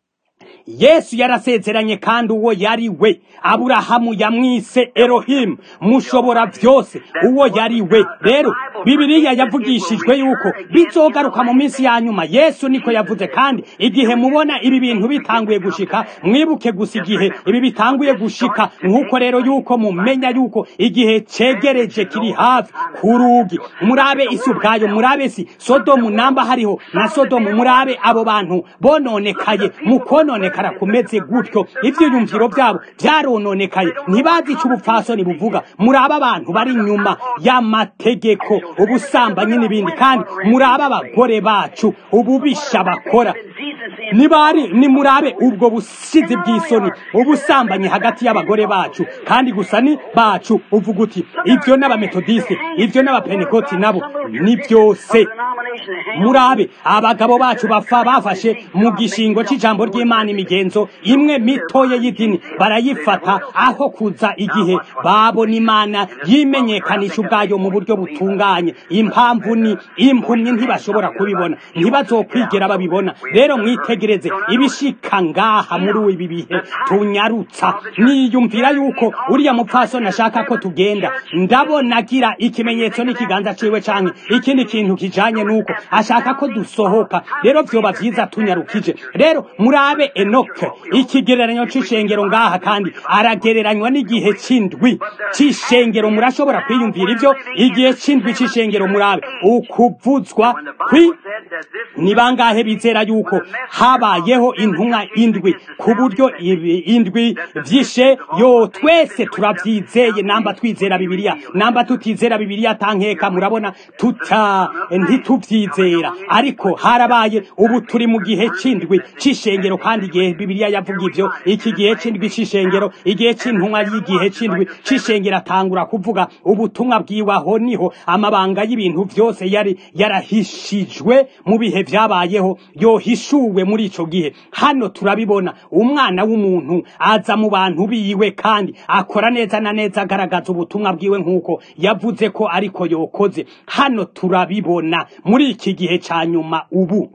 yesu yarasezeranye kandi uwo yari we aburahamu yamwise erohimu mushobora byose uwo yari we rero bibiliya yavugishijwe yuko bizogaruka mu minsi ya nyuma yesu niko yavuze kandi igihe mubona ibi bintu bitanguye gushika mwibuke gusa igihe ibi bitanguye gushika nk'uko rero yuko mumenya yuko igihe cegereje kiri hafi ku rugi murabe isi ubwayo murabe si sodomu namba hariho na sodomu murabe abo bantu bononekaye mu kononekara kumeze gutyo ivyiyumviro byabo byarononekaye ntibazi ico ubupfasoni buvuga murabe abantu bari inyuma y'amategeko ubusambanyi n'ibindi kandi murabe abagore bacu ububisha bakora nibari nimurabe ubwo busizi bw'isoni ubusambanyi hagati y'abagore bacu kandi gusa ni bacu uvuga uti ivyo n'abametodiste ivyo n'abapenekoti nabo ni byose congregation that hang on murabe abagabo bacu bapfa bafashe mu gishingo c'ijambo ry'imana imigenzo imwe mitoye y'idini barayifata aho kuza igihe babona imana yimenyekanisha ubwayo mu buryo butunganye impamvu ni impumyi ntibashobora kubibona ntibazokwigera babibona rero mwitegereze ibishika ngaha muri ibi bihe tunyarutsa niyumvira yuko uriya mupfasoni ashaka ko tugenda ndabona agira ikimenyetso n'ikiganza ciwe canke ikindi kintu kijanye nuko ashaka ko dusohoka rero vyoba vyiza tunyarukije rero murabe enoke ikigereranyo c'ishengero ngaha kandi aragereranywa n'igihe c'indwi c'ishengero murashobora kwiyumvira ivyo igihe c'indwi c'ishengero murabe ukuvuzwa when the kwi Bible said that this ni bangahe bizera yuko habayeho intumwa indwi ku buryo ibi indwi vyishe yo twese turavyizeye namba twizera bibiliya namba tutizera bibiliya tankeka murabona tuta ntituvyizera ariko harabaye ubu turi mu gihe c'indwi c'ishengero kandi igihe bibiliya yavuga ivyo iki gihe c'indwi c'ishengero igihe c'intumwa y'igihe c'indwi c'ishengero atangura kuvuga ubutumwa bwiwe aho niho amabanga y'ibintu vyose yari yarahishijwe mu bihe vyabayeho yohishuwe muri ico gihe hano turabibona umwana w'umuntu aza mu bantu biwe kandi akora neza na neza agaragaza ubutumwa bwiwe nk'uko yavuze ko ariko yokoze hano turabibona muri iki gihe ca nyuma ubu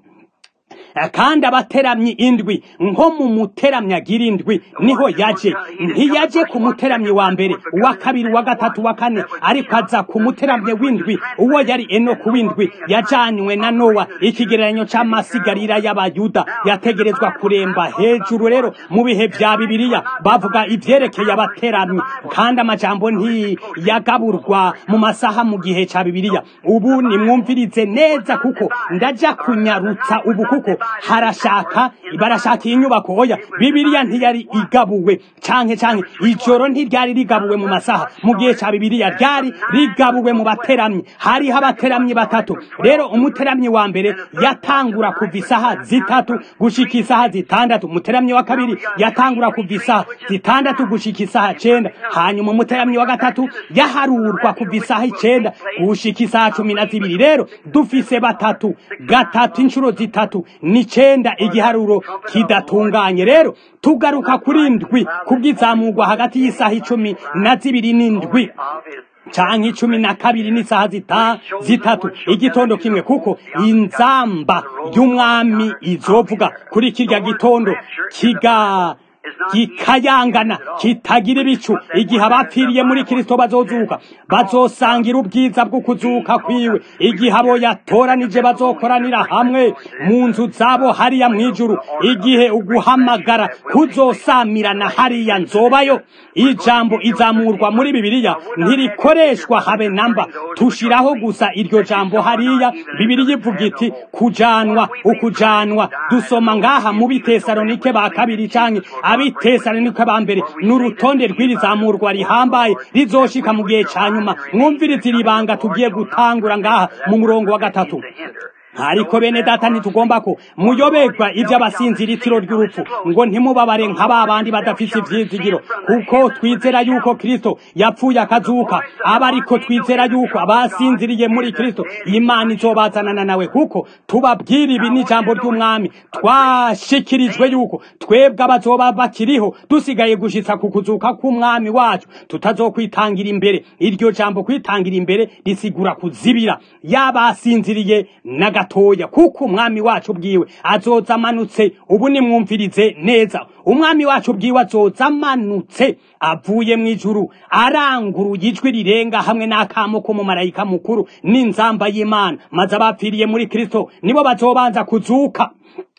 kandi abateramyi indwi nko mu muteramyi agira indwi niho yaje ntiyaje ku muteramyi wa mbere uwa kabiri uwa gatatu uwa kane ariko aza ku muteramyi w'indwi uwo yari enoku w'indwi yajanywe na nowa ikigereranyo c'amasigarira y'abayuda yategerezwa kuremba hejuru rero mu bihe vya bibiliya bavuga ivyerekeye abateramyi kandi amajambo ntiyagaburwa mu masaha mu gihe ca bibiliya ubu nimwumvirize neza kuko ndaja kunyarutsa ubu kuko harashaka barashaka iyi nyubako oya bibiliya ntiyari igabuwe canke canke ijoro ntiryari rigabuwe mu masaha mu gihe ca bibiliya ryari rigabuwe mu bateramyi hariho abateramyi batatu rero umuteramyi wa mbere yatangura kuva isaha zitatu gushika isaha zitandatu umuteramyi wa kabiri yatangura kuva isaha zitandatu gushika isaha cenda hanyuma umuteramyi wa gatatu yaharurwa kuva isaha icenda gushika isaha cumi na zibiri rero dufise batatu gatatu inshuro zitatu n'icenda igiharuro kidatunganye rero tugaruka kuri ndwi kubw'izamurwa hagati y'isaha icumi na zibiri n'indwi of his canke icumi na kabiri n'isaha zita zitatu igitondo kimwe kuko inzamba y'umwami izovuga kuri kirya gitondo kiga gikayangana kitagira ibicu igihe abapfiriye muri kristo bazozuka bazosangira ubwiza bwo kuzuka kwiwe igihe abo yatoranije bazokoranira hamwe mu nzu zabo hariya mw'ijuru igihe uguhamagara kuzosamirana hariya nzobayo ijambo izamurwa muri bibiliya ntirikoreshwa habe namba tushiraho gusa iryo jambo hariya bibiliya ivuga iti kujanwa ukujanwa dusoma ngaha mu bitesalonike ba kabiri canke abitesalonike ba mbere n'urutonde rw'iri zamurwa rihambaye rizoshika mu gihe ca nyuma mwumvirize iri banga tugiye gutangura ngaha mu murongo wa gatatu to hinder. ariko bene data ntitugomba ko muyoberwa iby'abasinziritiro ry'urupfu ngo ntimubabare nka ba bandi badafite ivyizigiro kuko twizera yuko kristo yapfuye akazuka aba ariko twizera yuko abasinziriye muri kristo imana izobazanana nawe kuko tubabwira ibi n'ijambo ry'umwami twashikirijwe yuko twebwe abazoba bakiriho dusigaye gushitsa ku kuzuka k'umwami wacu tutazokwitangira imbere iryo jambo kwitangira imbere risigura kuzibira yabasinziriye na gatoya kuko umwami wacu bwiwe azoza amanutse ubu nimwumvirize neza umwami wacu bwiwe azoza amanutse avuye mu ijuru aranguruye ijwi rirenga hamwe n'akamo k'umumarayika mukuru n'inzamba y'imana maze abapfiriye muri kristo nibo bazobanza kuzuka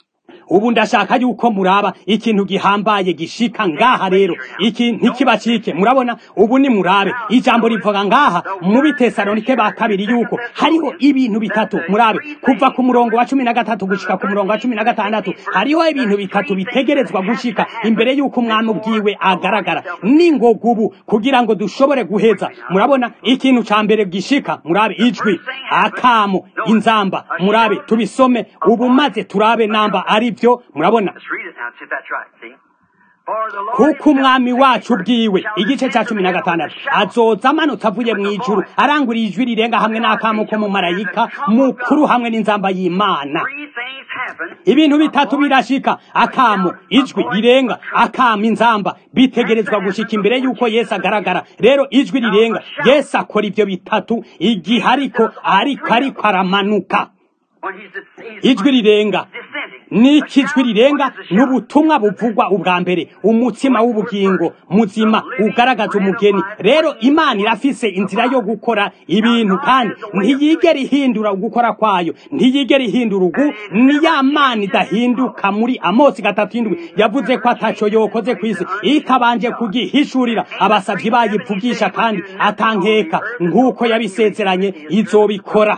ubu ndashaka yuko muraba ikintu gihambaye gishika ngaha rero iki ntikibacike murabona ubu ni murabe ijambo rivuga ngaha mu bitesalonike ba kabiri yuko hariho ibintu bitatu murabe kuva ku murongo wa cumi na gatatu gushika ku murongo wa cumi na gatandatu hariho ibintu bitatu bitegerezwa gushika imbere yuko umwami ubwiwe agaragara n'ingoga ubu kugira ngo dushobore guheza murabona ikintu ca mbere gishika murabe ijwi akamo inzamba murabe tubisome ubu maze turabe namba ari byo murabona Let's read it now and see if that's right. See? kuko umwami wacu ubwiwe igice cya cumi na gatandatu azoza amanutse avuye mu ijuru aranguriye ijwi rirenga hamwe n'akamo ko mu marayika mukuru hamwe n'inzamba y'imana ibintu bitatu birashika akamo ijwi rirenga akamo inzamba bitegerezwa gushika imbere y'uko yesu agaragara rero ijwi rirenga yesu akora ibyo bitatu igihe ariko ariko ariko aramanuka ijwi rirenga n'iki ijwi rirenga ni ubutumwa buvugwa ubwa mbere umutsima w'ubugingo muzima ugaragaza umugeni rero imana irafise inzira yo gukora ibintu kandi ntiyigera ihindura ugukora kwayo ntiyigera ihindura ugu ni ya mana idahinduka muri amosi gatatu indwi yavuze ko ataco yokoze ku isi itabanje kugihishurira abasavyi bayivugisha kandi atankeka nk'uko yabisezeranye izobikora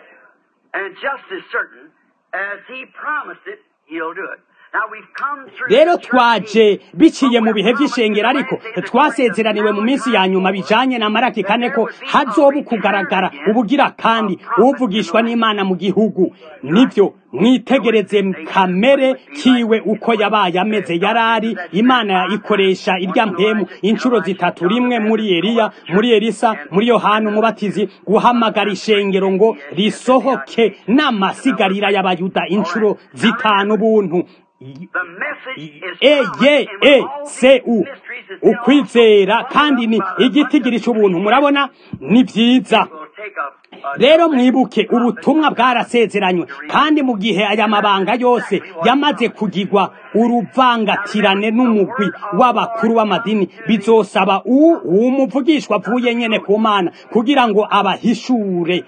And just as certain as he promised it, he'll do it. Now we've come through rero the church twaje age. biciye mu bihe by'ishengero ariko twasezeraniwe mu minsi ya nyuma bijanye na maraki kane ko hazoba ukugaragara ubugira kandi uvugishwa n'imana mu gihugu nibyo mwitegereze kamere kiwe uko yabaye ameze yarari imana ikoresha irya mpemu inshuro zitatu rimwe muri eliya muri elisa muri yohana umubatizi guhamagara ishengero ngo risohoke n'amasigarira y'abayuda inshuro zitanu buntu The message is e promised, ye and with e all se these u mysteries is still ukwizera kandi ni igitigiri cy'ubuntu murabona ni byiza will take a, a rero mwibuke ubutumwa bwarasezeranywe kandi mu gihe aya mabanga yose yamaze kugirwa uruvangatirane n'umugwi w'abakuru b'amadini bizosaba u umuvugishwa avuye nyene ku mana kugira ngo abahishure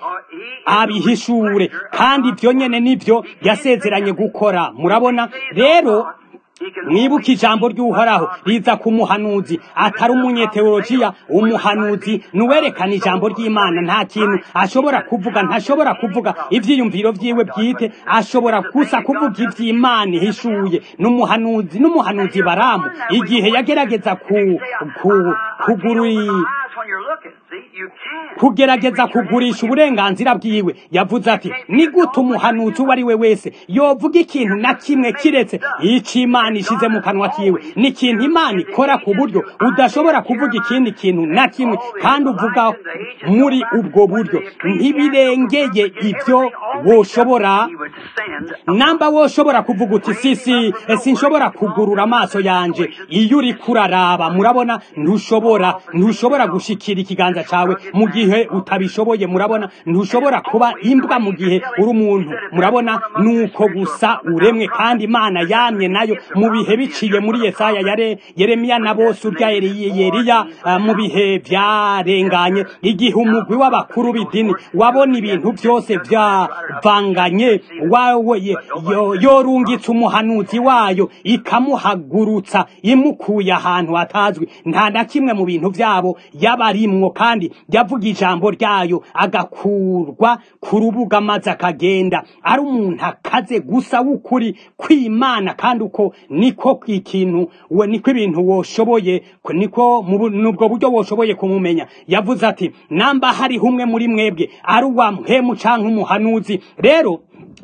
abihishure kandi ibyo nyene nibyo yasezeranye gukora murabona rero mwibuke ijambo ry'uhoraho riza ku muhanuzi atari umunyeteolojiya umuhanuzi nuwerekana ijambo ry'imana nta kintu ashobora kuvuga ntashobora kuvuga ivyiyumviro vyiwe bwite ashobora gusa kuvuga ivy'imana ihishuye n'umuhanuzi n'umuhanuzi baramu igihe yagerageza ku, ku, kuguri Eyes when you're looking. See, you can't. kugerageza kugurisha uburenganzira bwiwe yavuze ati ni gute umuhanuzi uwo ari we wese yovuga ikintu na kimwe kiretse icyo imana ishize mu kanwa kiwe ni ikintu imana ikora ku buryo udashobora kuvuga ikindi kintu na kimwe kandi uvuga muri ubwo buryo ntibirengeye ibyo woshobora He would send namba woshobora kuvuga uti sisi sinshobora kugurura amaso yanje iyo uri kuraraba murabona ntushobora ntushobora gushikira ikiganza cawe mu gihe utabishoboye murabona ntushobora kuba imbwa mu gihe uri umuntu murabona nuko gusa uremwe kandi imana yamye nayo mu bihe biciye muri yesaya yare yeremiya na bose urya Eli- yeriya ah, mu bihe vyarenganye igihe umugwi w'abakuru b'idini wabona ibintu byose byavanganye wawe ye- yo- yorungitse umuhanuzi wayo ikamuhagurutsa imukuye ahantu hatazwi nta na kimwe mu bintu byabo yabarimwo kandi yavuga ijambo ryayo agakurwa ku rubuga maze akagenda ari umuntu akaze gusa w'ukuri kw'imana kandi uko niko ikintu we niko ibintu woshoboye ko niko mu bu- nubwo buryo woshoboye kumumenya yavuze ati namba hariho umwe muri mwebwe ari uwa mpemu canke umuhanuzi rero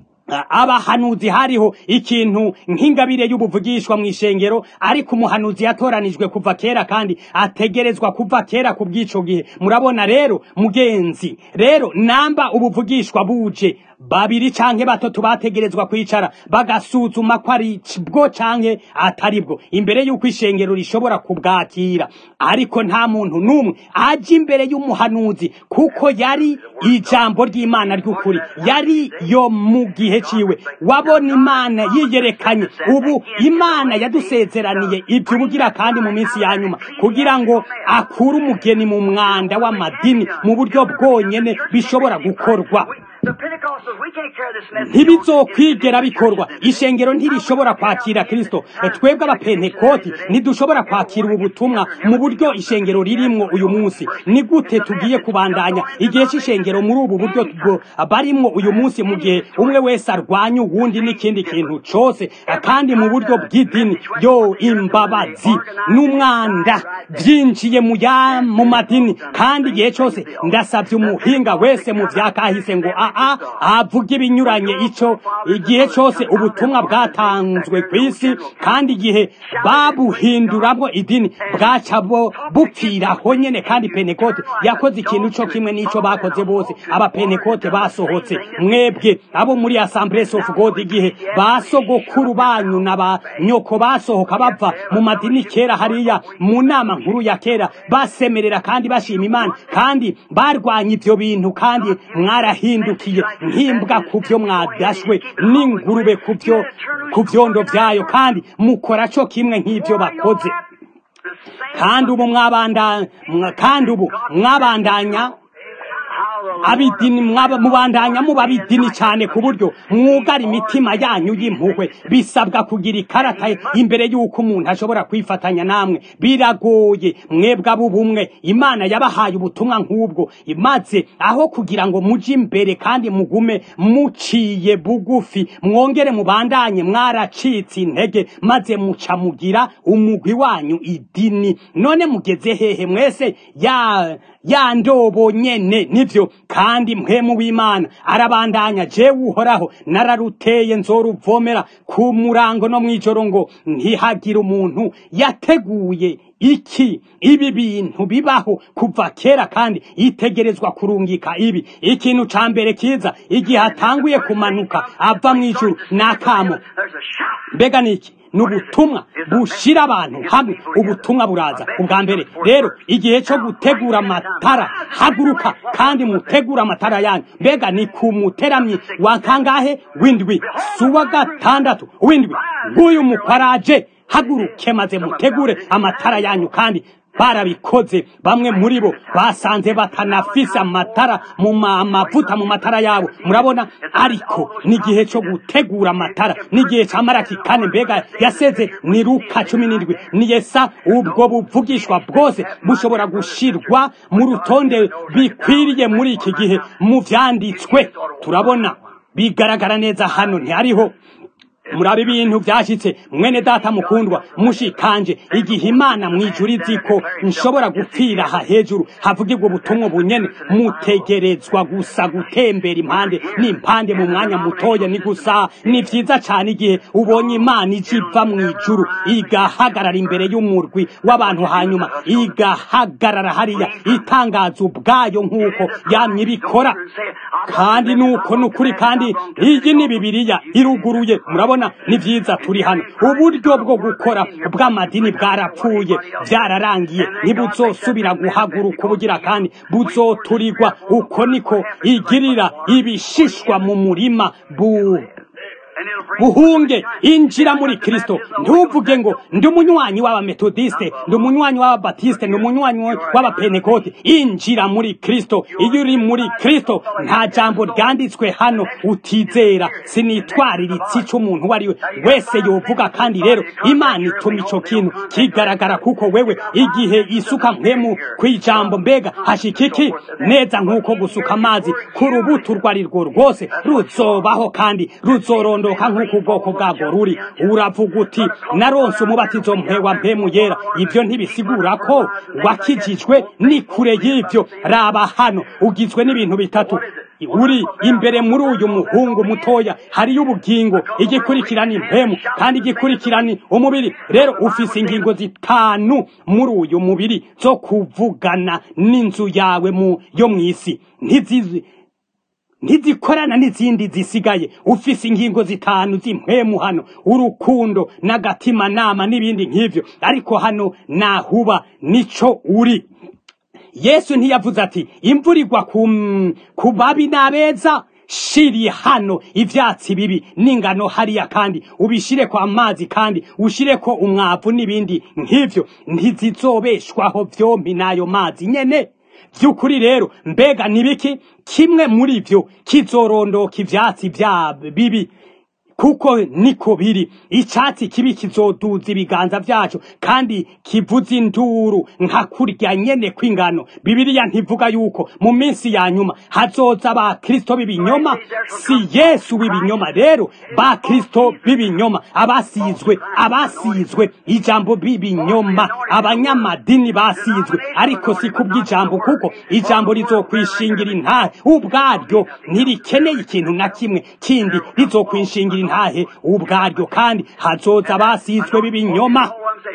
abahanuzi hariho ikintu nk'ingabire y'ubuvugishwa mu ishengero ariko umuhanuzi yatoranijwe kuva kera kandi ategerezwa kuva kera ku bw'ico gihe murabona rero mugenzi rero namba ubuvugishwa buje babiri canke batatu bategerezwa kwicara bagasuzuma ko ari bwo canke atari bwo imbere y'uko ishengero rishobora kubwakira ariko nta muntu n'umwe aje imbere y'umuhanuzi kuko yari ijambo ry'imana ry'ukuri yari yo mu gihe ciwe wabona imana yiyerekanye ubu imana yadusezeraniye ibyo ubugira kandi mu minsi ya nyuma kugira ngo akure umugeni mu mwanda w'amadini mu buryo bwonyene bishobora gukorwa The Pentecostals, we can't carry this message. ntibizokwigera bikorwa ishengero ntirishobora kwakira kristo twebwe abapentekoti ntidushobora kwakira ubu butumwa mu buryo ishengero ririmwo uyu munsi ni gute tugiye kubandanya igihe c'ishengero muri ubu buryo bwo barimwo uyu munsi mu gihe umwe wese arwanya uwundi n'ikindi kintu cose kandi mu buryo bw'idini yo imbabazi n'umwanda byinjiye mu ya mu madini kandi igihe cose ndasabye umuhinga wese mu vyakahise ngo aa avuga ibinyuranye ico igihe cyose ubutumwa bwatanzwe ku isi kandi igihe babuhinduramwo idini bwaca bo bupfiraho nyene kandi penekote yakoze ikintu co kimwe n'ico bakoze bose abapenekote basohotse mwebwe abo muri assemblies of god igihe basogokuru banyu na ba nyoko basohoka bava mu madini kera hariya mu nama nkuru ya kera basemerera kandi bashima imana kandi barwanya ivyo bintu kandi mwarahindukiye nk'imbwa ku vyo mwadashwe n'ingurube ku vyo ku vyondo vyayo kandi mukora co kimwe nk'ivyo bakoze kandi ubu mwabanda mwa- kandi ubu mwabandanya abidini mwaba mubandanya muba abidini cyane ku buryo mwugara imitima yanyu y'impuhwe bisabwa kugira ikarata imbere y'uko umuntu ashobora kwifatanya namwe biragoye mwebwe ab'ubumwe imana yabahaye ubutumwa nk'ubwo maze aho kugira ngo muje imbere kandi mugume muciye bugufi mwongere mubandanye mwaracitse intege maze muca mugira umugwi wanyu idini none mugeze hehe mwese ya ya ndobo nyene nivyo kandi mpwemu w'imana arabandanya jewe uhoraho nararuteye nzoruvomera ku murango no mw'ijoro ngo ntihagire umuntu yateguye iki ibi bintu bibaho kuva kera kandi itegerezwa kurungika ibi ikintu ca mbere kiza igihe atanguye kumanuka ava mw'ijuru n'akamo There's a shout. mbega niki ni ubutumwa bushira abantu hamwe ubutumwa buraza ubwa mbere rero igihe cyo gutegura amatara haguruka kandi mutegura amatara yanyu mbega ni ku muteramyi wa kangahe w'indwi si uwa gatandatu w'indwi nk'uyu mukwaraje haguruke maze mutegure amatara yanyu kandi barabikoze bamwe muri bo basanze batanafise amatara mu ma- amavuta mu matara yabo murabona ariko n'igihe cyo gutegura amatara n'igihe cya maraki kane mbega yaseze ni luka cumi n'indwi ni yesa ubwo buvugishwa bwose bushobora gushirwa mu rutonde bikwiriye muri iki gihe mu vyanditswe turabona bigaragara neza hano ntihariho murabe ibintu byashyitse mwene data mukundwa mushikanje igihe imana mwijuru izi ko nshobora gupfira aha hejuru havugirwa ubutumwa bunyene mutegerezwa gusa gutembera impande n'impande mu mwanya mutoya ni gusa ni vyiza cane igihe ubonye imana ije iva mwijuru igahagarara imbere y'umurwi w'abantu hanyuma igahagarara hariya itangaza ubwayo nk'uko yamye ibikora kandi nuko nukuri kandi iyi ni bibiliya iruguruye murabona ni vyiza turi hano uburyo bwo gukora bw'amadini bwarapfuye byararangiye ntibuzosubira guhaguruka ubugira kandi buzoturirwa uko niko igirira ibishishwa mu murima bu And it'll bring buhunge injira muri kristo ntuvuge ngo ndi umunywanyi w'abametodiste ndi umunywanyi w'ababatiste ndi umunywanyi w'abapenekote injira muri kristo iyo uri muri kristo nta jambo ryanditswe hano utizera sinitwariritse ico umuntu uwo ari we wese yovuga kandi rero imana ituma ico kintu kigaragara kuko wewe igihe isuka mpemu kw'ijambo mbega hashika iki neza nk'uko gusuka amazi ku rubuto urwo ari rwo rwose ruzobaho kandi ruzorondoka nk'uko ubwoko bwabwo ruri uravuga uti naronse umubatizo mpwe wa mpemu yera ibyo ntibisigura ko wakijijwe ni kure y'ibyo raba hano ugizwe n'ibintu bitatu uri imbere muri uyu muhungu mutoya hariyo ubugingo igikurikirana impemu kandi igikurikirana umubiri rero ufise ingingo zitanu muri uyu mubiri zo kuvugana n'inzu yawe mu yo mw'isi ntizizi ntizikorana n'izindi zisigaye ufise ingingo zitanu z'impwemu hano urukundo n'agatima nama n'ibindi nk'ivyo ariko hano nahuba nico uri yesu ntiyavuze ati imvura igwa ku, ku babi n'abeza shiri hano ivyatsi bibi n'ingano hariya kandi ubishire kwa mazi kandi ushireko umwavu n'ibindi nk'ivyo ntizizobeshwaho vyompi n'ayo mazi nyene vy'ukuri rero mbega nibiki kimwe muri vyo kizorondoka ivyatsi vya bibi kuko niko biri icyatsi kibi kizoduza ibiganza byacu kandi kivuza induru nka kurya nyene kw'ingano bibiliya ntivuga yuko mu minsi ya nyuma hazoza ba kristo b'ibinyoma si yesu w'ibinyoma rero ba kristo b'ibinyoma abasizwe abasizwe ijambo b'ibinyoma abanyamadini basizwe ariko si kubw'ijambo kuko ijambo rizokwishingira intahe ubwaryo ntirikeneye ikintu na kimwe kindi rizokwishingira intahe ubwaryo kandi hazoza abasizwe b'ibinyoma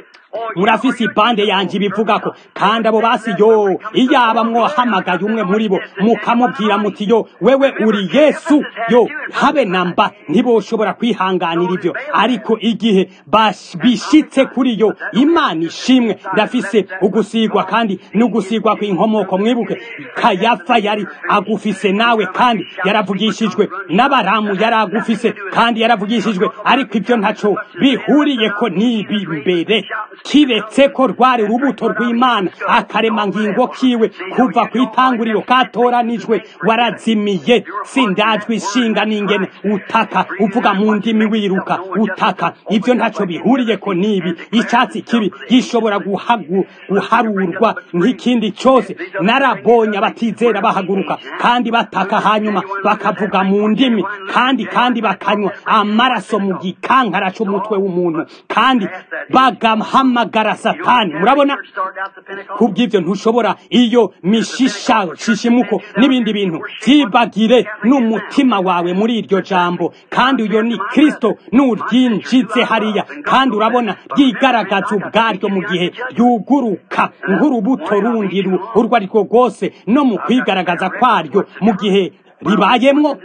murafise ibande yanje ibivuga ko kandi abo basi yo iyaba mwohamagaye umwe muri bo mukamubwira muti yo wewe uri yesu yo habe namba ntiboshobora kwihanganira ivyo ariko igihe bash- bishitse kuri yo imana ishimwe ndafise ugusigwa kandi n'ugusigwa kw'inkomoko mwibuke kayafa yari agufise nawe kandi yaravugishijwe n'abaramu yari agufise kandi yaravugishijwe ariko ivyo ntaco bihuriyeko n'ibi imbere kiretse ko rwari urubuto rw'imana akarema ngingo kiwe kuva ku itanguriro katoranijwe warazimiye sindajwe ishinga n'ingene utaka uvuga mu ndimi wiruka utaka ivyo ntaco bihuriyeko n'ibi icyatsi kibi gishobora guhagu- guharurwa nk'ikindi cyose narabonye abatizera bahaguruka kandi bataka hanyuma bakavuga mu ndimi kandi kandi bakanywa amaraso mu gikankara c'umutwe w'umuntu kandi bagahamagara satani murabona kubw'ibyo ntushobora iyo mishisha shishimuko n'ibindi bintu byibagire n'umutima wawe muri iryo jambo kandi uyo ni kristo nuryinjize hariya kandi urabona ryigaragaza ubwaryo mu gihe ryuguruka nk'urubuto rundi ru- urwo ari rwo rwose no mu kwigaragaza kwaryo mu gihe ribayemwo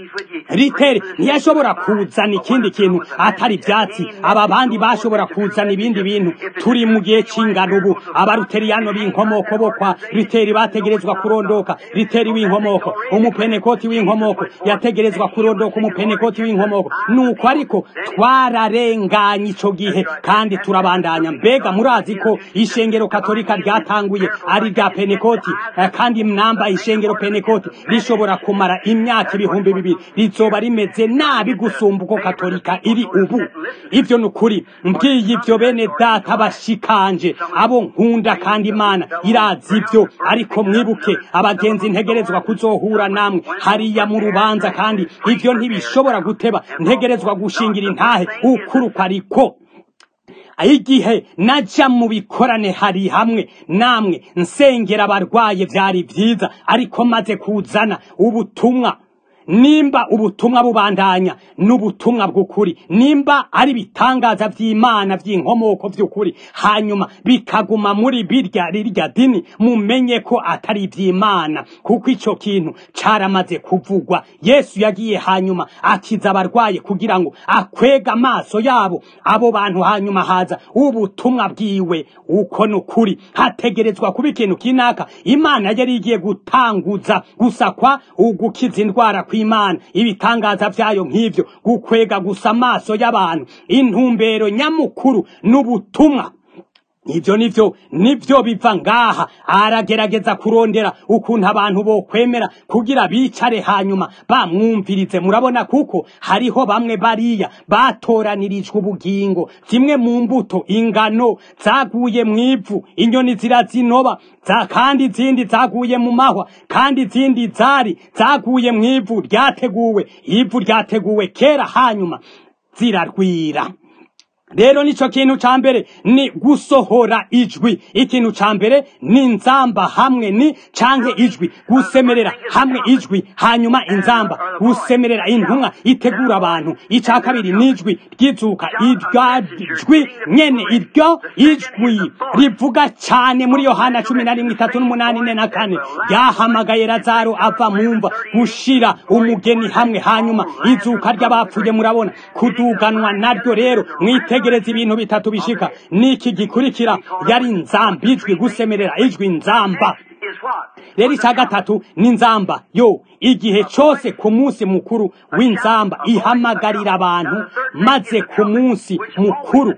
ritere ntiyashobora kuzana ikindi kintu atari ibyatsi aba bandi bashobora kuzana ibindi bintu turi mu gihe cy'ingano ubu abaruteriyano b'inkomoko bo kwa riteri bategerezwa kurondoka riteri w'inkomoko umupenekoti w'inkomoko yategerezwa kurondoka umupenekoti w'inkomoko nuko ariko twararenganye ico gihe kandi turabandanya mbega murazi ko ishengero katolika ryatanguye ari rya penekoti eh, kandi mnamba ishengero penekoti rishobora kumara imyaka ibihumbi bibiri rizoba rimeze nabi gusumba uko katolika iri ubu ivyo ni ukuri mbwiye ivyo bene data bashikanje abo nkunda kandi imana irazi ivyo ariko mwibuke abagenzi ntegerezwa kuzohura namwe hariya mu rubanza kandi ivyo ntibishobora guteba ntegerezwa gushingira intahe ukuruka ariko igihe naja mu bikorane hari hamwe namwe nsengera abarwaye vyari vyiza ariko maze kuzana ubutumwa nimba ubutumwa bubandanya n'ubutumwa bw'ukuri nimba ari ibitangaza vy'imana vy'inkomoko vy'ukuri hanyuma bikaguma muri birya rirya dini mumenye ko atari ivy'imana kuko ico kintu caramaze kuvugwa yesu yagiye hanyuma akiza abarwaye kugira ngo akwega amaso yabo abo bantu hanyuma haza ubutumwa bwiwe uko ni ukuri hategerezwa kuba ikintu kinaka imana yari igiye gutanguza gusakwa ugukiza indwara kw'imana ibitangaza vyayo nk'ivyo gukwega gusa amaso y'abantu intumbero nyamukuru n'ubutumwa ivyo nivyo nivyo biva ngaha aragerageza kurondera ukuntu abantu bokwemera kugira bicare hanyuma bamwumvirize murabona kuko hariho bamwe bariya batoranirijwe ubugingo zimwe mu mbuto ingano zaguye mw'ivu inyoni zirazinoba za kandi izindi zaguye mu mahwa kandi izindi zari zaguye mw'ivu ryateguwe ivu ryateguwe kera hanyuma zirarwira rero nico kintu ca mbere ni gusohora ijwi ikintu ca mbere ni nzamba hamwe ni canke ijwi gusemerera hamwe ijwi hanyuma inzamba gusemerera intumwa itegura abantu ica kabiri ni ijwi ryizuka iryo jwi nyene iryo ijwi rivuga cane muri yohana cumi na rimwe itatu n'umunani ine na kane ryahamagaye lazaro ava mumva gushira umugeni hamwe hanyuma izuka ry'abapfuye murabona kuduganwa naryo rero mwite mwitegereza ibintu bitatu bishika niki gikurikira yari nzamba ijwi gusemerera ijwi nzamba rero icya gatatu ni nzamba yo igihe cyose ku munsi mukuru w'inzamba ihamagarira abantu maze ku munsi mukuru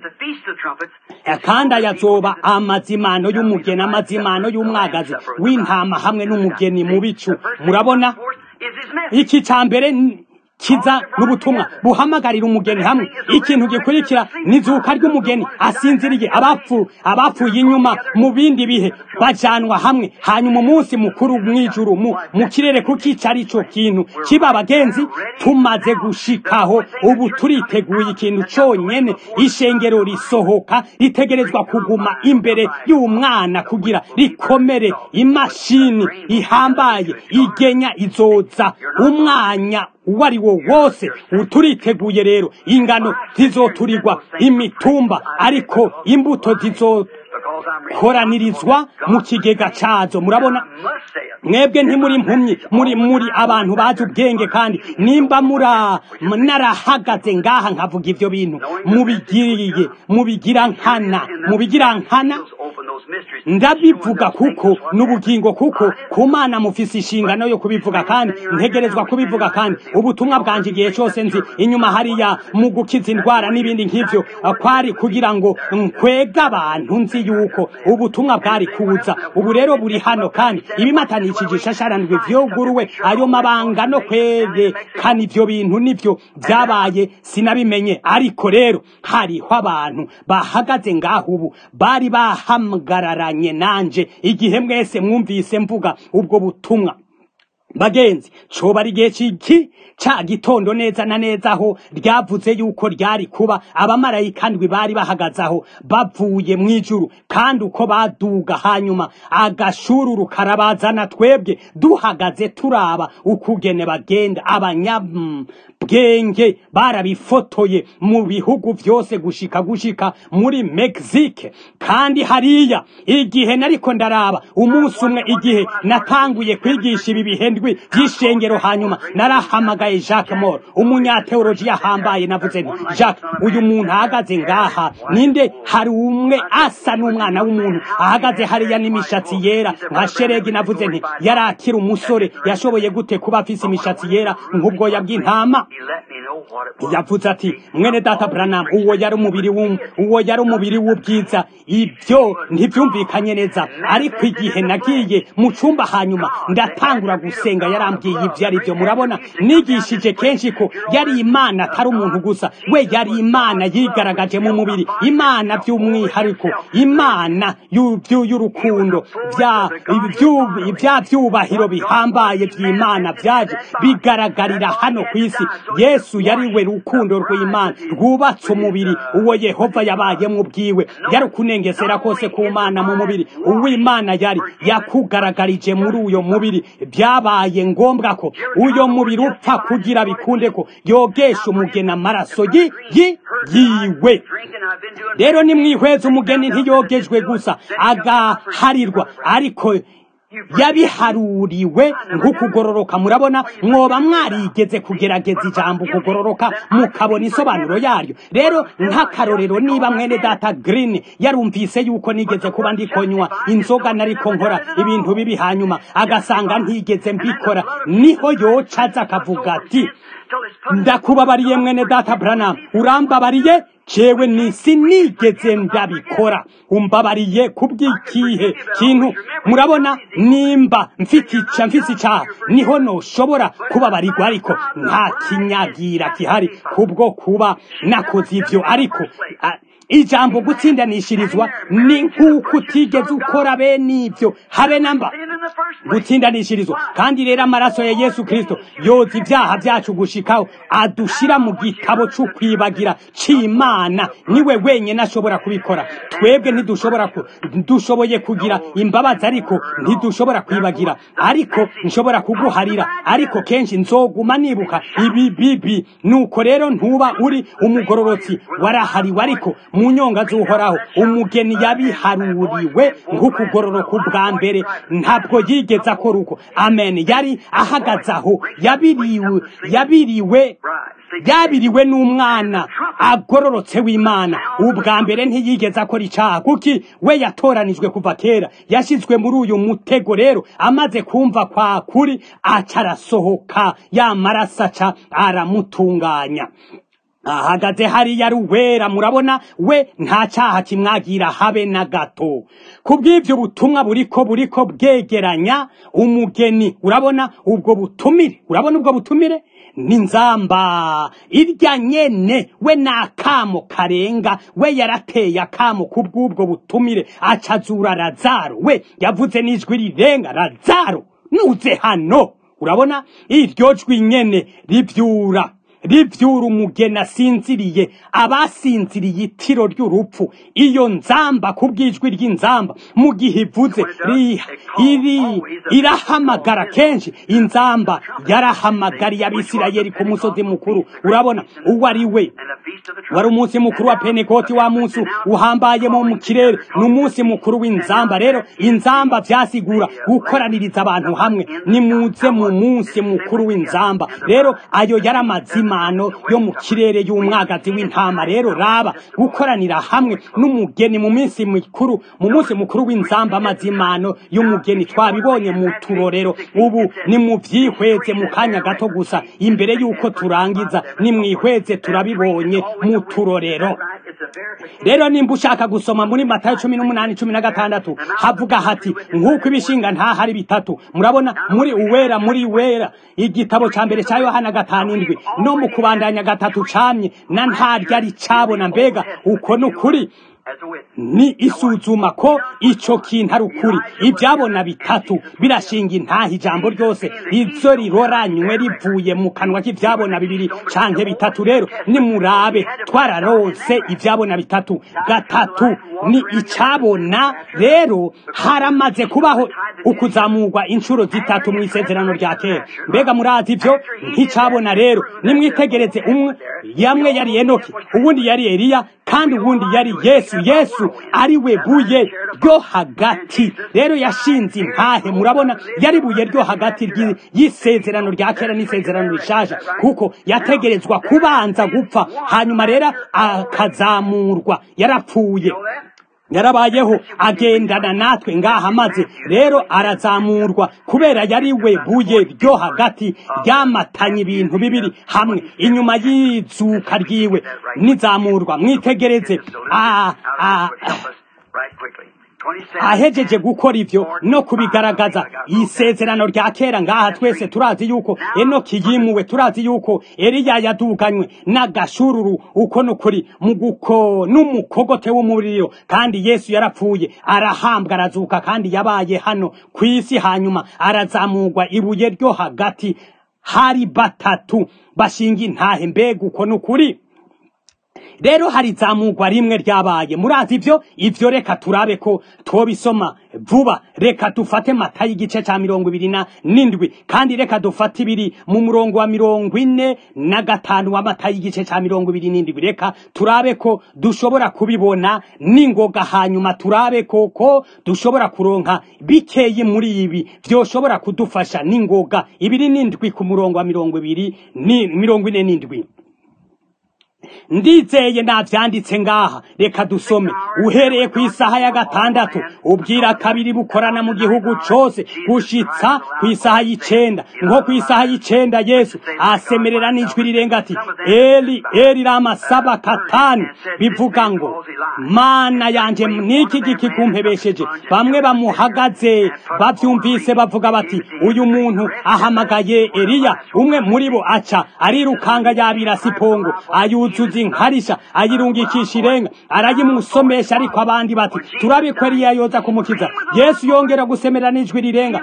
kandi ayazoba amazimano y'umugeni amazimano y'umwagazi w'intama hamwe n'umugeni mu bicu murabona iki cya mbere kiza n'ubutumwa buhamagarira umugeni hamwe ikintu gikurikira n'izuka ry'umugeni asinziriye abapfu abapfuye inyuma mu bindi bihe bajanwa hamwe hanyuma umunsi mukuru mw'ijuru mu, mu kirere kukica ari cyo kintu kiba abagenzi tumaze gushikaho ubu turiteguye ikintu cyonyene ishengero risohoka ritegerezwa kuguma imbere y'umwana kugira rikomere imashini ihambaye igenya izoza umwanya uwo ari wo wose turiteguye rero ingano zizoturirwa imitumba ariko imbuto zizokoranirizwa mu kigega cazo murabona mwebwe ntimuri impumyi muri muri abantu bazi ubwenge kandi nimba mura narahagaze ngaha nkavuga ivyo bintu mubigiriye mubigira nkana mubigira nkana ndabivuga kuko n'ubugingo kuko ku mana mufise inshingano yo kubivuga kandi ntegerezwa kubivuga kandi ubutumwa bwanje igihe cyose nzi inyuma hariya mu gukiza indwara n'ibindi nk'ivyo kwari kugira ngo nkwega abantu nzi yuko ubutumwa bwari kuza ubu rero buri hano kandi ibimatanishije ishasharandwi vyuguruwe ayo mabanga no kwerekana ivyo bintu nivyo vyabaye sinabimenye ariko rero hariho abantu bahagaze ngaho ubu bari bahamgararanye nanje igihe mwese mwumvise mvuga ubwo butumwa bagenzi coba ari igihe ciki ca gitondo neza na neza aho ryavuze yuko ryari kuba abamarayika ndwi bari bahagaze aho bavuye mu ijuru kandi uko baduga hanyuma agashururu karabazana twebwe duhagaze turaba ukugene bagenda abanyabwenge barabifotoye mu bihugu vyose gushika gushika muri Mexique kandi hariya igihe nariko ndaraba umunsi umwe igihe natanguye kwigisha ibi bihendwi vy'ishengero hanyuma narahamagaye Jacques Moore umunyateoloji yahambaye navuze nti Jacques uyu muntu ahagaze ngaha ninde hari umwe asa n'umwana w'umuntu ahagaze hariya n'imishatsi yera nka sheregi navuze nti yari akiri umusore yashoboye gute kuba afise imishatsi yera nk'ubwoya bw'intama yavuze ati mwene data Branham uwo yari umubiri uwo yari umubiri w'ubwiza ibyo ntibyumvikanye neza ariko igihe nagiye mu cumba hanyuma ndatangura gusenga yarambwiye ibyo ari byo murabona nigishije kenshi ko yari imana atari umuntu gusa we yari imana yigaragaje mu mubiri imana by'umwihariko imana y'urukundo bya byubahiro bihambaye by'imana byaje bigaragarira hano ku isi yesu yari we rukundo rw'imana rwubatse umubiri uwo yehova yabayemo ubwiwe yari kunengesera kose ku mana mu mubiri uw'imana yari yakugaragarije muri uyo mubiri byabaye ngombwa ko uyo mubiri upfa kugira bikunde ko yogesha umugeni amaraso yiwe rero nimwihweza umugeni ntiyogejwe gusa agaharirwa ariko yabiharuriwe nk'ukugororoka murabona mwoba mwarigeze kugerageza ijambo kugororoka mukabona isobanuro yaryo rero nk'akarorero niba mwene data green yarumvise yuko nigeze kuba ndikonywa inzoga nariko nkora ibintu bibi hanyuma agasanga ntigeze mbikora niho yoca aza akavuga ati ndakubabariye mwene data Branham urambabariye jewe nisi nigeze ndabikora umbabariye kubw'ikihe kintu murabona nimba mfite ica mfise icaha niho noshobora kubabarirwa ariko nta kinyagira kihari kubwo kuba nakoze ivyo ariko ijambo gutsindanishirizwa ni nk'uko utigeze ukora bene ibyo habe namba gutsindanishirizwa kandi rero amaraso ya yesu kirisito yoza ibyaha byacu gushikaho adushira mu gitabo c'ukwibagira c'imana niwe wenyine ashobora kubikora twebwe ntidushobora dushoboye kugira imbabazi ariko ntidushobora kwibagira ariko nshobora kuguharira ariko kenshi nzoguma nibuka ibi bibi nuko rero ntuba uri umugororotsi warahariwe ariko mu nyonga z'uhoraho umugeni yabiharuriwe nk'ukugororoka ubwa mbere ntabwo yigeze akora uko amen yari ahagaze aho yabiriwe yabiriwe yabiriwe n'umwana agororotse w'imana ubwa mbere ntiyigeze akora icyaha kuki we yatoranijwe kuva kera yashyizwe muri uyu mutego rero amaze kumva kwa kuri aca arasohoka ya maraso aca aramutunganya ahagaze hariya ari uwera murabona we nta cyaha kimwagira habe na gato kubw'ibyo butumwa buriko buriko bwegeranya umugeni urabona ubwo butumire urabona ubwo butumire n'inzamba irya nyene we n'akamo karenga we yarateye akamo kubw'ubwo butumire acazura razaro we yavuze n'ijwi rirenga razaro nuze hano urabona iryo jwi nyene rivyura rivyura umugeni asinziriye abasinziriye itiro ry'urupfu iyo nzamba kubw'ijwi ry'inzamba mu gihe ivuze ri- iri irahamagara kenshi inzamba yarahamagariye abisirayeli ku musozi mukuru urabona uwo ari we wari umunsi mukuru wa penekoti wa munsi uhambayemo mu kirere ni umunsi mukuru w'inzamba rero inzamba vyasigura gukoraniriza abantu hamwe nimuze mu munsi mukuru w'inzamba rero ayo yari amazimano yo mu kirere y'umwagazi w'intama rero raba gukoranira hamwe n'umugeni mu minsi mikuru mu munsi mukuru w'inzamba amazimano y'umugeni twabibonye mu turorero ubu ni mu vyihweze mu kanya gato gusa imbere y'uko turangiza nimwihweze turabibonye mu turorero rero nimba ushaka gusoma muri matayo cumi n'umunani cumi na gatandatu havuga hati nk'uko ibishinga ntahari bitatu murabona muri uwera muri wera igitabo ca mbere ca yohana gatanu indwi no mu kubandanya gatatu camye na ntaryari cabona mbega uko ni ukuri ni isuzuma ko ico kintu ari ukuri ibyabona bitatu birashinga intaha ijambo ryose izo riroranywe rivuye mu kanwa k'ivyabona bibiri canke bitatu rero nimurabe twararonse ivyabona bitatu gatatu ni icabona rero haramaze kubaho ukuzamurwa inshuro zitatu mu isezerano rya kera mbega murazi ivyo nk'icabona rero nimwitegereze umwe yamwe yari enoki uwundi yari eliya kandi uwundi yari yesu yesu ari we buye ryo hagati rero yashinze intahe murabona yari buye ryo hagati ry'i- y'isezerano rya kera n'isezerano rishasha kuko yategerezwa kubanza gupfa hanyuma rero akazamurwa yarapfuye yarabayeho agendana natwe ngaha maze rero arazamurwa kubera yari we buye ryo hagati ryamatanye ibintu bibiri hamwe inyuma y'izuka ryiwe n'izamurwa mwitegereze ah, ah, ahejeje gukora ivyo no kubigaragaza isezerano rya kera ngaha twese turazi yuko enoki yimuwe turazi yuko eliya yaduganywe n'agashururu uko nukuri muguko n'umukogote w'umuriro kandi yesu yarapfuye arahambwa arazuka kandi yabaye hano ku isi hanyuma arazamurwa ibuye ryo hagati hari batatu bashinga intahe mbega uko nukuri rero hari zamugwa rimwe ryabaye murazi ivyo ivyo reka turabe ko twobisoma vuba reka dufate matayo igice ca mirongo ibiri na n'indwi kandi reka dufate ibiri mu murongo wa mirongo ine na gatanu wa matayo igice ca mirongo ibiri n'indwi reka turabe ko dushobora kubibona n'ingoga hanyuma turabe ko ko dushobora kuronka bikeyi muri ibi vyoshobora kudufasha n'ingoga ibiri n'indwi ku murongo wa mirongo ibiri ni mirongo ine n'indwi ndizeye navyanditse ngaha reka dusome uhereye ku isaha ya gatandatu ubwira kabiri bukorana mu gihugu cose gushitsa ku isaha y'icenda nko ku isaha y'icenda yesu asemerera n'ijwi rirenga ati eli eli rama saba katani bivuga ngo mana yanje niki giki kumpebesheje bamwe bamuhagaze bavyumvise bavuga bati uyu muntu ahamagaye eliya umwe muri bo aca arirukanga yabira sipongo ayuzuza inkarisha ayirungikisha irenga arayimusomesha ariko abandi bati turabe ko eliya yoza kumukiza yesu yongera gusemera n'ijwi rirenga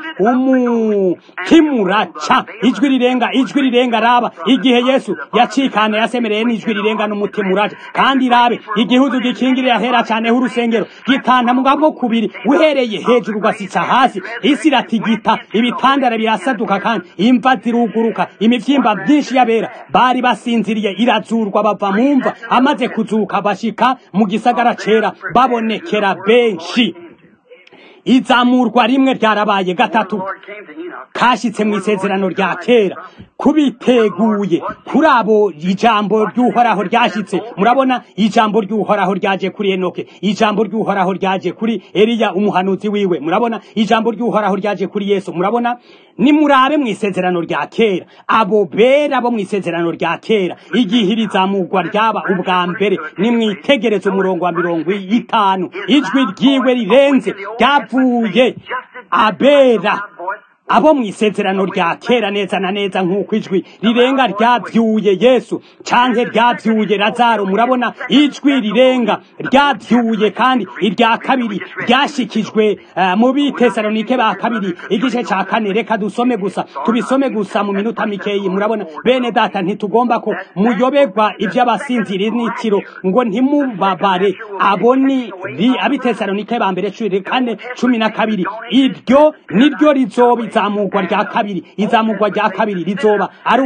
umutima uraca ijwi rirenga ijwi rirenga raba igihe yesu yacikana yasemereye n'ijwi rirenga n'umutima uraca kandi rabe igihuzu gikingirira hera cane h'urusengero gitanta mugabo kubiri uhereye hejuru ugasitsa hasi isi iratigita ibitandara birasaduka kandi imva ziruguruka imivyimba myinshi y'abera bari basinziriye irazurwa bava mu mva amaze kuzuka bashika mu gisagara cera babonekera benshi izamurwa rimwe ryarabaye gatatu kashitse mu isezerano rya kera kubiteguye kuri abo ijambo ry'uhoraho ryashitse murabona ijambo ry'uhoraho ryaje kuri enoke ijambo ry'uhoraho ryaje kuri eliya umuhanuzi wiwe murabona ijambo ry'uhoraho ryaje kuri yesu murabona nimurabe mu isezerano rya kera abo bera bo mu isezerano rya kera igihe iri zamurwa ryaba ubwa mbere nimwitegereze umurongo wa mirongo itanu ijwi ryiwe rirenze ryavuye abera abo mu isezerano rya kera neza na neza nk'uko ijwi rirenga ryabyuye yesu canke ryabyuye lazaro murabona ijwi rirenga ryabyuye kandi irya kabiri ryashikijwe uh, mu bitesalonike ba kabiri igice ca kane reka dusome gusa tubisome gusa mu minota mikeyi murabona bene data ntitugomba ko muyoberwa ivy'abasinzira n'itiro ngo ntimubabare abo ni abitesalonike ba mbere cumi kane cumi na kabiri iryo niryo rizoba izamurwa rya kabiri izamurwa rya kabiri rizoba ari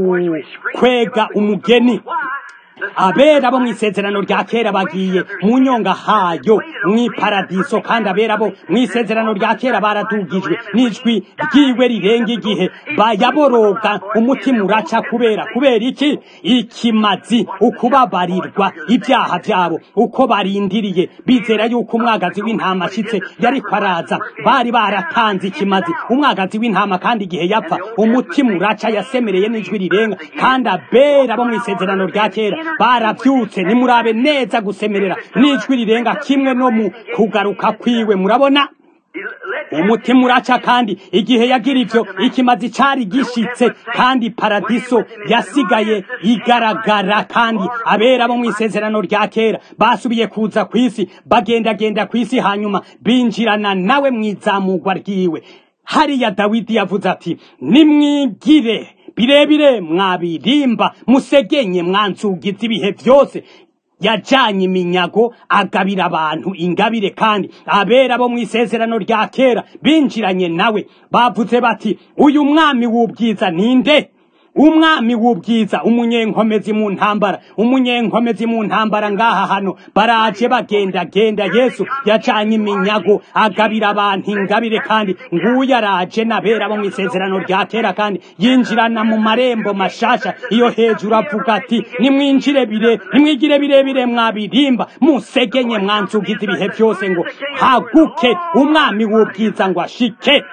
ugukwega umugeni abera bo mu isezerano rya kera bagiye mu nyonga hayo mu iparadiso kandi abera bo mu isezerano rya kera baradugijwe n'ijwi ryiwe rirenga igihe bayaboroga umutima uraca kubera kubera iki ikimazi ukubabarirwa ibyaha byabo uko barindiriye bizera yuko umwagazi w'intama ashitse yariko araza bari baratanze ikimazi umwagazi w'intama kandi igihe yapfa umutima uraca yasemereye n'ijwi rirenga kandi abera bo mu isezerano rya kera barabyutse nimurabe neza gusemerera n'ijwi rirenga kimwe no mu kugaruka kwiwe murabona umutima uraca kandi igihe yagira ivyo ikimazi cari gishitse kandi paradiso yasigaye igaragara kandi abera bo mu isezerano rya kera basubiye kuza kw'isi bagendagenda kw'isi hanyuma binjirana nawe mu izamurwa ryiwe hariya dawidi yavuze ati nimwigire birebire mwabirimba musegenye mwanzugiza ibihe byose yajanye iminyago agabira abantu ingabire kandi abera bo mu isezerano rya kera binjiranye nawe bavuze bati uyu mwami w'ubwiza ninde umwami w'ubwiza umunyenkomezi mu ntambara umunyenkomezi mu ntambara ngaha hano baraje bagenda genda yesu yacanye iminyago agabira abantu ingabire kandi nguyu araje nabera bo mu isezerano rya kera kandi yinjirana mu marembo mashasha iyo hejuru avuga ati nimwinjire bire nimwigire birebire mwabirimba musegenye mwanzugiza ibihe byose ngo haguke umwami w'ubwiza ngo ashike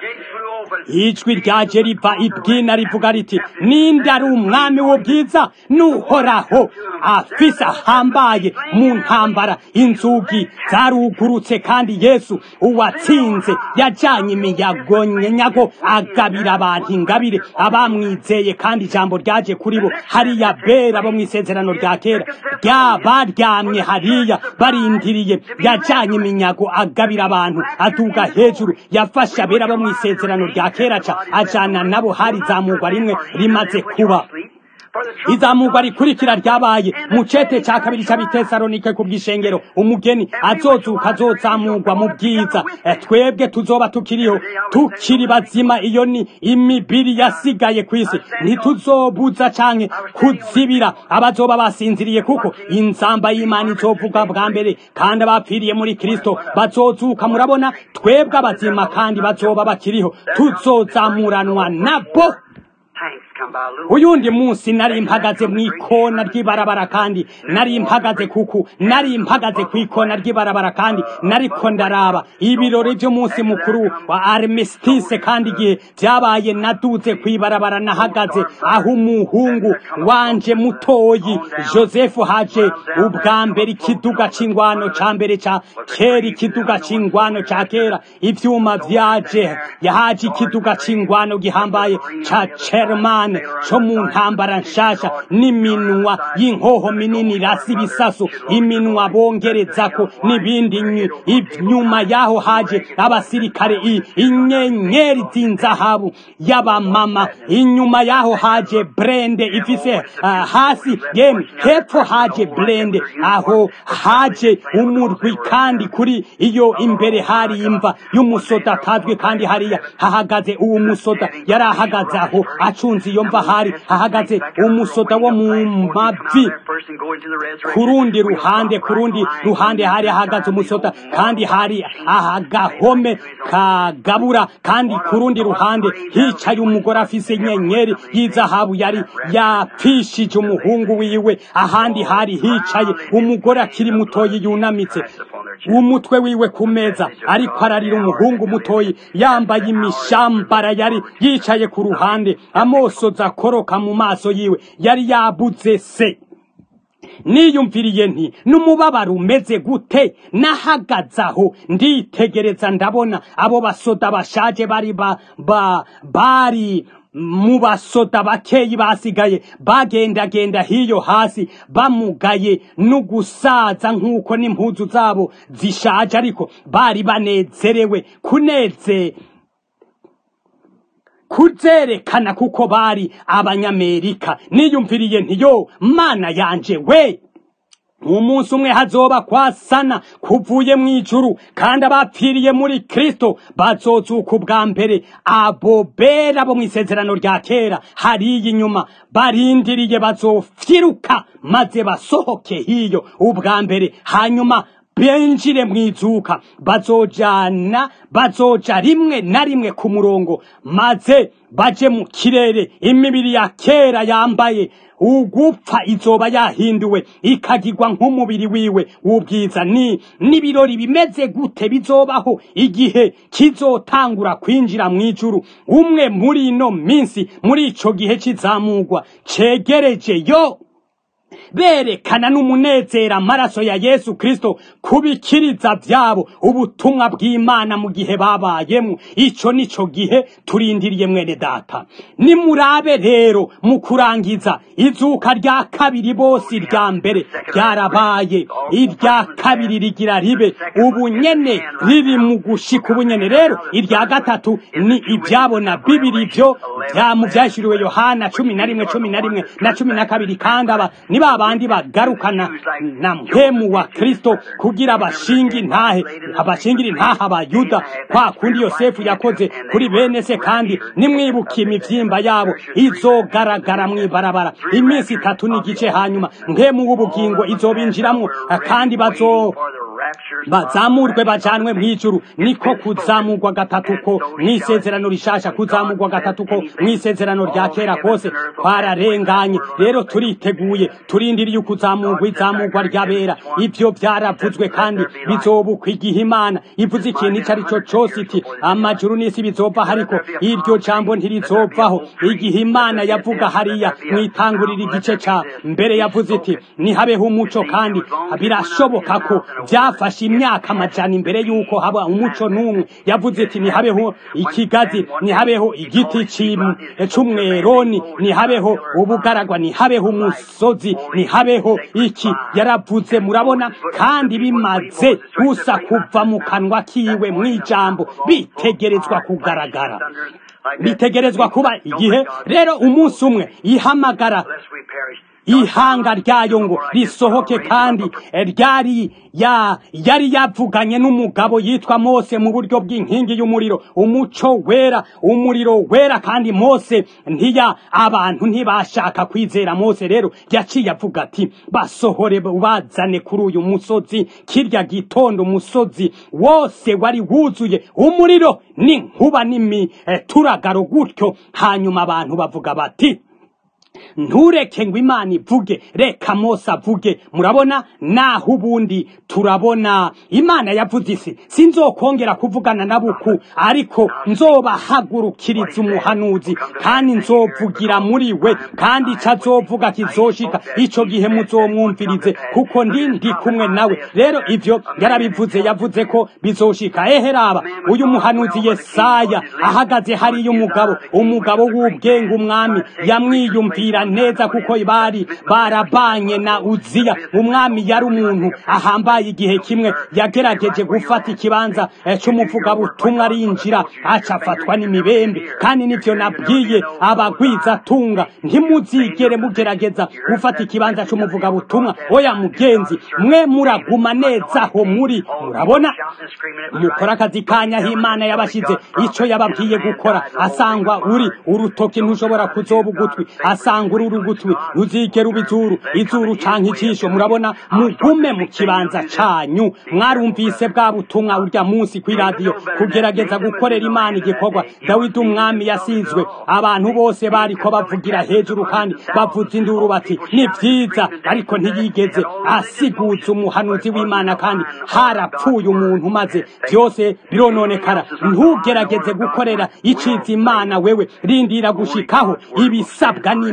ijwi ryaje riva ibwina rivuga riti ninde ari umwami w'ubwiza n'uhoraho afise ahambaye mu ntambara inzugi zarugurutse kandi yesu uwatsinze yajanye imiyago nyago agabira abantu ingabire abamwizeye kandi ijambo ryaje kuri bo hariya bera bo mu isezerano rya kera baryamye hariya barindiriye yajanye iminyago agabira abantu aduga hejuru yafashe abera bo mu isezerano rya kera ca ajana nabo hari zamurwa rimwe rimaze kuba izamurwa rikurikira ryabaye mu cete ca kabiri c'abitesalonike ku bw'ishengero umugeni azozuka azozamurwa mu bwiza twebwe tuzoba tukiriho tukiri bazima iyo ni imibiri yasigaye kw'isi ntituzobuza canke kuzibira abazoba basinziriye kuko inzamba y'imana izovuga bwa mbere kandi abapfiriye muri kristo bazozuka murabona twebwe abazima kandi bazoba bakiriho tuzozamuranwa nabo uyundi munsi nari mpagaze mu ikona ry'ibarabara kandi nari mpagaze kuku nari mpagaze ku ikona ry'ibarabara kandi nariko ndaraba ibirori by'umunsi mukuru wa armistice kandi igihe byabaye naduze ku ibarabara nahagaze aho umuhungu wanje mutoyi joseph haje ubwa mbere ikiduga c'ingwano ca mbere ca kera ikiduga c'ingwano ca kera ivyuma vyaje yahaje ikiduga c'ingwano gihambaye ca Sherman co mu ntambara nshasha n'iminwa y'inkoho minini rasi ibisasu iminwa bongerezako n'ibindi inyuma yaho haje abasirikare inyenyeri z'inzahabu y'abamama inyuma yaho haje brende ifise uh, hasi yemwe hepfo haje brende aho haje umurwi kandi kuri iyo imbere hari imva y'umusoda atazwi kandi hariya hahagaze uwo musoda yari ahagaze aho acunze iyo mva hari hahagaze umusoda wo mu mavi ku rundi ruhande ku rundi ruhande hari hahagaze umusoda kandi hari ahagahome kagabura kandi ku rundi ruhande hicaye umugore afise inyenyeri y'izahabu yari yapfishije umuhungu wiwe ahandi hari hicaye umugore akiri mutoyi yunamitse umutwe wiwe ku meza ariko ararira umuhungu mutoyi yambaye imishambara yari yicaye ku ruhande amosoza akoroka mu maso yiwe yari yabuze se niyumviriye nti n'umubabaro umeze gute nahagaze aho nditegereza ndabona abo basoda bashaje bari ba, ba, bari mu basoda bakeyi basigaye bagendagenda hiyo hasi bamugaye n'ugusaza nk'uko n'impuzu zabo zishaje ariko bari banezerewe kuneze kuzerekana kuko bari abanyamerika niyumviriye ntiyo mana yanje we umunsi umwe hazoba kwasana kuvuye mu ijuru kandi abapfiriye muri kristo bazozuka ubwa mbere abo bera bo mu isezerano rya kera hariya inyuma barindiriye bazofyiruka maze basohoke hiyo ubwa mbere hanyuma benjire mu izuka bazojana bazoja rimwe na rimwe ku murongo maze baje mu kirere imibiri ya kera yambaye ugupfa izoba yahinduwe ikagirwa nk'umubiri wiwe w'ubwiza ni n'ibirori bimeze gute bizobaho igihe kizotangura kwinjira mu ijuru umwe muri ino minsi muri ico gihe kizamugwa cegereje yo berekana n'umunezero amaraso ya yesu kristo kubikiriza byabo ubutumwa bw'imana mu gihe babayemo ico nico gihe turindiriye mwene data nimurabe rero mu kurangiza izuka rya kabiri bose irya mbere ryarabaye irya kabiri rigira ribe ubunyene riri mu gushika ubunyene rero irya gatatu ni ibyabona bibiri byo bya mu byashyiriwe yohana cumi na rimwe cumi na rimwe na cumi na kabiri kandi aba ni ba bandi bagarukana na mpemu wa kristo kugira abashinga intahe abashingira intahe abayuda kwa kundi yosefu yakoze kuri bene se kandi nimwibuka imivyimba yabo izogaragara mw'ibarabara iminsi itatu n'igice hanyuma mpemu w'ubugingo izobinjiramwo kandi bazo bazamurwe bajanwe mw'ijuru niko kuzamurwa gatatu ko mw'isezerano rishasha kuzamurwa gatatu ko mw'isezerano rya kera kose twararenganye rero turiteguye turindiriye ukuzamurwa izamurwa ry'abera ivyo vyaravuzwe kandi bizobukwa igihe imana ivuze ikintu ico ari co cose iti amajuru n'isi bizova ariko iryo jambo ntirizovaho igihe imana yavuga hariya mwitangurira igice ca mbere yavuze iti nihabeho umuco kandi birashoboka ko byafashe imyaka amajana imbere y'uko haba umuco n'umwe yavuze iti nihabeho ikigazi nihabeho igiti c'umweroni nihabeho ubugaragwa nihabeho umusozi nihabeho iki yaravuze murabona kandi bimaze gusa kuva mu kanwa kiwe mw'ijambo bitegerezwa kugaragara bitegerezwa kuba igihe rero umunsi umwe ihamagara ihanga ryayo ngo risohoke kandi ryari ya yari yavuganye n'umugabo yitwa Mose mu buryo bw'inkingi y'umuriro umuco wera umuriro wera kandi Mose ntiya abantu ntibashaka kwizera Mose rero yaciye avuga ati basohore bazane kuri uyu musozi kirya gitondo umusozi wose wari wuzuye umuriro n'inkuba n'imi turagaro gutyo hanyuma abantu bavuga bati ntureke ngo imana ivuge reka mose avuge murabona naho ubundi turabona imana yavuze isi sinzokongera kuvugana na buku ariko nzobahagurukiriza umuhanuzi kandi nzovugira muri we kandi icyo azovuga kizoshika icyo gihe muzomwumvirize kuko ndi ndi kumwe nawe rero ibyo yarabivuze yavuze ko bizoshika ehe raba uyu muhanuzi yesaya ahagaze hariya umugabo umugabo w'ubwenge umwami yamwiyumvira neza kuko bari barabanye na uziya umwami yari umuntu ahambaye igihe kimwe yagerageje gufata ikibanza cy'umuvugabutumwa arinjira aca afatwa n'imibembe kandi nivyo nabwiye abagwizatunga ntimuzigere mugerageza gufata ikibanza cy'umuvugabutumwa oya mugenzi mwe muraguma neza aho muri murabona mukora akazi kanyaho imana yabashize ico yababwiye gukora asangwa uri urutoki ntushobora kuzoba ugutwi asanga uri urugutwi ruzigera uba izuru izuru canke ijisho murabona mugume mu kibanza canyu mwarumvise bwa butumwa urya munsi kw'iradiyo kugerageza gukorera imana igikorwa dawidi umwami yasizwe abantu bose bariko bavugira hejuru kandi bavuza induru bati ni vyiza ariko ntiyigeze asiguza umuhanuzi w'imana kandi harapfuye umuntu maze byose birononekara ntugerageze gukorera iciza imana wewe rindira gushikaho ibisabwa n'imana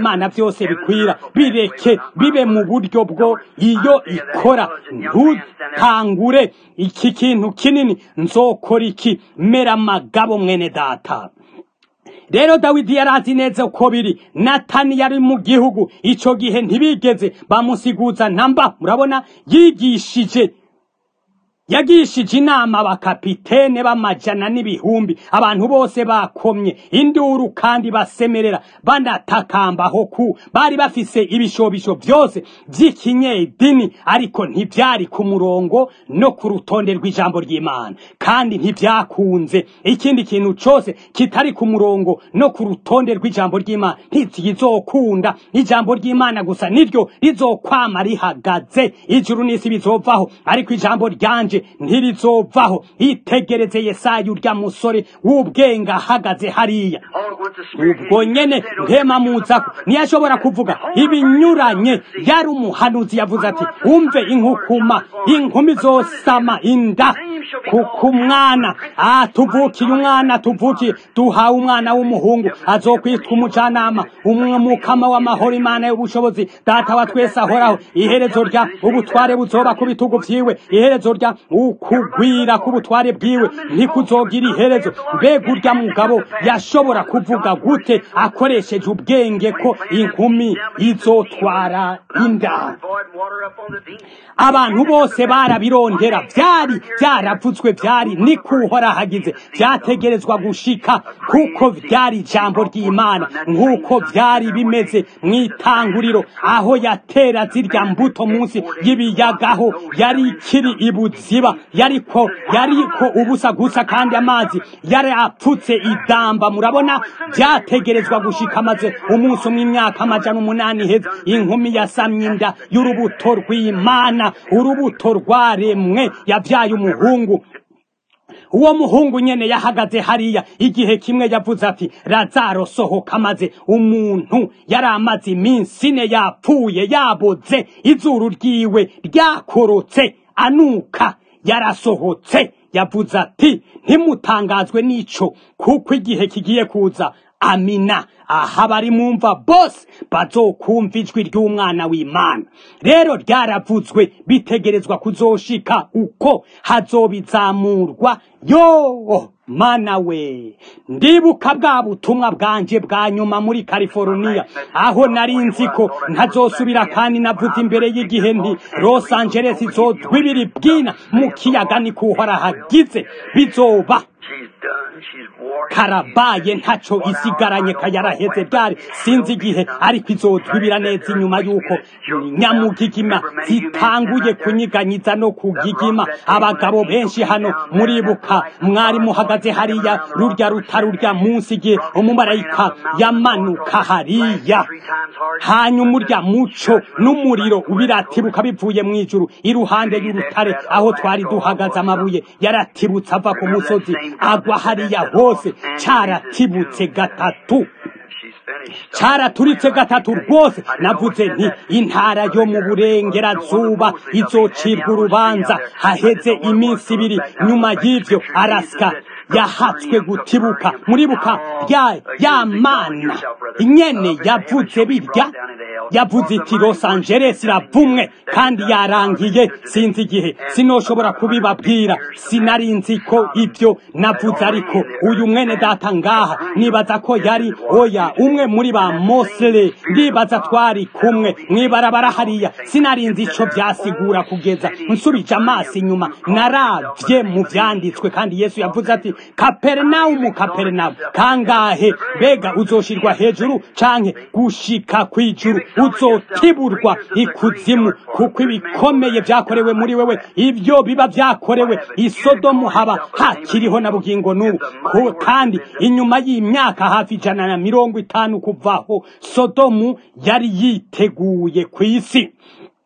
iby'imana byose bikwira bireke bibe mu buryo bwo iyo ikora ntutangure iki kintu kinini nzokora iki mera amagabo mwene data rero dawidi yari azi neza uko biri natani yari mu gihugu icyo gihe ntibigeze bamusiguza namba murabona yigishije yagishije inama abakapitene b'amajana n'ibihumbi abantu bose bakomye induru kandi basemerera banatakamba ku bari bafise ibishobisho byose by'ikinyedini ariko ntibyari ku murongo no ku rutonde rw'ijambo ry'imana kandi ntibyakunze ikindi kintu cyose kitari ku murongo no ku rutonde rw'ijambo ry'imana ntizizokunda ijambo ry'imana gusa niryo rizokwama rihagaze ijuru n'isi bizovaho ariko ijambo ryanje ntirizovaho itegereze yesaya urya musore w'ubwenge ahagaze hariya ubwo nyene ntema muzako ntiyashobora kuvuga ibinyuranye yari umuhanuzi yavuze ati umve inkukuma inkumi zosama inda kuko umwana tuvukiye umwana tuvukiye duhawe umwana w'umuhungu azokwitwa umujanama umukama w'amahoro imana y'ubushobozi data wa twese ahoraho iherezo rya ubutware buzoba ku bitugu vyiwe iherezo rya ukugwira k'ubutware bwiwe ntikuzogira iherezo mbega urya mugabo yashobora kuvuga gute akoresheje ubwenge ko inkumi izotwara inda abantu bose barabirondera byari byaravuzwe byari ni kuhora hagize byategerezwa gushika kuko byari ijambo ry'imana nk'uko byari bimeze mu itanguriro aho yatera zirya mbuto munsi y'ibiyagaho yari ikiri ibuziba yariko yariko ubusa gusa kandi amazi yari apfutse idamba murabona byategerezwa gushika maze umunsi umwe imyaka amajana umunani heza inkumi yasamye inda y'urubuto rw'imana urubuto rwaremwe yabyaye umuhungu uwo muhungu nyene yahagaze hariya igihe kimwe yavuze ati razaro sohoka maze umuntu yari amaze iminsi ine yapfuye yaboze izuru ryiwe ryakorotse anuka yarasohotse yavuze ati ntimutangazwe n'ico kuko igihe kigiye kuza amina aha bari mumva bose bazokumva ijwi ry'umwana w'imana rero ryaravuzwe bitegerezwa kuzoshika uko hazobizamurwa yo mana we ndibuka bwa butumwa bwanje bwa nyuma muri california aho nari nzi ko ntazosubira kandi navuze imbere y'igihe nti los angeles izodwa ibiri bwina mu kiyaga ni kuhora hagize bizoba karabaye ntaco isigaranye kayaraheze byari sinzi igihe ariko izodwibira neza inyuma y'uko nyamugigima zitanguye kunyiganyiza no kugigima abagabo benshi hano muribuka mwari muhagaze hariya rurya rutarurya munsi igihe umumarayika yamanuka hariya hanyuma urya muco n'umuriro biratibuka bivuye mu ijuru iruhande y'urutare aho twari duhagaze amabuye yaratibutse ava ku musozi agwa hariya hose caratibutse gatatu caraturitse gatatu rwose navuze nti intara yo mu burengerazuba izocirwa urubanza haheze iminsi ibiri nyuma y'ivyo arasika yahatswe gutibuka muribuka rya ya mana inyene yavuze birya yavuze iti Los Angeles iravumwe kandi yarangiye sinzi igihe sinoshobora kubibabwira sinari nzi ko ibyo navuze ariko uyu mwene data ngaha nibaza ko yari oya umwe muri ba Mosle ndibaza twari kumwe mwibarabara hariya sinari nzi ico byasigura kugeza nsubije amaso inyuma naravye mu vyanditswe kandi Yesu yavuze ati Kapernaumu Kapernaumu kangahe mbega uzoshirwa hejuru canke gushika kwijuru uzotiburwa ikuzimu kuko ibikomeye byakorewe muri wewe ibyo biba byakorewe isodomu haba hakiriho na bugingo n'ubu kandi inyuma y'imyaka hafi ijana na mirongo itanu kuvaho sodomu yari yiteguye ku isi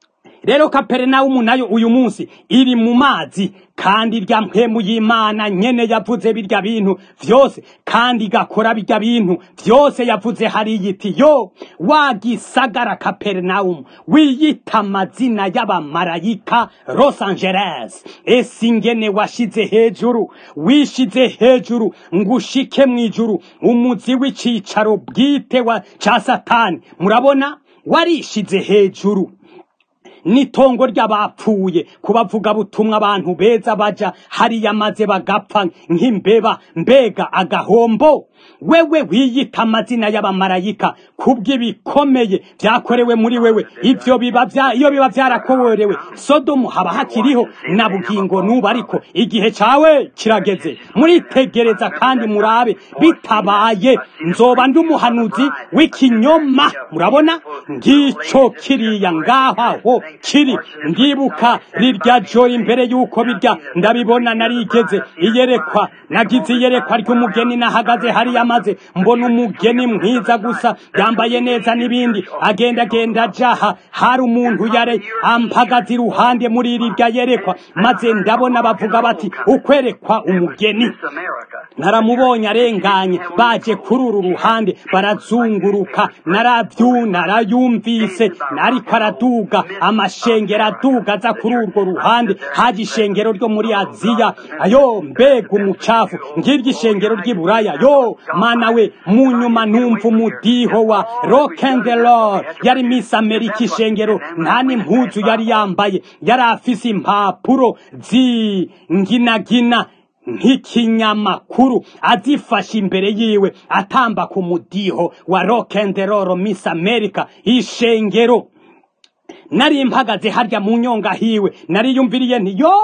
rero kaperinawumu nayo uyu munsi iri mu mazi kandi irya mpemu y'imana nyene yavuze birya bintu vyose kandi igakora birya bintu vyose yavuze hariya iti yo wagisagara kaperinawumu wiyita amazina y'abamarayika los angeles ese ingene washize hejuru wishize hejuru ngo ushike mw'ijuru umuzi w'icicaro bwite wa ca satani murabona warishize hejuru n'itongo ry'abapfuye kubavuga butumwa abantu beza baja hariya maze bagapfa nk'imbeba mbega agahombo wewe wiyita amazina y'abamarayika kubw'ibikomeye vyakorewe muri wewe ivyo biba vya iyo biba vyarakorewe sodomu haba hakiriho na bugingo nubu ariko igihe cawe kirageze muritegereza kandi murabe bitabaye nzoba ndi umuhanuzi w'ikinyoma murabona ngico kiriya ngaho kiri ndibuka rirya joro imbere y'uko birya ndabibona narigeze iyerekwa nagize iyerekwa ry'umugeni nahagaze hariya maze mbona umugeni mwiza gusa yambaye neza n'ibindi agenda agenda ajaha hari umuntu yare ampagaze iruhande muri rirya yerekwa maze ndabona bavuga bati ukwerekwa umugeni naramubonye arenganye baje kuri uru ruhande barazunguruka naravyu narayumvise nariko araduga amashengero aduga aza kuri urwo ruhande haje ishengero ryo muri aziya ayo mbega umucafu ngiryo ishengero ry'iburaya yo mana we mu nyuma numva umudiho wa rock and roll yari miss amerika ishengero nta n'impuzu yari yambaye yari afise impapuro zinginagina nk'ikinyamakuru azifashe imbere yiwe atamba ku mudiho wa rock and roll miss america ishengero nari mpagaze harya mu nyonga hiwe nariyumviriye nti yo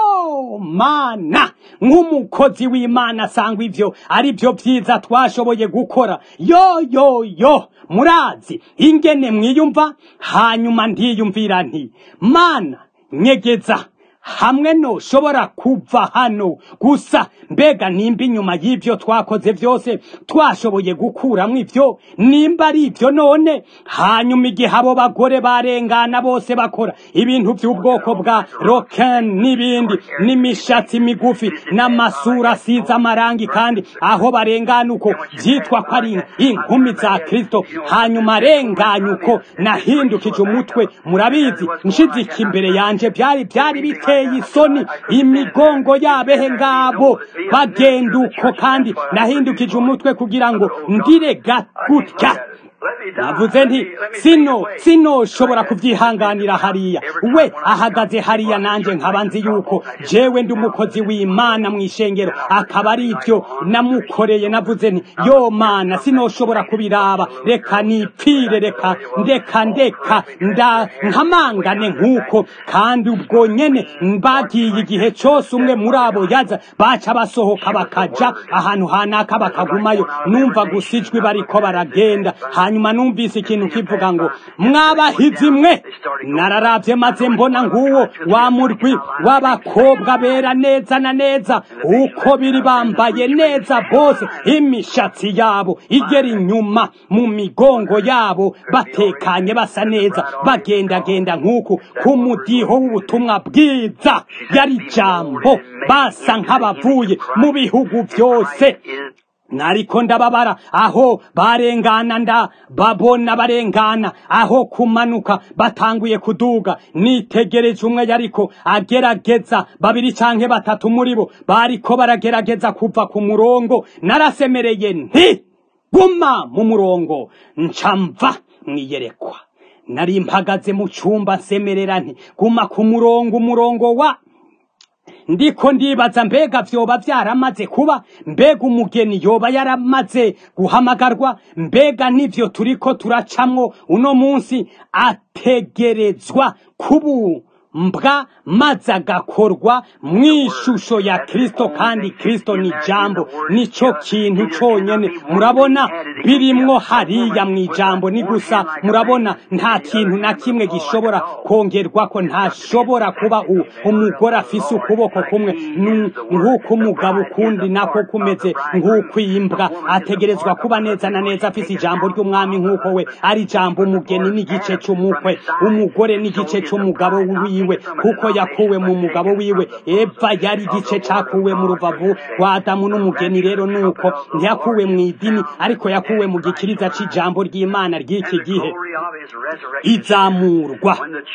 mana nk'umukozi w'imana asanga ivyo ari byo vyiza twashoboye gukora yo yo yo murazi ingene mwiyumva hanyuma ndiyumvira nti mana nyegeza hamwe noshobora kuva hano gusa mbega nimba inyuma y'ibyo twakoze byose twashoboye gukuramo ibyo nimba ari ibyo none hanyuma igihe abo bagore barengana bose bakora ibintu by'ubwoko bwa roken n'ibindi n'imishatsi migufi n'amasura asize amarangi kandi aho barengana uko byitwa ko ari inkumi za kirisito hanyuma arenganya uko nahindukije umutwe murabizi nshizika imbere yanje byari byari biteye isoni imigongo yabehe ngabo bagenda uko kandi nahindukije umutwe kugira ngo ndire gutya navuze nti sino sino shobora kubyihanganira hariya we ahagaze hariya nanjye nkaba nzi yuko jewe ndi umukozi w'imana mu ishengero akaba ari ibyo namukoreye navuze nti yo mana sinoshobora kubiraba reka nipfire reka ndeka ndeka nda nkamangane nk'uko kandi ubwo nyene bagiye igihe cyose umwe muri abo yaza baca basohoka bakaja ahantu hanaka bakagumayo numva gusa ijwi bariko baragenda hanyuma numvise ikintu kivuga ngo mwabahizi mwe nararavye maze mbona nguwo wa murwi w'abakobwa bera neza na neza uko biri bambaye neza bose imishatsi yabo igera inyuma mu migongo yabo batekanye basa neza bagendagenda nk'uku ku mudiho w'ubutumwa bwiza yari jambo basa nk'abavuye mu bihugu byose nariko ndababara aho barengana nda babona barengana aho kumanuka batanguye kuduga nitegereje umwe yariko agerageza babiri canke batatu muri bo bariko baragerageza kuva ku murongo narasemereye nti guma mu murongo ncamva mwiyerekwa nari mpagaze mu cumba nsemerera nti guma ku murongo umurongo wa ndiko ndibaza mbega vyoba vyaramaze kuba mbega umugeni yoba yaramaze guhamagarwa mbega nivyo turiko turacamwo uno munsi ategerezwa kubu mbwa maze agakorwa mu ishusho ya kristo kandi kristo ni jambo nicyo kintu cyonyine murabona birimwo hariya mu ijambo ni gusa murabona nta kintu na kimwe gishobora kongerwa ko ntashobora kuba u- umugore afise ukuboko kumwe nu- nk'uko umugabo ukundi nako kumeze nk'uko iyi mbwa ategerezwa kuba neza na neza afise ijambo ry'umwami nk'uko we ari ijambo umugeni n'igice cy'umukwe umugore n'igice cy'umugabo wiwe kuko yakuwe mu mugabo wiwe eva yari igice cyakuwe mu rubavu rwa adamu n'umugeni rero nuko ntiyakuwe mu idini ariko yakuwe mu gikiriza cy'ijambo ry'imana ry'iki gihe izamurwa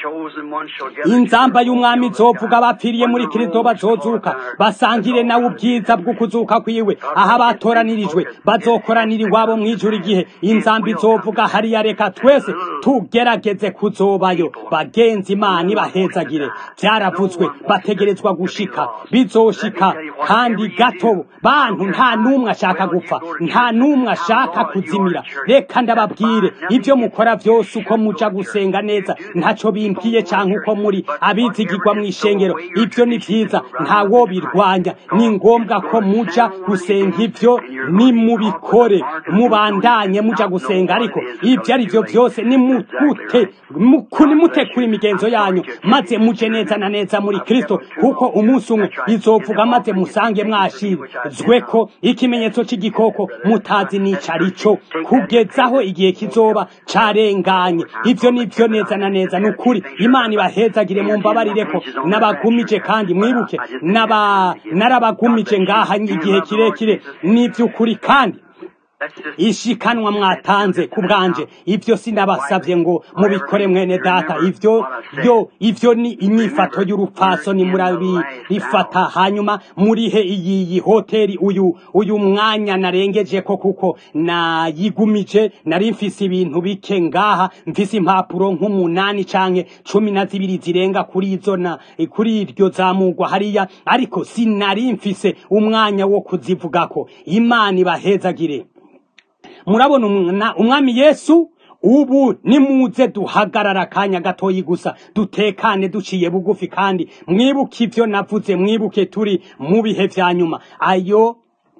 inzamba y'umwami izovuga abapfiriye muri kristo bazozuka basangire nawe ubwiza bwo kuzuka kwiwe aho abatoranirijwe bazokoranira iwabo mu ijuru igihe inzamba izovuga hariya reka twese tugerageze kuzobayo bagenzi imana ibahezagire byaravuzwe bategerezwa gushika bizoshika kandi gato bantu nta n'umwe ashaka gupfa nta n'umwe ashaka kuzimira reka ndababwire ibyo mukora byose uko muja gusenga neza ntacyo bimbwiye cyangwa uko muri abizigirwa mu ishengero ibyo ni byiza ntawo birwanya ni ngombwa ko muja gusenga ibyo nimubikore mubandanye muja gusenga ariko ibyo ari byo byose nimutute nimute kuri imigenzo yanyu maze muje neza na neza muri kristo kuko umunsi umwe izovuga maze musange mwashizwe ko ikimenyetso cy'igikoko mutazi n'icari cyo kugezaho igihe kizoba carenganye ibyo ni byo neza na neza ni ukuri imana ibahezagire mu mbabarire ko nabagumije kandi mwibuke naba narabagumije ngaha igihe kirekire ni iby'ukuri kandi ishikanwa mwatanze ku bwanje ibyo sinabasabye ngo mubikore mwene data ibyo byo ibyo ni inyifato y'urupfasoni murabifata hanyuma murihe iyi hoteli uyu uyu mwanya narengeje ko kuko nayigumije nari mfise ibintu bike ngaha mfise impapuro nk'umunani canke cumi na zibiri zirenga kuri izo na kuri iryo zamugwa hariya ariko sinari mfise umwanya wo kuzivugako imana ibahezagire murabona umwami yesu ubu nimuze duhagarara akanya gatoyi gusa dutekane duciye bugufi kandi mwibuke ibyo navuze mwibuke turi mu bihe vya nyuma ayo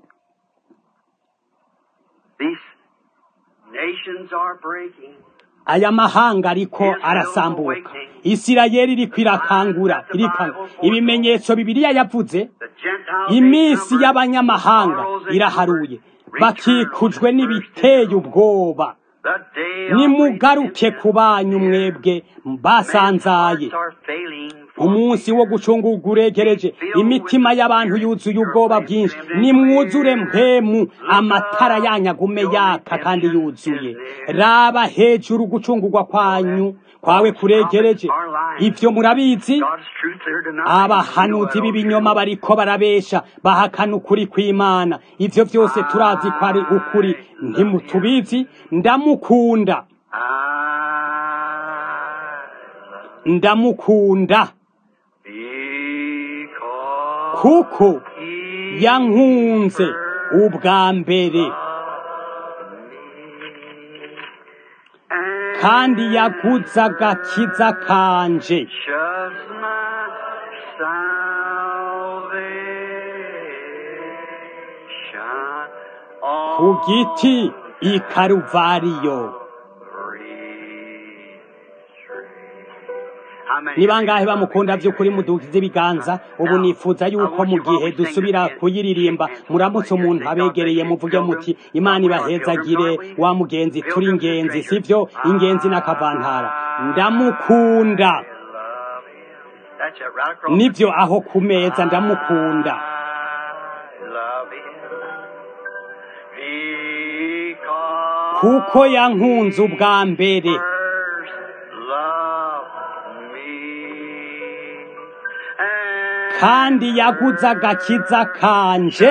aya mahanga ariko arasambuka isirayeli iriko irakangura ibimenyetso bibiliya yavuze iminsi y'abanyamahanga iraharuye bakikujwe n'ibiteye ubwoba nimugaruke ku banyu mwebwe basanzaye umunsi wo gucungurwa uregereje imitima y'abantu yuzuye ubwoba bwinshi nimwuzure mpemu amatara yanyagume yaka kandi yuzuye raba hejuru gucungurwa kwanyu kwawe kuregereje ibyo murabizi abahanuzi b'ibinyoma bariko barabesha bahakana ukuri kw'imana ibyo byose turazi ko ari ukuri ntimutubizi ndamukunda ndamukunda kuko yankunze ubwa mbere kandi yaguze agakiza kanje ku giti i karuvariyo ni bangahe bamukunda by'ukuri mudugize ibiganza ubu nifuza yuko mu gihe dusubira kuyiririmba muramutse umuntu abegereye muvuge muti imana ibahezagire wa mugenzi turi ingenzi sibyo ingenzi n'akavantara ndamukunda nibyo aho ku meza ndamukunda kuko yankunze ubwa mbere kandi yaguze agakiza kanje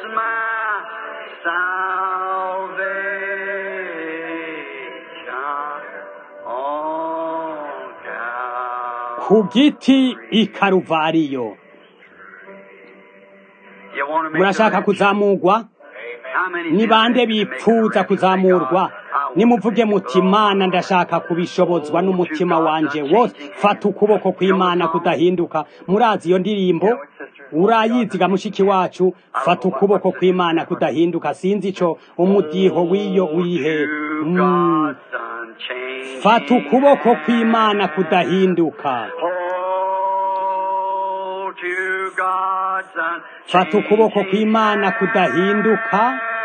ku giti i karuvariyo murashaka kuzamurwa ni bande bipfuza kuzamurwa nimuvuge muti imana ndashaka kubishobozwa n'umutima wanje wose fata ukuboko kw'imana kudahinduka murazi iyo ndirimbo urayiziga mushiki wacu fata ukuboko kw'imana kudahinduka sinzi ico umudiho w'iyo wihe Mm. fata ukuboko kw'imana kudahinduka Hold to God's fata ukuboko kw'imana kudahinduka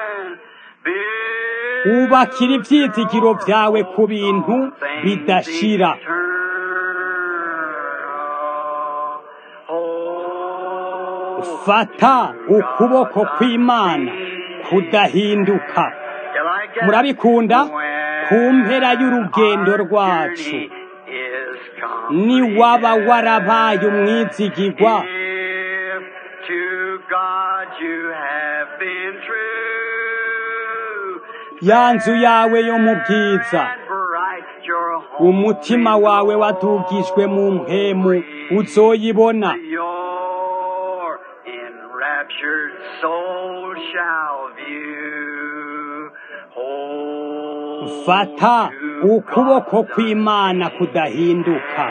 ubakira ivyizigiro vyawe ku bintu bidashira fata ukuboko kw'imana kudahinduka murabikunda ku mpera y'urugendo rwacu ni waba warabaye umwizigirwa ya nzu yawe yo mu bwiza umutima wawe wadugijwe mu mpemu uzoyibona Your enraptured soul shall view. Hold fata to ukuboko God's kw'imana kudahinduka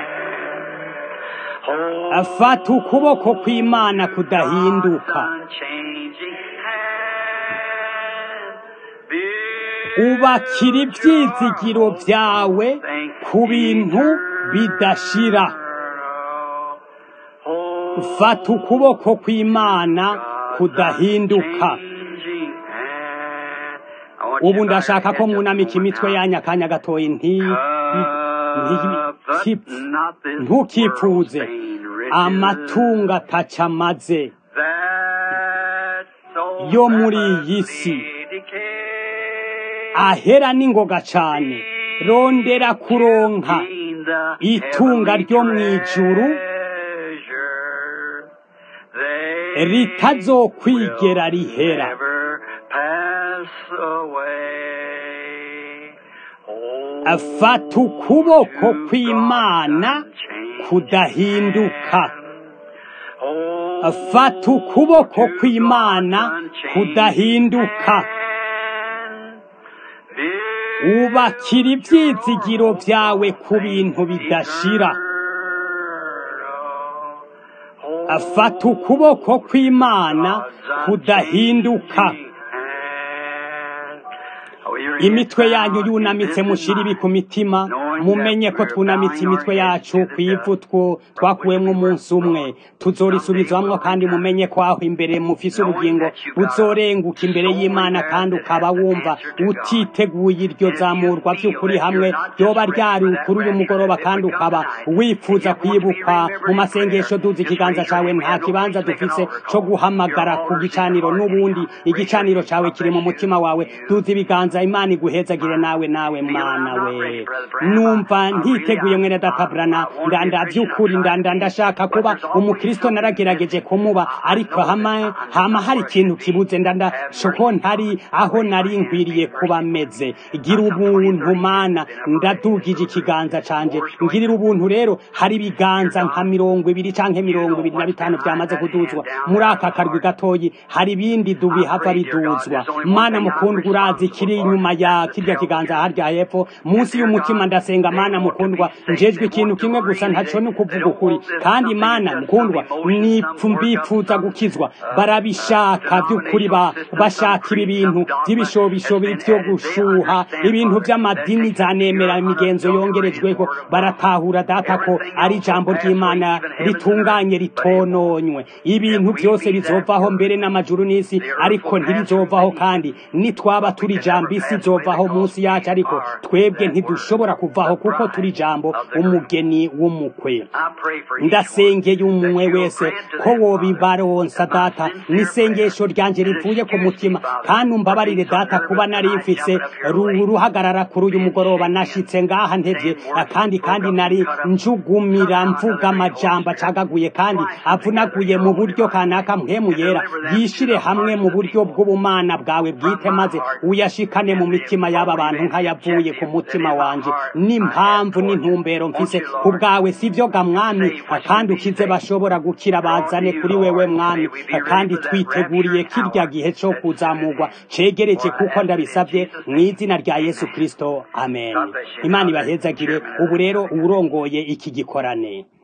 Hold fata ukuboko kw'imana to kudahinduka God's unchanging hand. ubakira ivyizigiro vyawe ku bintu bidashira fata ukuboko kw'imana kudahinduka ubu ndashaka ko mwunamika imitwe yanyu akanya gatoyi nti nti- ntukipfuze amatungo ataca amaze yo muri iyi si ahera n'ingoga cane rondera kuronka itunga ryo mw'ijuru ritazokwigera rihera afata ukuboko kw'imana kudahinduka afata ukuboko kw'imana kudahinduka ubakira ivyizigiro vyawe ku bintu bidashira afata ukuboko kw'imana kudahinduka imitwe yanyu yunamitse mushira ibi ku mitima mumenye ko twunamitse imitwe yacu ku ivu two twakuwemwo umunsi umwe tuzorisubizwamwo kandi mumenye ko aho imbere mufise ubugingo buzorenguka imbere y'imana kandi ukaba wumva utiteguye iryo zamurwa vy'ukuri hamwe ryoba ryari kuri uyu mugoroba kandi ukaba wifuza kwibukwa mu masengesho duza ikiganza cawe nta kibanza dufise co guhamagara ku gicaniro n'ubundi igicaniro cawe kiri mu mutima wawe duza ibiganza imana iguhezagire nawe nawe mana we numva ntiteguye mwene databrana ndanda vy'ukuri ndanda ndashaka kuba umukristo naragerageje kumuba ariko hama hama hari ikintu kibuze ndanda shoko ntari aho nari nkwiriye kuba meze gira ubuntu mana ndadugije ikiganza canje ngirira ubuntu rero hari ibiganza nka mirongo ibiri canke mirongo ibiri na bitanu vyamaze kuduzwa muri aka karwi gatoyi hari ibindi dubihava biduzwa mana mukundwa urazi kiri inyuma ya kirya kiganza harya hepfo munsi y'umutima ndasenga mana mukundwa njejwe ikintu kimwe gusa ntaco ni ukuvuga ukuri kandi mana mukundwa nipfu mbipfuza gukizwa barabishaka vy'ukuri ba bashaka ibi bintu vy'ibishobishobi vyo gushuha ibintu vy'amadini zanemera imigenzo yongerejweho baratahura data ko ari ijambo ry'imana ritunganye ritononywe ibintu vyose bizovaho mbere n'amajuru n'isi ariko ntibizovaho kandi nitwaba turi ijambo isi izovaho munsi yacu ariko twebwe ntidushobora kuvaho kuko turi ijambo umugeni w'umukwe ndasengeye umwe wese ko wobibaronsa data n'isengesho ryanje rivuye ku mutima kandi umbabarire data kuba nari mfise ru- ruhagarara kuri uyu mugoroba nashitse ngaha ntevye kandi kandi nari njugumira mvuga amajambo acagaguye kandi avunaguye mu buryo kanaka mpwemu yera yishire hamwe mu buryo bw'ubumana bwawe bwite maze uyashikane mu mitima y'aba bantu nk'ayavuye ku mutima wanje ni n'impamvu n'intumbero mfise ku bwawe si byo ga mwami kandi ukize bashobora gukira bazane kuri wewe mwami kandi twiteguriye kirya gihe cyo kuzamurwa cegereje kuko ndabisabye mu izina rya yesu kristo amen imana ibahezagire ubu rero uwurongoye iki gikorane